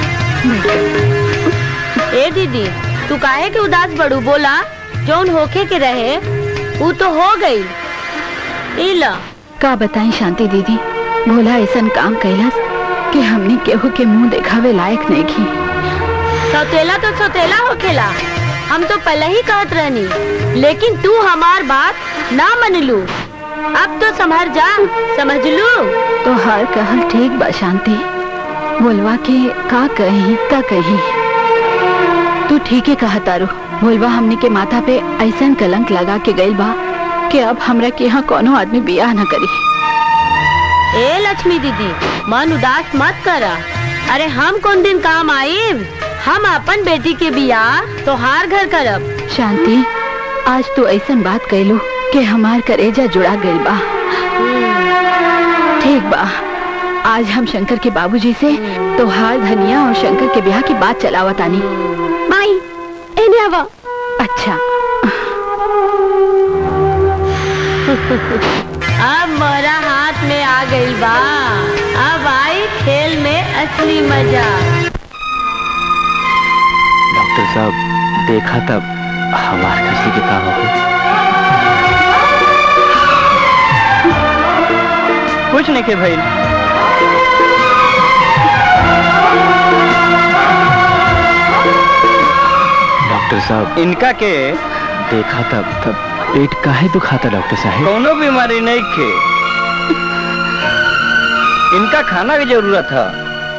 ए दीदी तू काहे के उदास बड़ू बोला जौन होखे के रहे वो तो हो गई इला का बताएं शांति दीदी भोला ऐसा काम कैलस कि हमने केहू के मुंह देखावे लायक नहीं की सौतेला तो सौतेला होखेला हम तो पहले ही कहत रहनी लेकिन तू हमार बात ना मनलू अब तो समझ जा समझ लू तो हर कहल ठीक बा शांति बोलवा के का कही का कही तू ठीक है कहा तारू बोलवा हमने के माथा पे ऐसा कलंक लगा के गइल बा कि अब हमरा के यहाँ कोनो आदमी बियाह न करी ए लक्ष्मी दीदी मन उदास मत करा अरे हम कौन दिन काम आईब हम अपन बेटी के बियाह तोहार घर करब शांति आज तू ऐसा बात कैलू कि हमार करेजा जुड़ा गइल बा ठीक बा आज हम शंकर के बाबूजी से तोहार धनिया और शंकर के ब्याह की बात चलावतानी माई एने आवा अच्छा अब मोरा हाथ में आ गई बा अब आई खेल में असली मजा डॉक्टर साहब देखा तब हमार खसी के काम हो कुछ नहीं के भाई डॉक्टर साहब इनका के देखा तब तब पेट काहे दुखाता डॉक्टर साहब कोनो बीमारी नहीं के इनका खाना की जरूरत है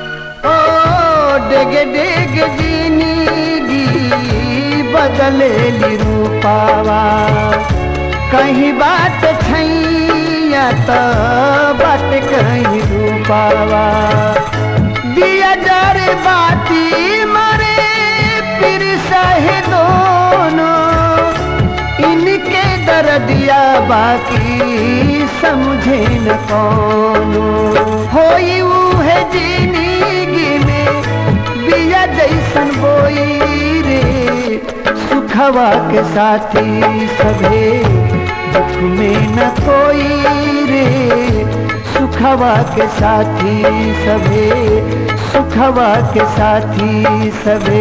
ओ डेग डेग जिंदगी बदले ली रूपावा कहीं बात छैया तो बात कहीं रूपावा दिया डर बाती मरे फिर सहे दोनों इनके दर्दिया बाकी समझे न कौनो होई है जिंदगी में बिया जैसन बोई रे सुखवा के साथी सभे दुख में न कोई रे सुखवा के साथी सभे सुखवा के साथी सभे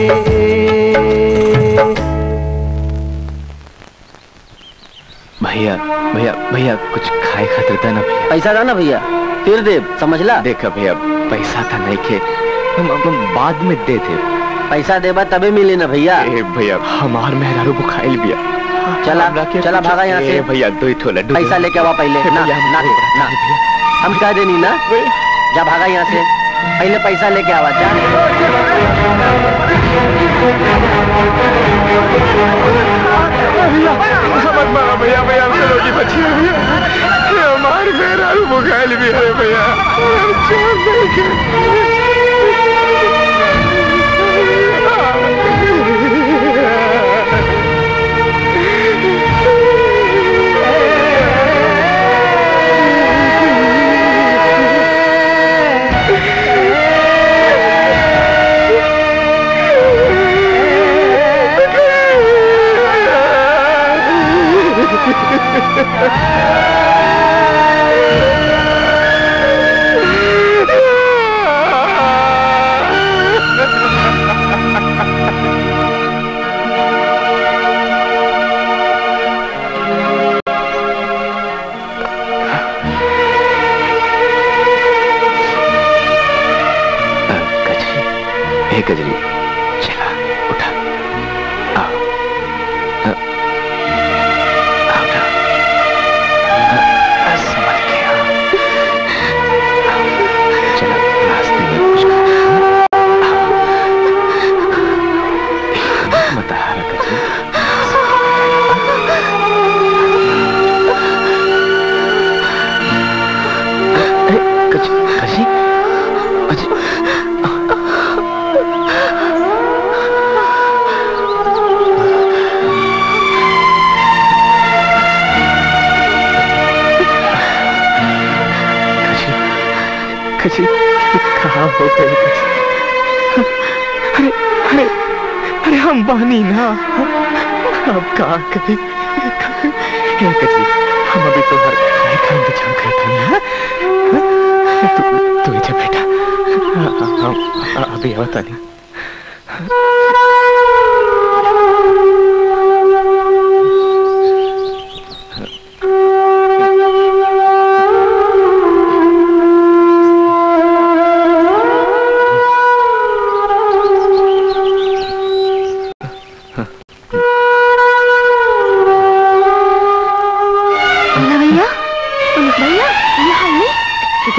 भैया भैया भैया कुछ खाए खातिर था ना भैया पैसा था ना भैया फिर दे समझला देखा भैया पैसा था नहीं के हम, हम बाद में दे दे पैसा देबा तबे मिले ना भैया ए भैया हमार मेहरारू को खाइल बिया चला चला भागा यहाँ ए से भैया दो ही ठो लड्डू दे। पैसा लेके आवा पहले ए ना भैया, ना हमको बड़ा ना भैया। हम कह देनी ना जा भागा यहाँ से पहले पैसा लेके आवा जा समझ मारा भैया भैया हमसे रोटी बची है भैया ये हमारे मेहरारू बुखाइल भी है भैया हम छोड़ देंगे हे गजरी चला उठा आओ अ, आओ उठा अ, अ, समझ गया आओ, चला रास्ते में कुछ खा आओ। मत हारा गजरी अरे गज गजरी गजरी कजी कहाँ हो गए अरे अरे अरे हम बानी ना अब कहाँ कभी हे कजी हम अभी तो हर खाए का इंतजाम करते हैं हाँ? हाँ? तू तू इधर बैठा हाँ, हम अभी आवता नहीं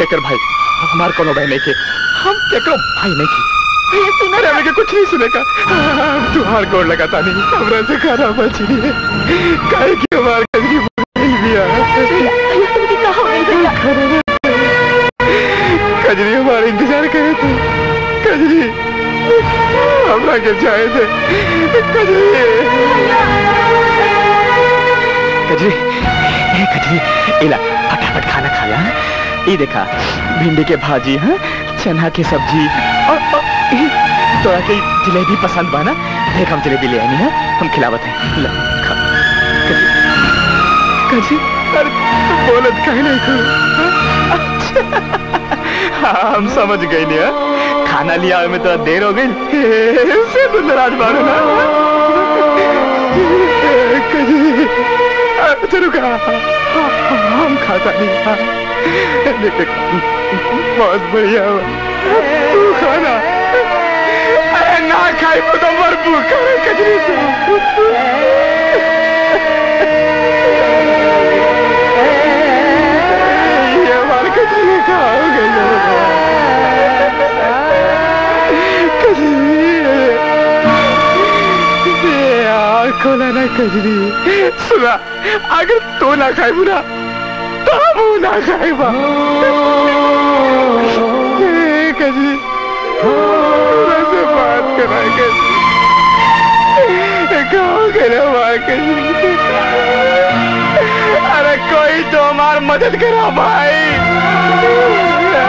केकर भाई हमार कोनो भाई नहीं के हम केकरो भाई नहीं के ये सुना रहे के कुछ नहीं सुनेगा तुहार गोड़ लगाता नहीं हमरा से खाना बची है काहे की हमार कजरी मिल गया कजरी हमारा इंतजार करे थे कजरी हमरा के चाहे थे कजरी कजरी ए कजरी इला फटाफट खाना खा ला ये देखा भिंडी के भाजी हाँ चना की सब्जी और, और ई, तोरा के जलेबी पसंद बा ना देख हम जलेबी ले आनी है हम खिलावत हैं ला खा कजरी अरे तू बोलत काहे नहीं तू हाँ हम समझ गए लिया खाना लिया में थोड़ा देर हो गई से तू नाराज मारो ना कजरी अच्छा रुका हम खाता नहीं हाँ। लेकिन बहुत बढ़िया हुआ तू खाना अरे ना खाई तो मर भूखा है कजरी से ये हमारे कजरी का हो गई कजरी ये आँख खोला ना कजरी सुना अगर तू ना खाए बुरा तो हम ना खाए बा ए, कजरी थोड़ा से बात करा कजरी गाँव के ना मार कजरी अरे कोई तो हमार मदद करा भाई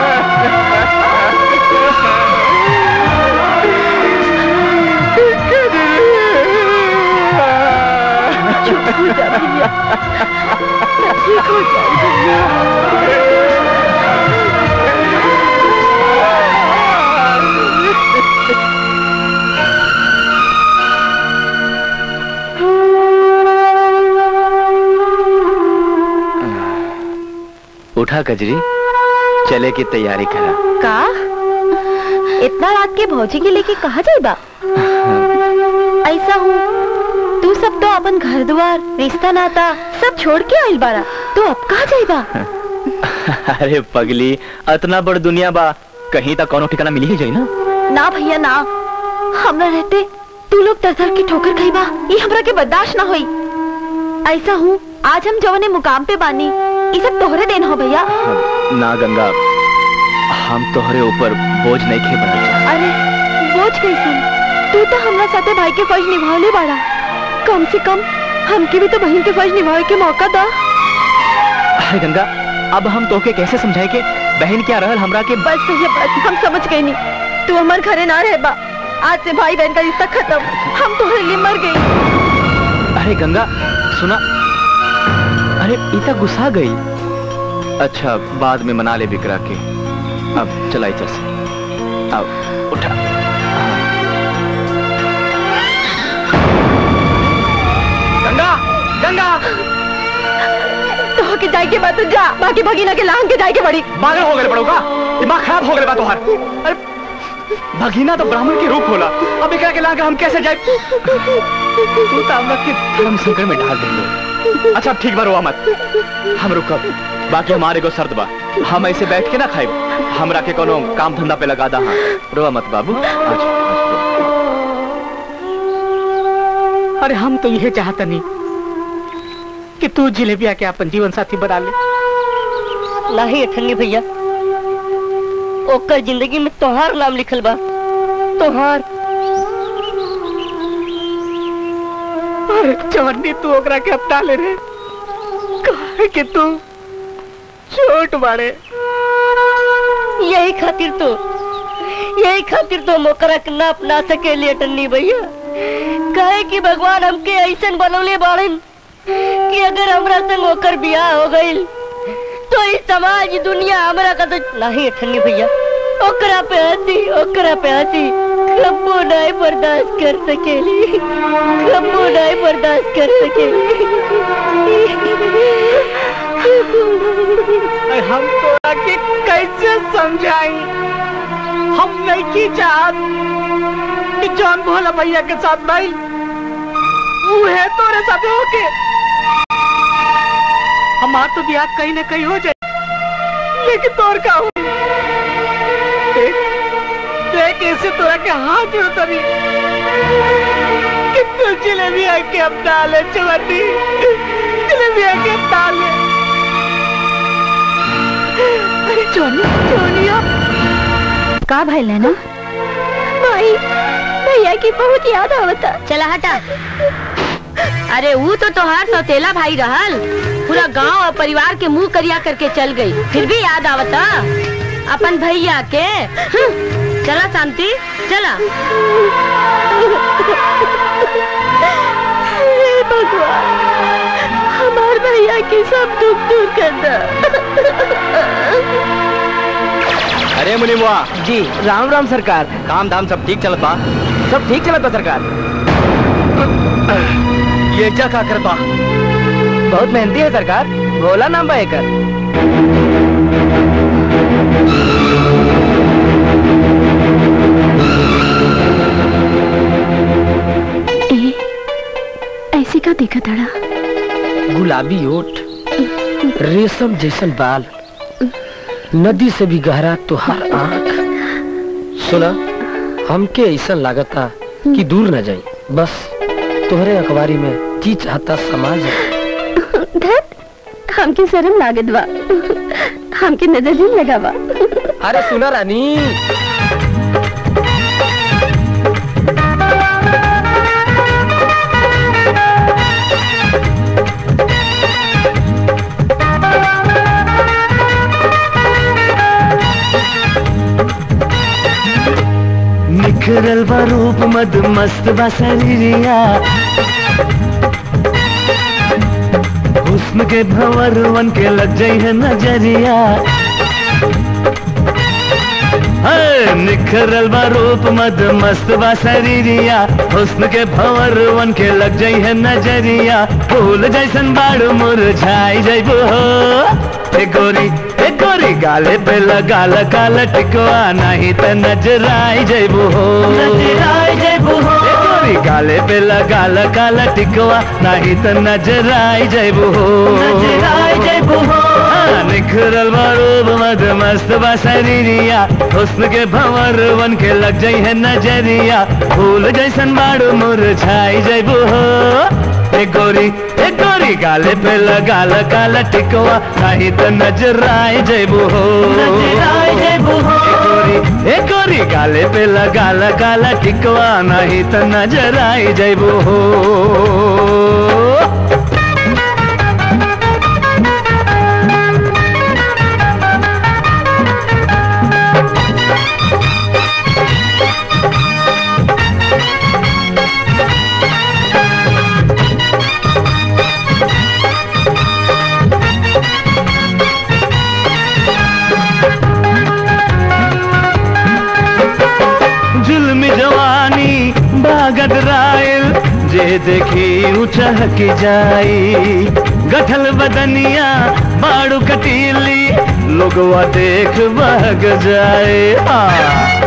उठा कजरी चले की तैयारी करा का इतना रात के भौजी के लेके कहा जाएगा ऐसा हूँ तू सब तो अपन घर द्वार रिश्ता नाता सब छोड़ के आइल बारा तू अब कहा जाएगा अरे पगली इतना बड़ दुनिया बा कहीं तक कोनो ठिकाना मिली ही जाई ना ना भैया ना हमरा रहते तू लोग दर दर की ठोकर खाई बा ये हमरा के बर्दाश्त ना होई ऐसा हूँ आज हम जवने मुकाम पे बानी ये सब तोहरे देन हो भैया ना गंगा हम तोहरे ऊपर बोझ नहीं खे बना अरे बोझ कैसन तू तो हमरा साथे भाई के फर्ज निभावले बाड़ा कम से कम हमके भी तो बहन के फर्ज निभावे के मौका दा अरे गंगा अब हम तोके कैसे समझाए के बहन क्या रहल हमरा के बस भैया बस हम समझ गए नहीं तू हमारे घरे ना रहे बा आज से भाई बहन का रिश्ता खत्म हम तुम्हारे लिए मर गई अरे गंगा सुना अरे इतना गुस्सा गई अच्छा बाद में मना ले बिकरा के अब चलाई चल से अब उठा गंगा गंगा तो के जाए के बाद तो जा बाकी भगीना के लांग के जाए के बड़ी पागल हो गए पड़ोगा दिमाग खराब हो गए बा तोहार अरे भगीना तो ब्राह्मण के रूप होला अब एकरा के लाके हम कैसे जाए तू तो हमरा के धर्म संकट में डाल दे अच्छा ठीक बा रोआ मत हम रुकब बाकी हमारे को शर्त बा हम ऐसे बैठ के ना खाए हमरा के कोनो काम धंधा पे लगा दा हाँ रोआ मत बाबू आज अरे हम तो यह चाहता नहीं कि तू जिलेबिया के अपन जीवन साथी बना ले नहीं अठन्नी भैया ओकर जिंदगी में तोहार नाम लिखल बा तोहार अरे चवन्नी तू ओकरा के अपना ले रे काहे कि तू छोट बाड़े यही खातिर तो यही खातिर तो मोकरा के ना अपना सके लिए टन्नी भैया कहे कि भगवान हमके ऐसन बनौले बाड़न कि अगर हमरा संग ओकर बियाह हो गईल तो इस समाज दुनिया हमरा का तो नहीं ठन्नी भैया ओकरा पे हंसी ओकरा पे हंसी कब्बो नहीं बर्दाश्त कर सकेली कब्बो नहीं बर्दाश्त कर सकेली अरे हम तोरा के कैसे समझाई हम नहीं की चाहत कि जौन भोला भैया के साथ भाई वो है तोरे साथ होके हमार तो ब्याह कहीं ना कहीं हो जाए लेकिन तोर का हुई देख देख ऐसे तोरा के हाथ जोड़ तरी कितने जिलेबी आके अब डाले चवन्नी जिलेबी आके अब डाले अरे चोनी चोनिया का भाई लेना भाई भैया की बहुत याद आवता चला हटा अरे वो तो तोहार सौतेला भाई रहल पूरा गांव और परिवार के मुंह करिया करके चल गई फिर भी याद आवता अपन भैया के हम्म, चला शांति चला हे भगवान हमार भैया की सब दुख दूर कर दे अरे मुनिमुआ जी राम राम सरकार काम धाम सब ठीक चलत बा सब ठीक चलत बा सरकार ये क्या का करत बा बहुत मेहनती है सरकार भोला नाम बा एकर ए ऐसी का देखा तड़ा गुलाबी ओठ रेशम जैसन बाल नदी से भी गहरा तुहार आंख सुना हमके ऐसा लागता कि दूर न जाई बस तोहरे अखबारी में जी चाहता समाज धत हमके शर्म लागत बा हमके नजर नहीं लगावा अरे सुना रानी निखरल बा रूप मद मस्त बा शरीरिया हुस्न के भंवर वन के लग जाई है नजरिया है, निखरल बा रूप मद मस्त बा शरीरिया हुस्न के भंवर वन के लग जाई है नजरिया फूल जैसन बाड़ मुरझाई जइबो हो ए गोरी ए गोरी गाले पे लगा लगा लटकवा नहीं त नजर आई जइबो हो नजर आई जइबो हो ए गोरी गाले पे लगा लगा लटकवा नहीं त नजर आई जइबो हो नजर आई जइबो हो हाँ, निखरल बारूब मद मस्त बा शरीरिया हुस्न के भंवर वन के लग जाई है नजरिया फूल जैसन बाड़ू मुरझाई जइबो हो ए गोरी ए गोरी गाले पे लगा लगा लटकवा नहीं तो नजर आई जइबो हो नजर आई जइबो हो ए गोरी ए गोरी गाले पे लगा लगा लटकवा नहीं तो नजर आई जइबो हो जुल्म जवानी बागद रायल जे देखी उछह की जाई गठल बदनिया बाड़ू कटीली लोगवा देख बहग जाए हाँ।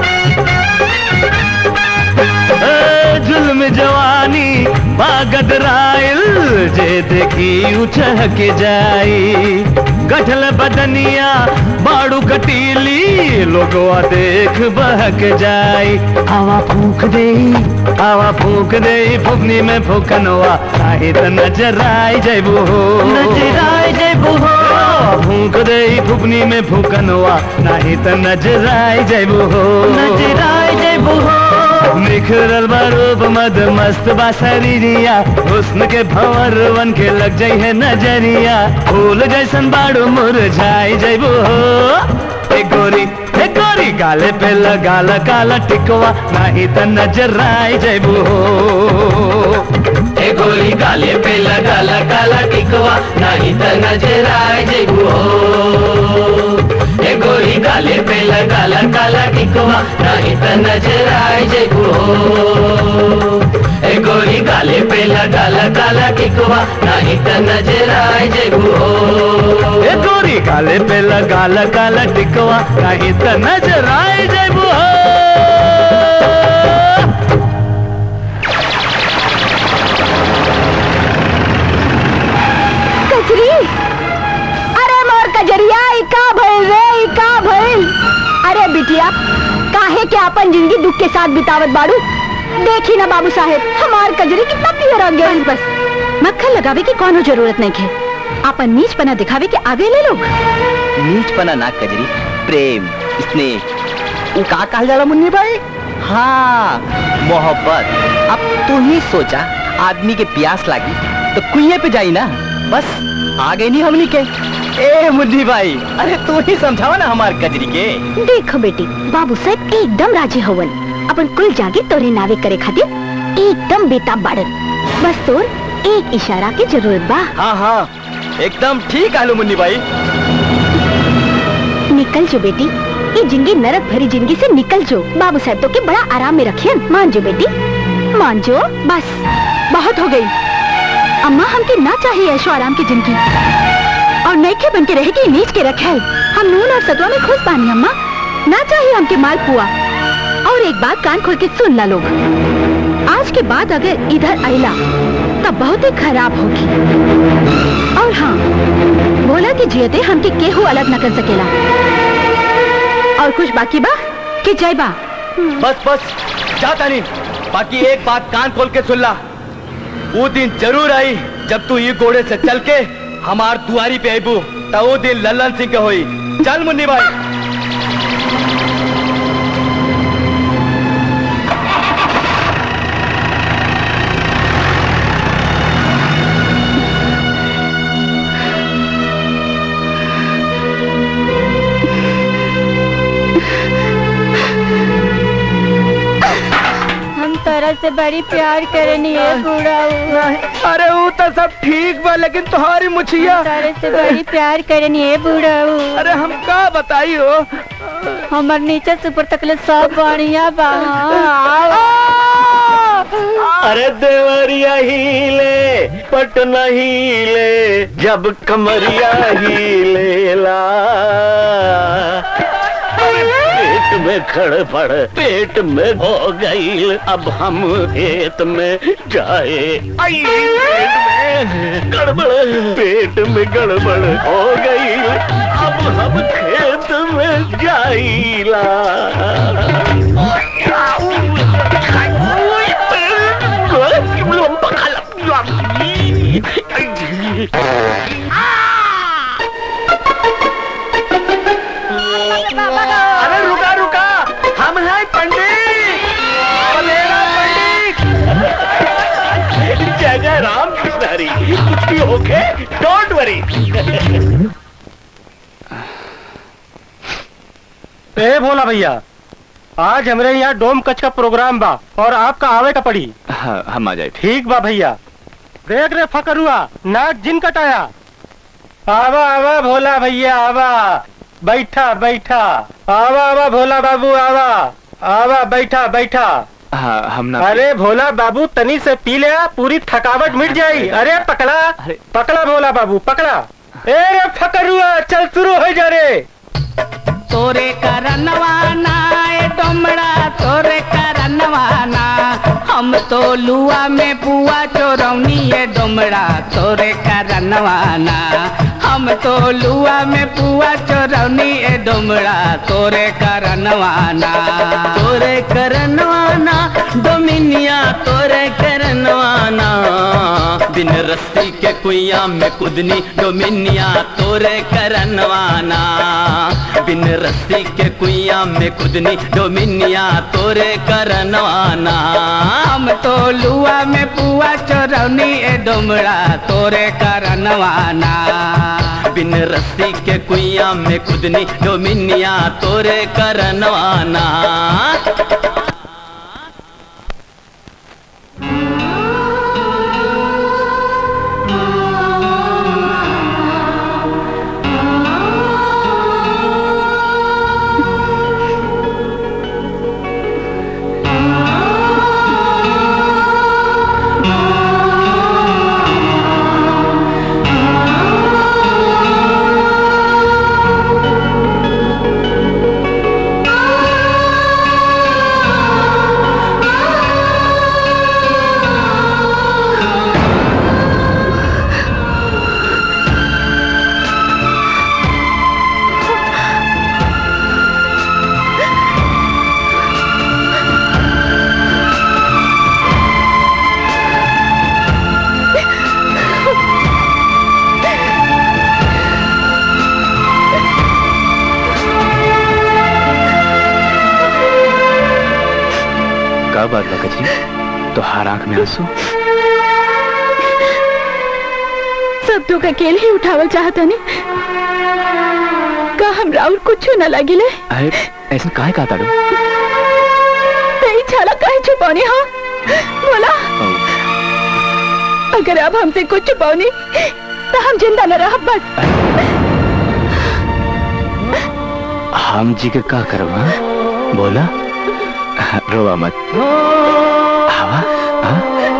ए, जुल्म जवानी बागद रायल जे देखी उछह के जाई गठल बदनिया बाड़ू कटीली लोगवा देख बहक जाई हवा फूक दे हवा फूक दे फुकनी में फूकनवा नाही त नजर आई जइबू हो नजर आई जइबू हो फूक दे फुकनी में फूकनवा नाही त नजर आई जइबू हो नजर आई जइबू हो निखरल बारूप मद मस्त बा शरीरिया हुस्न के भंवर वन के लग जाई है नजरिया फूल जैसन बाड़ू मुरझाई जइबू हो ए गोरी ए गोरी गाले पे लगा काला टिकवा नहीं त नजर आई जइबू हो ए गोरी गाले पे लगा काला टिकवा नहीं त नजर आए जइबू हो ए गोरी गाले पे लगा काला टिकवा नहीं त नजर आए जइबू हो ए गोरी गाले पे लगा काला टिकवा नहीं त नजर आए जइबू हो ए गोरी गाले पे लगा काला टिकवा नहीं त नजर आई जइबू हो कचरी अरे मोर कजरिया ई का भइल रे अपन जिंदगी दुख के साथ बितावत बाड़ू देखी ना बाबू साहेब हमार कजरी कितना पियर हो गया बस मक्खन लगावे की कोनो जरूरत नहीं है अपन नीच पना दिखावे के आगे ले लोग नीच पना ना कजरी प्रेम स्नेह वो का कहल जाला मुन्नी भाई हाँ मोहब्बत अब तू ही सोचा आदमी के प्यास लागी तो कुएं पे जाई ना बस आ गई नहीं हमनी के ए मुन्नी भाई अरे तू ही समझावा ना हमार कजरी के देखो बेटी बाबू साहब एकदम राजी होवन अपन कुल जागे तोरे नावे करे खातिर एकदम बेताब बाड़न बस तोर एक इशारा की जरूरत बा हाँ हाँ एकदम ठीक आलू मुन्नी भाई निकल जो बेटी ये जिंदगी नरक भरी जिंदगी से निकल जो बाबू साहब तो के बड़ा आराम में रखियन मान जो बेटी मान जो बस बहुत हो गई अम्मा हमके ना चाहिए ऐशो आराम की जिंदगी और नैखे बन के रहेगी नीच के रखेल हम नून और सतवा में खुश बानी अम्मा ना चाहिए हमके माल पुआ और एक बात कान खोल के सुन ला लोग आज के बाद अगर इधर आइला तब बहुत ही खराब होगी और हाँ बोला कि जियते हमके केहू अलग न कर सकेला और कुछ बाकी बा कि जय बा बस बस जाता नहीं बाकी एक बात कान खोल के सुन ला वो दिन जरूर आई जब तू ये घोड़े से चल के हमार दुआरी पे आईबू तो वो दिन लल्लन सिंह के होई चल मुन्नी भाई हम तरह से बड़ी प्यार करनी है बूढ़ा अरे वो तो सब ठीक बा लेकिन तुम्हारी मुछिया तरह से बड़ी प्यार करनी है बूढ़ा अरे हम का बताई हो हमर नीचे से ऊपर तकले सब बढ़िया बा अरे देवरिया हिले पटना हिले जब कमरिया हीलेला पेट में खड़ पड़ पेट में हो गई अब हम खेत में जाए आई, पेट में गड़बड़ पेट में गड़बड़ हो गई अब हम खेत में जाइला अरे रुका रुका हम हैं पंडित बलेरा पंडित जय जय राम कृष्ण हरी कुछ भी होके डोंट वरी ए भोला भैया आज हमरे यहाँ डोम कच का प्रोग्राम बा और आपका आवे का पड़ी हाँ, हम आ जाए ठीक बा भैया देख रे फकरुआ नाक जिन कटाया आवा आवा भोला भैया आवा बैठा बैठा आवा आवा भोला बाबू आवा आवा बैठा बैठा हाँ, हम ना अरे भोला बाबू तनी से पी ले पूरी थकावट मिट जाई अरे पकड़ा पकड़ा भोला बाबू पकड़ा ए रे फकरुआ चल शुरू हो जा रे तोरे करनवाना ए डोमड़ा तोरे करनवाना हम तो लुआ में पुआ चोरौनी ए डोमड़ा तोरे करनवाना हम तो लुआ में पुआ चोरौनी ए डोमड़ा तोरे करनवाना तोरे करनवाना डोमिनिया तोरे करनवाना बिन रस्सी के कुइया में कुदनी डोमिनिया तोरे करनवाना बिन रस्सी के कुइया में कुदनी डोमिनिया तोरे करनवाना हम तो लुआ में पुआ चोरौनी ए डोमड़ा तोरे करनवाना बिन रस्सी के कुइया में कुदनी डोमिनिया तोरे करनवाना आ तो हर आंख में आंसू सब दुख अकेले ही उठावल चाहता ने का हम राउर कुछ न लगिले अरे ऐसा काहे कहा ताड़ू तेरी छाला काहे छुपानी हाँ बोला अगर आप हमसे कुछ छुपाओनी तो हम जिंदा न रह बस हम जी के का करवा बोला रोवा मत हवा हाँ?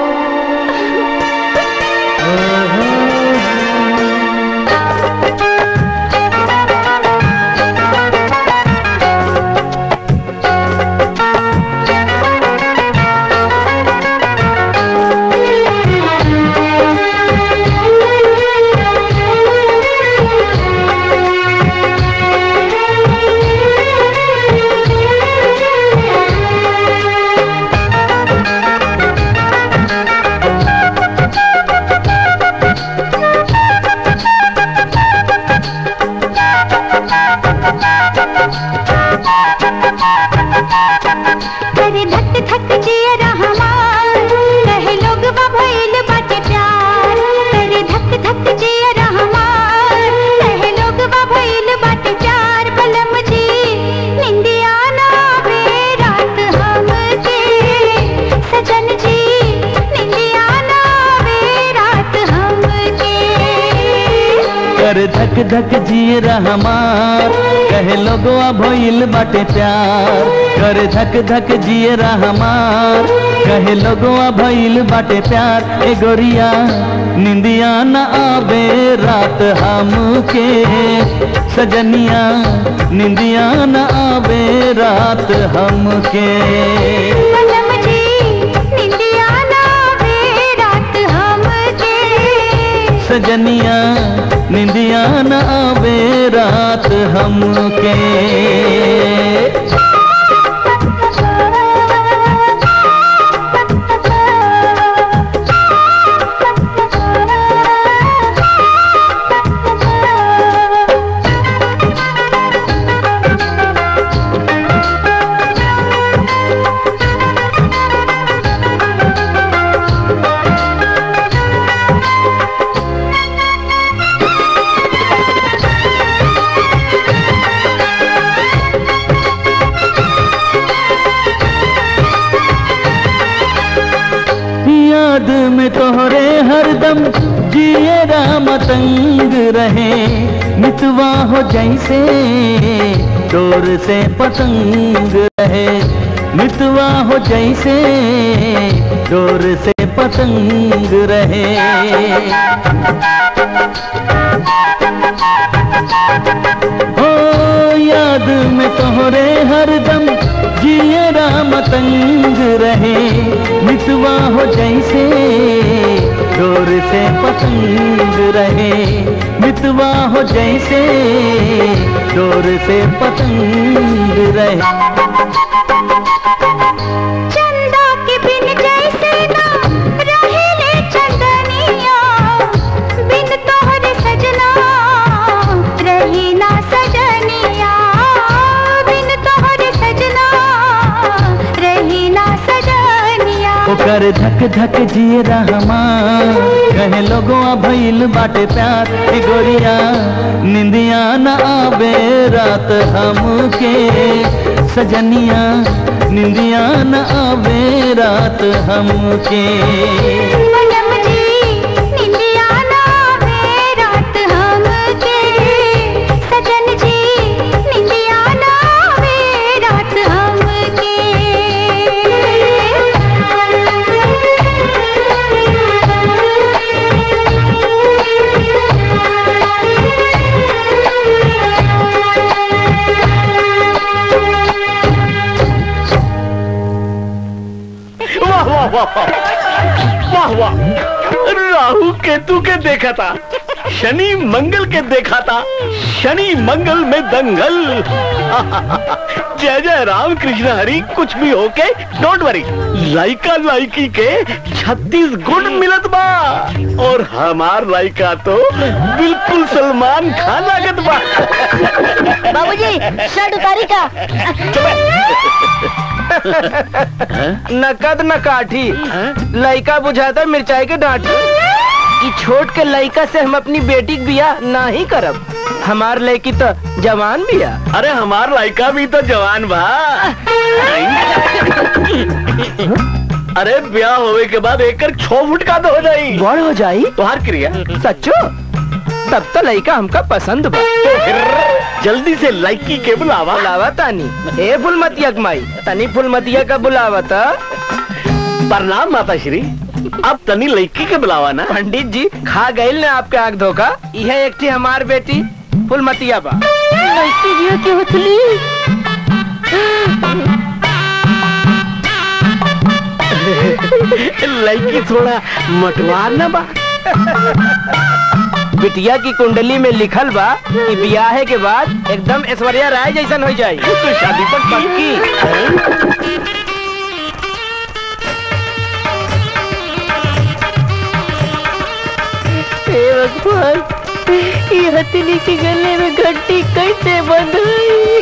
अरे धक धक जिया रहमान कहे लोग भइल बाटे प्यार अरे धक धक जिया रहमान कहे लोग भइल बाटे प्यार बलम जी निंदिया ना वे रात हमके सजन जी निंदिया ना वे रात हमके कर धक धक जिए रहमार कहे लोगवा भइल बाटे प्यार कर धक धक जिए रहमार कहे लोगवा भइल बाटे प्यार ए गोरिया निंदिया न आवे रात हमके सजनिया निंदिया न आवे रात हमके बलम जी निंदिया ना वे रात हमके सजनिया निंदिया न आवे रात हमके याद में तोहरे हरदम जिए राम तंग रहे मितवा हो जैसे डोर से पतंग रहे मितवा हो जैसे डोर से पतंग रहे हो याद में तोहरे हरदम जिए राम तंग रहे मितवा हो जैसे डोर से पतंग रहे मितवा हो जैसे डोर से पतंग रहे चंदा के बिन जैसे ना रहेले चंदनिया बिन तोहरे सजना रही ना सजनिया बिन तोहरे सजना रही ना सजनिया ओकर धक धक जिए रहमा कहे लोगों भइल बाटे प्यार ए गोरिया निंदिया न आवे रात हमके सजनिया निंदिया न आवे रात हमके बलम जी निंदिया ना वे रात हमके सजन जी निंदिया ना वे रात वाह वाह वाह वाह वाह वाह राहु केतु के देखा था शनि मंगल के देखा था शनि मंगल में दंगल जय जय राम कृष्ण हरि कुछ भी होके डोंट वरी लाइका लाइकी के छत्तीस गुण मिलत बा और हमार लाइका तो बिल्कुल सलमान खान लागत बा बाबूजी शर्ट उतारी का नकद न काठी लइका बुझाता मिर्चाई के डांटी ई छोट के लइका से हम अपनी बेटी के बियाह ना ही करब हमार लड़की तो जवान बिया अरे हमार लड़का भी तो जवान बा अरे ब्याह होवे के बाद एक छह फुट का तो हो जाई बड़ हो जाई तुहार क्रिया सच्चो तब तो लइका हमका पसंद बा जल्दी से लड़की के बुलावा बुलावा तानी ए फुलमतिया के माई तनी फुलमतिया का बुलावा था प्रणाम माता श्री अब तनी लड़की के बुलावा ना पंडित जी खा गई ने आपके आग धोखा यह एक थी हमार बेटी फुलमतिया बा लड़की जियो की उथली लड़की थोड़ा मटवार ना बा बिटिया की कुंडली में लिखल बा कि ब्याह के बाद एकदम ऐश्वर्या राय जैसन हो जाई तो शादी पर पक्की हे भगवान ये हथनी के गले में घंटी कैसे बंद हुई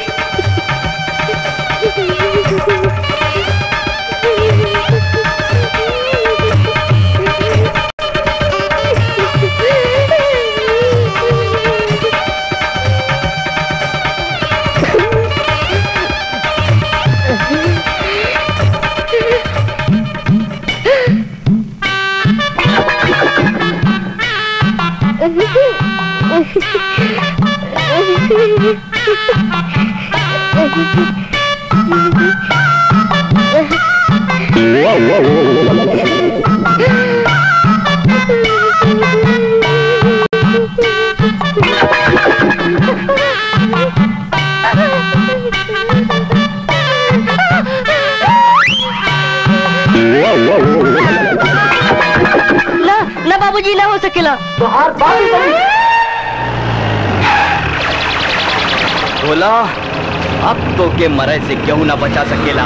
ना ना बाबूजी ना हो सकेला बोला अब तो के मरे से क्यों ना बचा सकेला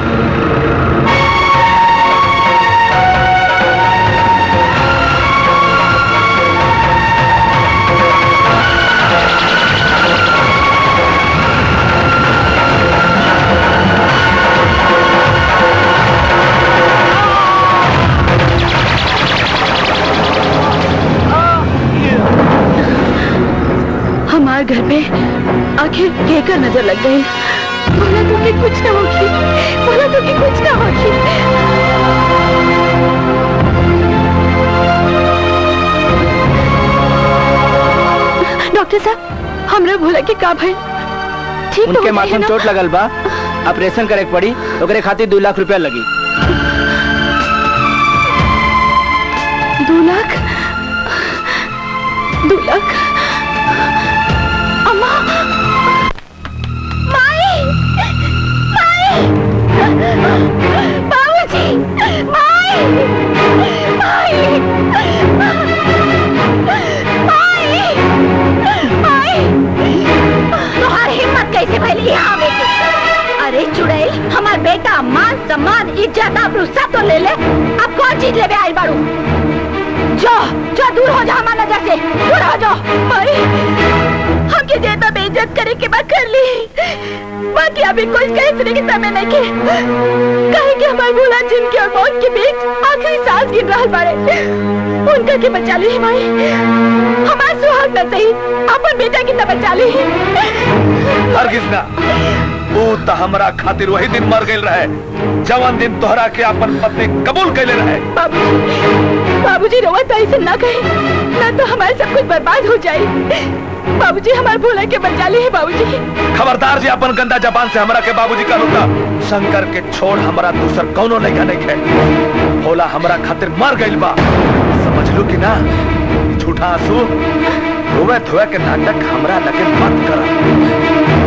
हमार घर पे आखिर केकर नजर लग गई बोला तो कि कुछ ना होगी बोला तो कि कुछ ना होगी डॉक्टर साहब हमरा भोला के का भाई ठीक तो उनके हो माथे जाइए में ना? चोट लगल बा ऑपरेशन करे के पड़ी ओकरे खातिर दो लाख रुपया लगी दो लाख दो लाख अम्मा माई माई बाबूजी माई माई माई माई तुम्हारी हिम्मत कैसे फैली यहाँ आवे की? अरे चुड़ैल हमार बेटा मान सम्मान इज्जत आबरू सब तो ले ले अब कौन चीज ले आई बारू जो जो दूर हो जा हमारे नजर से दूर हो जाओ भाई हमके जेता बेइज्जत करे के बाद कर ली बाकी अभी कुछ कह सुने के समय नहीं के कहे कि हमारे भोला जिनके और मौत के बीच आखिरी सांस गिर रहा बारे उनका के बचा ली माई हमारे सुहाग न सही अपन बेटा की तो बचा ली हरगिज ना ऊ तो हमरा खातिर वही दिन मर गई रहे जवन दिन तोहरा के अपन पत्नी कबूल कैले रहे बाबूजी बाबूजी रोवा तो ऐसे ना कहे ना तो हमारे सब कुछ बर्बाद हो जाए बाबूजी हमारे भोला के बचा ली है बाबूजी खबरदार जी अपन गंदा जबान से हमरा के बाबूजी का होता शंकर के छोड़ हमरा दूसर कौनो नहीं नहीं है भोला हमरा खातिर मर गइल बा समझ लू कि ना ई झूठा आंसू रोवे धोवे के नाटक हमरा लगे मत करा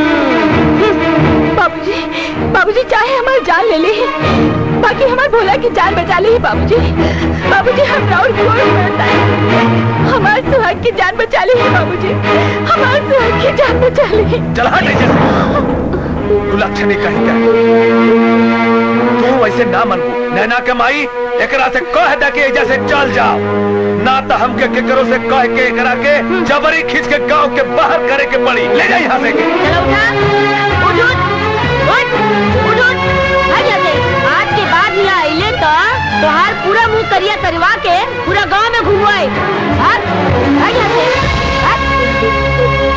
बाबूजी बाबूजी चाहे हमारी जान ले ली बाकी हमारे भोला की जान बचा ली बाबूजी बाबूजी हम राउर गोड़ पड़ता है हमारे सुहाग की जान बचा ली है बाबूजी हमारे सुहाग की जान बचा ली चल हट ऐसे तू लक्षणी कहीं का तू वैसे ना मनबू नैना के माई एकरा से कह दे के एजा से चल जाओ ना तो हमके केकरो से कह के एकरा के जबरी खींच के गांव के बाहर करे के पड़ी ले जा यहाँ से के उठो उठ उठ तोहार पूरा मुंह करिया करवा के पूरा गांव में घुमवाए भाग भाग यहाँ से भाग।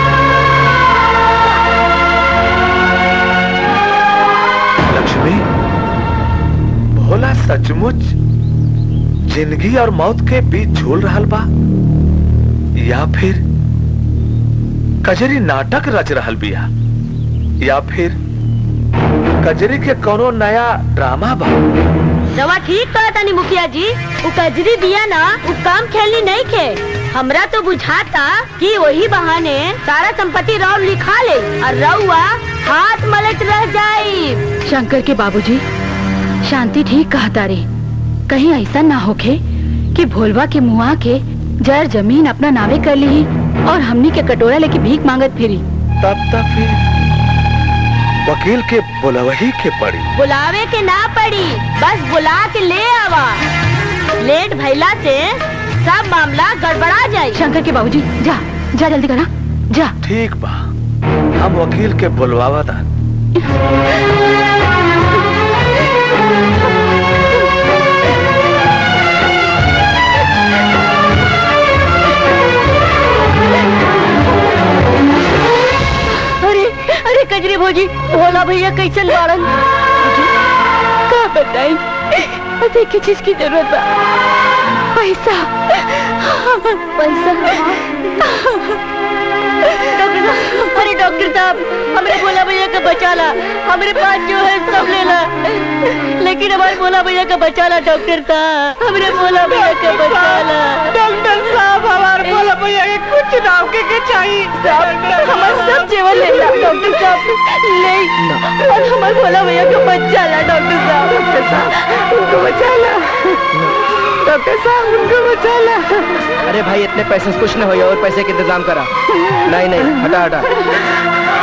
लक्ष्मी भोला सचमुच जिंदगी और मौत के बीच झूल रहल बा या फिर कजरी नाटक रच रहल बिया या फिर कजरी के कोनो नया ड्रामा बा रवा ठीक कहा तानी मुखिया जी उ कजरी दिया ना उ काम खेलनी नहीं खे हमरा तो बुझाता कि वही बहाने सारा संपत्ति राव लिखा ले और रउआ हाथ मलट रह जाई शंकर के बाबूजी शांति ठीक कहा तारे कहीं ऐसा ना होखे कि भोलवा के मुआ के जर जमीन अपना नावे कर ली और हमनी के कटोरा लेके भीख मांगत फिरी तब तक फिर वकील के बुलवही के पड़ी बुलावे के ना पड़ी बस बुला के ले आवा लेट भैला से सब मामला गड़बड़ा जाए शंकर के बाबूजी जा जा जल्दी करा जा ठीक बा हम वकील के बुलवावा था अरे अरे कजरी भौजी भोला भैया कैसे बाड़न का बताई अरे किस चीज की जरूरत बा पैसा पैसा डॉक्टर साहब अरे डॉक्टर साहब हमारे भोला भैया का बचा ला हमारे पास जो है सब ले ला लेकिन हमारे भोला भैया का बचा ला डॉक्टर साहब हमारे भोला भैया का बचा ला डॉक्टर साहब हमारे भोला भैया के कुछ ना के के चाहिए हमारा सब जीवन ले ला डॉक्टर साहब ले और हमारे भोला भैया का बचा ला डॉक्टर साहब डॉक्टर साहब उनको बचा ला डॉक्टर साहब उनको बचा ला अरे भाई इतने पैसे से कुछ न हो और पैसे का इंतजाम करा नहीं नहीं हटा हटा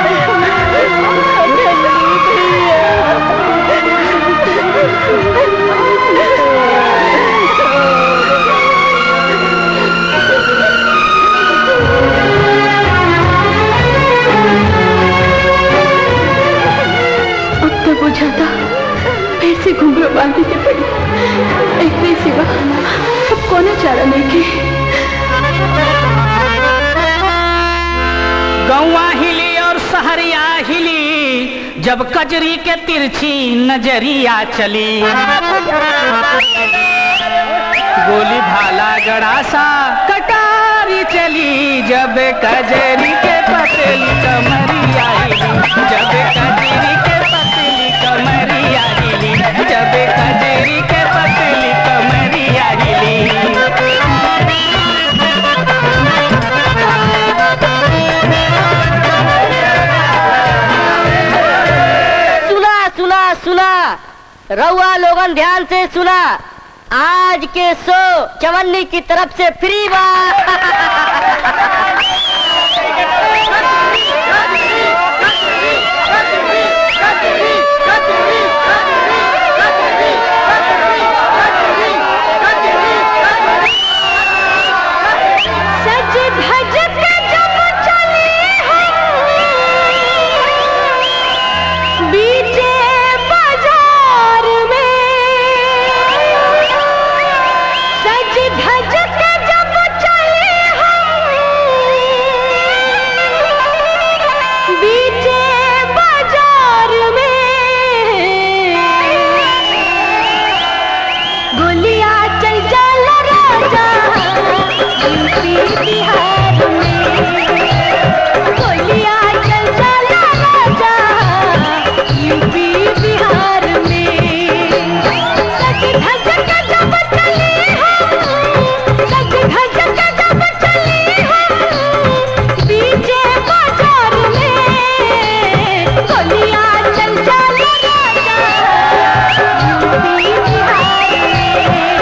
अब तो बुझाता फिर से घुंघरू बांधने के पड़ी एकरे सिवा अब कोनो चारा नहीं के गौवा हिली और सहरिया हिली जब कजरी के तिरछी नजरिया चली गोली भाला गड़ासा कटारी चली जब कजरी के पतली कमरिया हिली जब कजरी के पतली कमरिया हिली जब कजरी के पतली कमरिया सुना सुना सुना रउआ लोगन ध्यान से सुना आज के शो चवन्नी की तरफ से फ्री बा सज धज के जब चले हम बीचे बाजार में सज धज के जब चले हम बीचे बाजार में गोलियां चल जाला राजा यूपी बिहार में गोलियां चल जाला राजा यूपी बिहार में सज धज के जब चले हम सज धज के जब चले हम बीचे बाजार में गोलियां चल जाला राजा यूपी बिहार में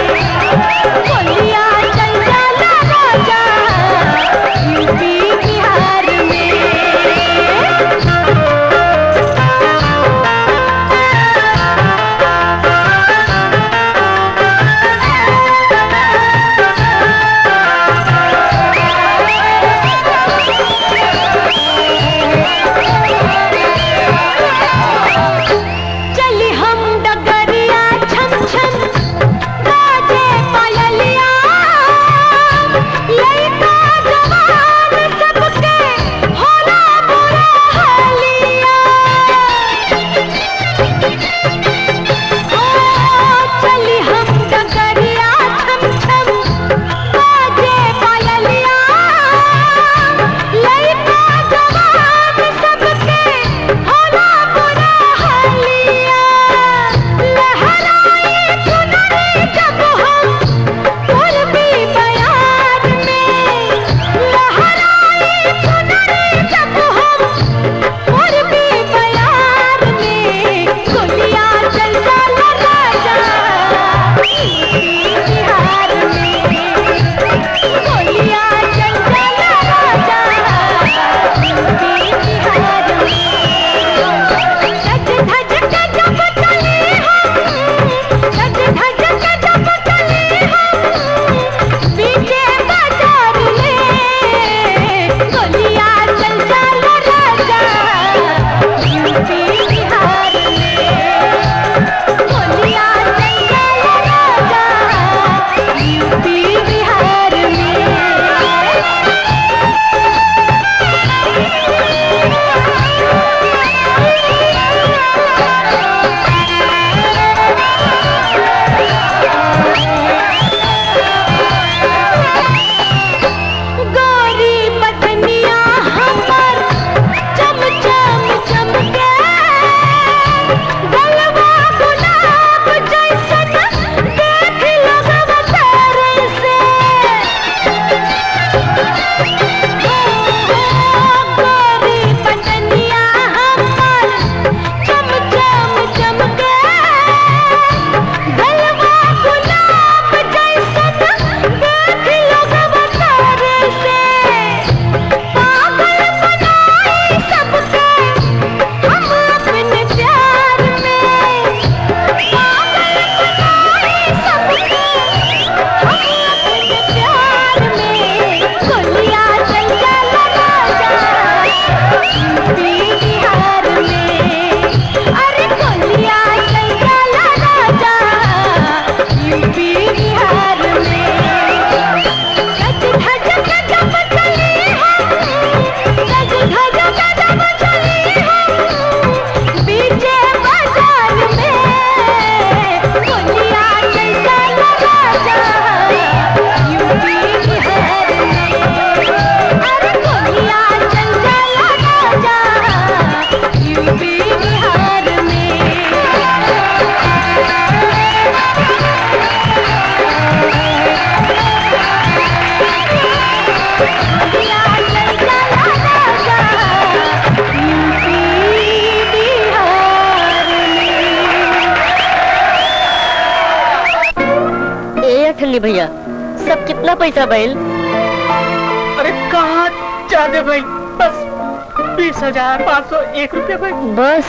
मुन्नी भैया सब कितना पैसा भइल अरे कहाँ जादे भाई बस बीस हजार पाँच सौ एक रुपया भाई बस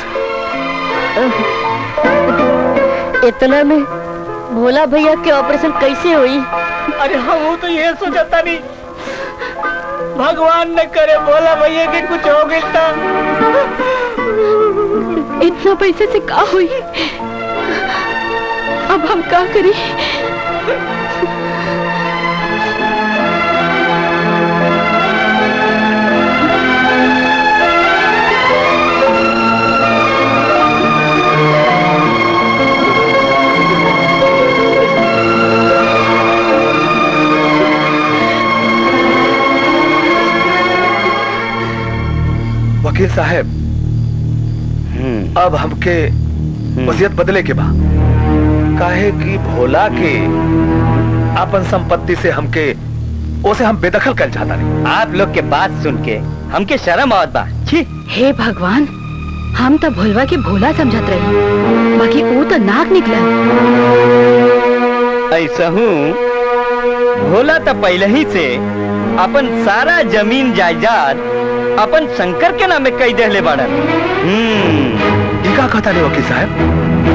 इतना में भोला भैया के ऑपरेशन कैसे हुई अरे हम तो ये सोचता नहीं भगवान न करे भोला भैया के कुछ हो गई था इतना पैसे से का हुई अब हम का करी वकील साहब अब हमके वसीयत बदले के बा काहे कि भोला के अपन संपत्ति से हमके उसे हम बेदखल कर चाहता नहीं आप लोग के बात सुन के हमके शर्म आवत बा छी हे भगवान हम तो भोलवा के भोला समझत रहे बाकी वो तो नाक निकला ऐसा हूँ भोला तो पहले ही से अपन सारा जमीन जायदाद अपन शंकर के नामे कई देहले बाड़न हम्म का कहता नहीं वकील साहब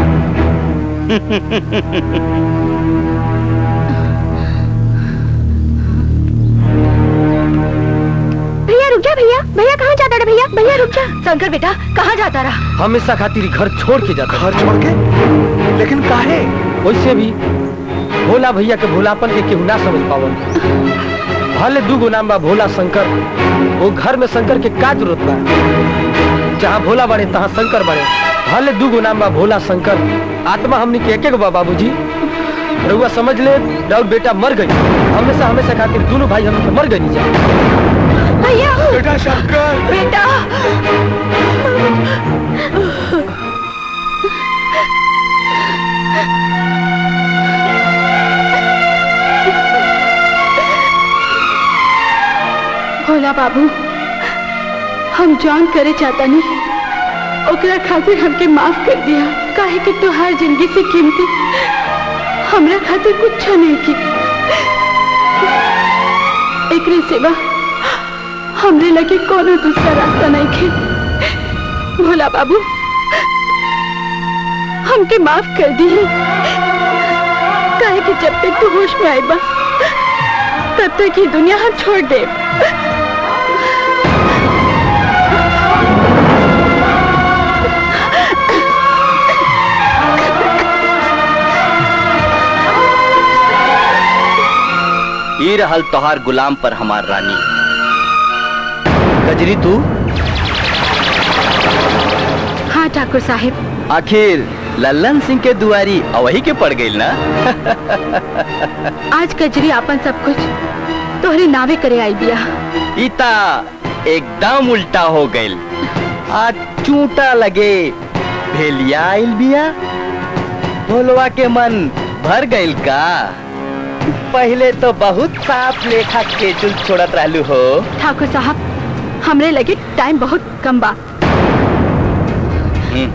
भैया रुक जा भैया भैया कहाँ जाता रहा भैया भैया रुक जा शंकर बेटा कहाँ जाता रहा हमेशा खातिर घर छोड़ के जाता घर छोड़ के लेकिन काहे वैसे भी भोला भैया के भोलापन के केहू ना समझ पावन भले दू गो नाम बा भोला शंकर वो घर में शंकर के का जरूरत बा जहाँ भोला बड़े तहाँ शंकर बड़े भले दू गो नाम बा भोला शंकर आत्मा हमने के एक एक बा बाबूजी रउआ समझ ले राउर बेटा मर गई हमेशा हमेशा खातिर दोनों भाई हम मर गई जा भैया बेटा शंकर बेटा भोला बाबू हम जॉन करे चाहता नहीं ओकरा खातिर हमके माफ कर दिया काहे कि तुहार जिंदगी से कीमती हमरा खातिर कुछ नहीं की एकरे सिवा हमरे लगे कोनो दूसरा रास्ता नहीं खे भोला बाबू हमके माफ कर दी काहे कि जब तक तू होश में आई बा तब तक ये दुनिया हम छोड़ दे ई रहल तोहार गुलाम पर हमार रानी गजरी तू हाँ ठाकुर साहिब आखिर लल्लन सिंह के दुआरी अवही के पड़ गई ना आज कजरी आपन सब कुछ तोहरे नावे करे आई बिया इता एकदम उल्टा हो गई आज चूटा लगे भेलिया आइल बिया भोलवा के मन भर गइल का पहले तो बहुत साफ लेखा केचुल छोड़त रहलू हो ठाकुर साहब हमरे लगे टाइम बहुत कम बा हम्म,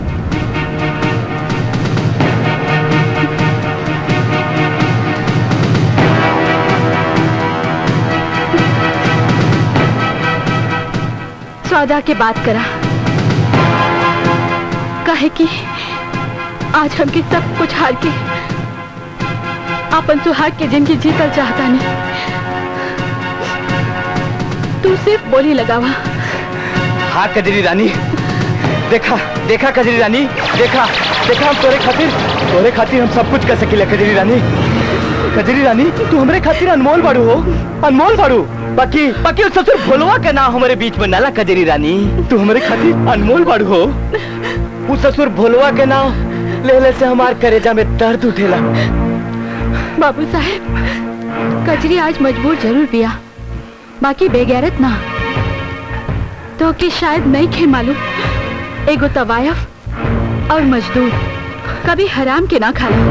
सौदा के बात करा कहे कि आज हमके सब कुछ हार के अपन सुहाग के जिंदगी जीतल चाहता नहीं तू सिर्फ बोली लगावा हाँ कजरी रानी देखा देखा कजरी रानी देखा देखा हम तोरे खातिर तोरे खातिर हम सब कुछ कर सकीले कजरी रानी कजरी रानी तू हमरे खातिर अनमोल बाड़ू हो अनमोल बाड़ू बाकी बाकी उस ससुर भोलवा के नाम हमारे बीच में नाला कजरी रानी तू हमरे खातिर अनमोल बाड़ू हो उस ससुर भोलवा के नाम ले ले से हमार करेजा में दर्द उठेला बाबू साहेब कजरी आज मजबूर जरूर पिया बाकी बेगैरत ना तो कि शायद नहीं खे मालूम एगो तवायफ और मजदूर कभी हराम के ना खाला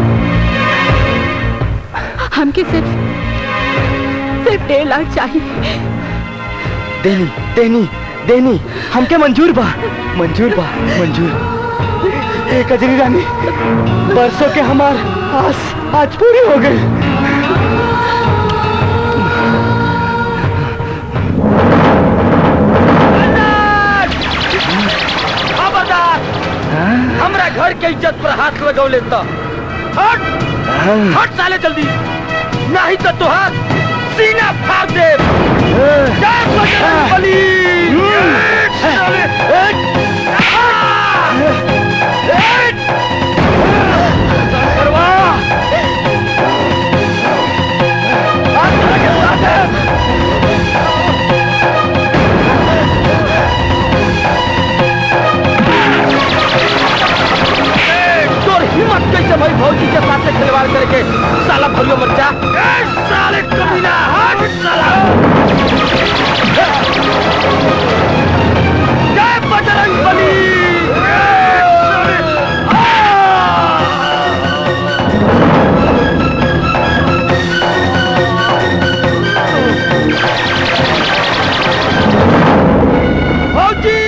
हमके सिर्फ सिर्फ डेढ़ लाख चाहिए देनी देनी देनी हमके मंजूर बा मंजूर बा मंजूर ए कजरी रानी बरसों के हमार आस आज पूरी हो गई खबरदार हमरा घर के इज्जत पर हाथ लगौले तो हट हट साले जल्दी नहीं तो तुहार सीना फाड़ दे जय बजरंग बली साले, हट! आ! हट! करवा! हाथ लगे साथ है। तोर हिम्मत कैसे भाई भौजी के साथ खिलवाड़ करके साला भरियो मर्चा ए साले कमीना हट साला जय बजरंग बली ए, साले, आ! भौजी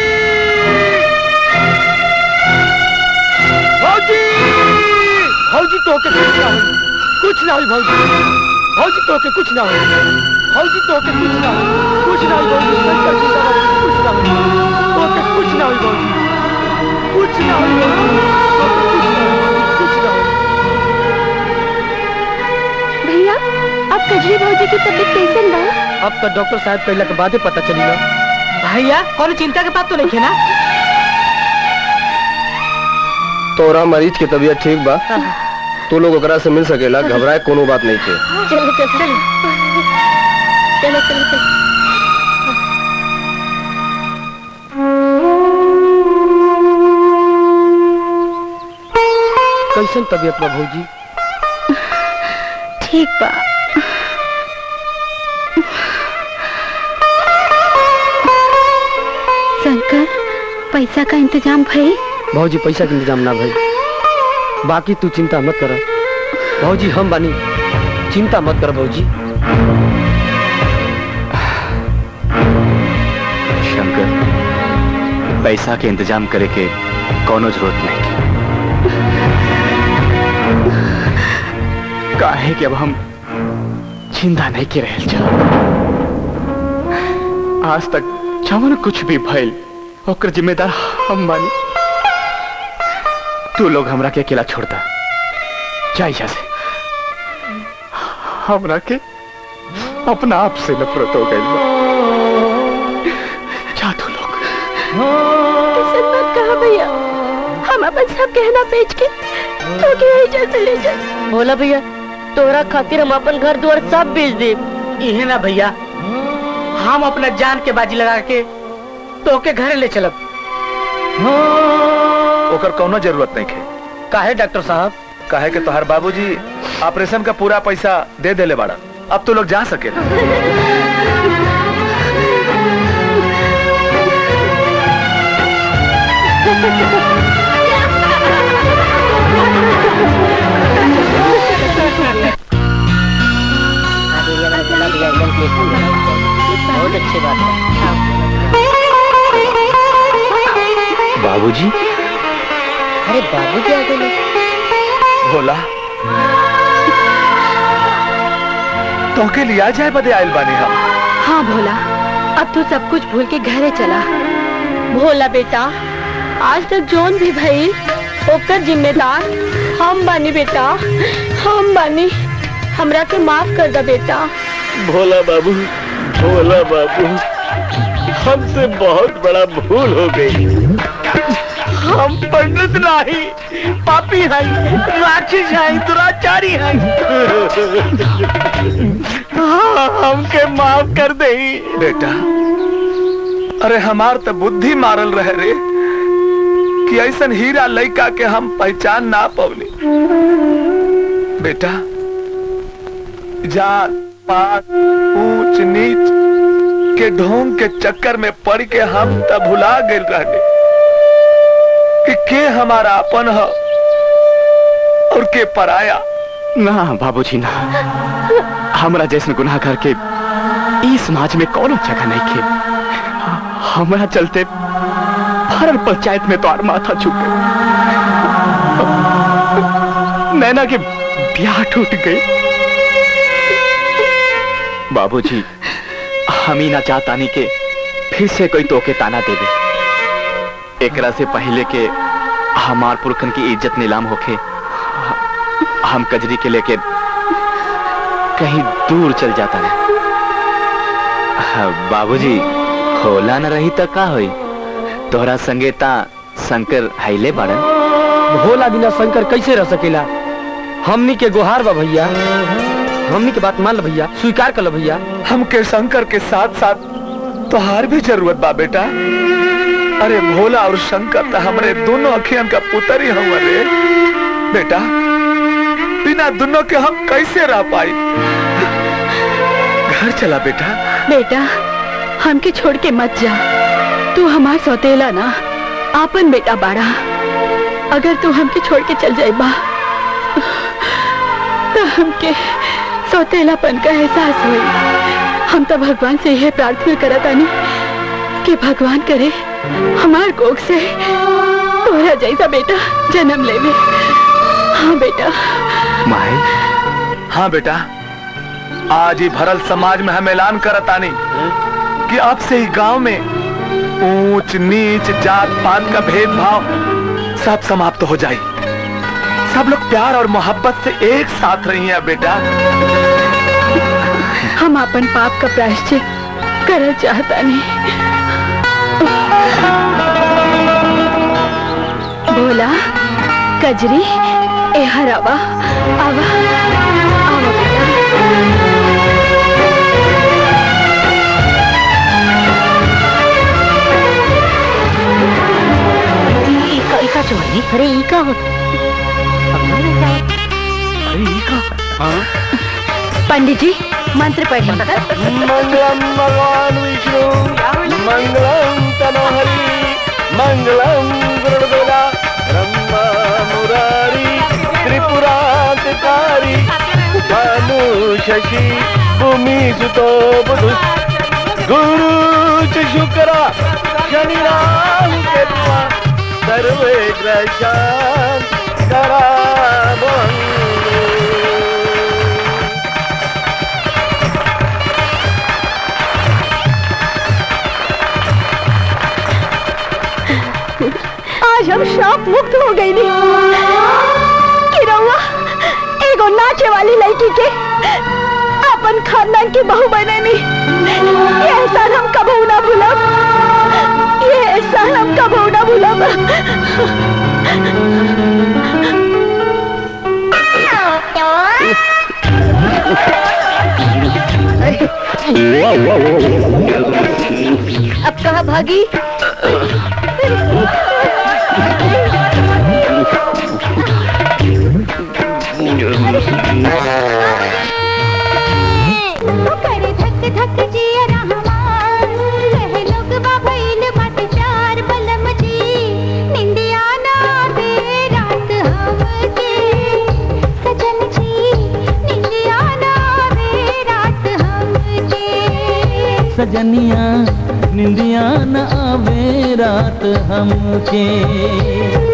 भौजी भौजी तो के कुछ ना हो कुछ ना हो भौजी भौजी तो के कुछ ना हो भौजी तो के कुछ ना हो कुछ ना हो भौजी शंकर जी का कुछ ना हो तो के कुछ ना हो भौजी कुछ ना हो भौजी तो के कुछ ना हो भौजी, कुछ ना हो भैया अब कजरी भौजी की तबीयत कैसन बा अब तो डॉक्टर साहब कहला के बादे पता चली ना भैया कौन चिंता के बात तो नहीं है ना तोरा मरीज के तबीयत ठीक बा तू लोग ओकरा से मिल सकेला घबराए कोनो बात नहीं थे चलो चलो चलो चलो चलो कैसन तबीयत बा भौजी ठीक बा शंकर पैसा का इंतजाम भई भौजी पैसा के इंतजाम ना भाई बाकी तू चिंता मत कर भौजी हम बानी चिंता मत कर भौजी शंकर पैसा के इंतजाम करे के कोनो जरूरत नहीं की काहे कि अब हम चिंता नहीं के रहल जा आज तक जवन कुछ भी भइल ओकर जिम्मेदार हम बानी तू लोग हमरा के अकेला छोड़ता जा यहाँ से हमरा के अपना आप से नफरत हो गई जा तू लोग ऐसा मत कहा भैया हम अपन सब गहना बेच के तो के एजेंट से ले जा बोला भैया तोरा खातिर हम अपन घर द्वार सब बेच दे इहे ना भैया हम अपना जान के बाजी लगा के तो के घरे ले चलब ओकर कोनो जरूरत नहीं है काहे डॉक्टर साहब काहे के तोहर बाबूजी ऑपरेशन का पूरा पैसा दे देले बाड़ा अब तो लोग जा सके बहुत अच्छी बात है बाबूजी अरे बाबू क्या गए भोला तो के लिया जाए बदे आयल बानी हम हाँ भोला अब तू सब कुछ भूल के घरे चला भोला बेटा आज तक जोन भी भई ओकर जिम्मेदार हम बानी बेटा हम बानी हमरा के माफ कर दा बेटा भोला बाबू भोला बाबू हमसे बहुत बड़ा भूल हो गई हम पंडित नहीं पापी हैं राक्षस हैं दुराचारी हैं हाँ, हमके माफ कर दे बेटा अरे हमार तो बुद्धि मारल रहे रे कि ऐसन हीरा लड़का के हम पहचान ना पवनी बेटा जात पात ऊंच नीच के ढोंग के चक्कर में पड़ के हम तब भुला गए रहने कि के हमारा अपन है और के पराया ना बाबूजी ना हमरा जैसन गुनाह करके ई समाज में कौनो जगह नहीं खे हमरा चलते भरल पंचायत में तो माथा छूट गई नैना के ब्याह टूट गई बाबूजी हम ही ना चाहतानी के फिर से कोई तोके ताना देवे एकरा से पहले के हमार पुरखन की इज्जत नीलाम होके हम कजरी के लेके कहीं दूर चल जाता है बाबूजी होला न रही त का होई तोहरा संगेता शंकर हैले बाड़न भोला बिना शंकर कैसे रह सकेला हमनी के गुहार बा भैया हमनी के बात मान ल भैया स्वीकार कर लो भैया हमके शंकर के साथ साथ तोहार भी जरूरत बा बेटा अरे भोला और शंकर तो हमारे दोनों अखियन का पुत्र ही हुआ रे बेटा बिना दोनों के हम कैसे रह पाई घर चला बेटा बेटा हमके छोड़ के मत जा तू हमार सौतेला ना आपन बेटा बाड़ा अगर तू हमके छोड़ के चल जाए बा तो हमके सौतेलापन का एहसास हुई हम तो भगवान से यह प्रार्थना करत आनी कि भगवान करे हमार कोख से तोरा जैसा बेटा जन्म लेवे हाँ बेटा माई हाँ बेटा आज ही भरल समाज में हम ऐलान करत आनी कि अब से ही गांव में ऊंच नीच जात पात का भेदभाव सब समाप्त हो जाए सब लोग प्यार और मोहब्बत से एक साथ रही हैं बेटा हम अपन पाप का प्रायश्चित करल चाहता नहीं बोला कजरी ए हरावा आवा आवा इका इका चोरी अरे इका हो अरे इका हाँ पंडित जी मंत्र पढ़े मंगलम भगवान विष्णु मंगलम तनोहरि मंगलम गुरुदेवा ब्रह्मा मुरारी त्रिपुरांतकारी भानु शशि भूमि सुतो बुधु गुरु च शुक्रा शनि राहु केतुआ सर्वे ग्रशान करा आज हम श्राप मुक्त हो गई नी कि रउआ एगो नाचे वाली लड़की के अपन खानदान की बहू बने नी ये एहसान हम कबू ना भूलब ये एहसान हम कबू ना भूलब अब कहा भागी करे धक धक जिया रहमान कहे लोग बाबैल मत चार बलम जी निंदिया ना दे रात हमके सजन जी निंदिया ना दे रात हमके सजनिया निंदिया न आवे रात हमके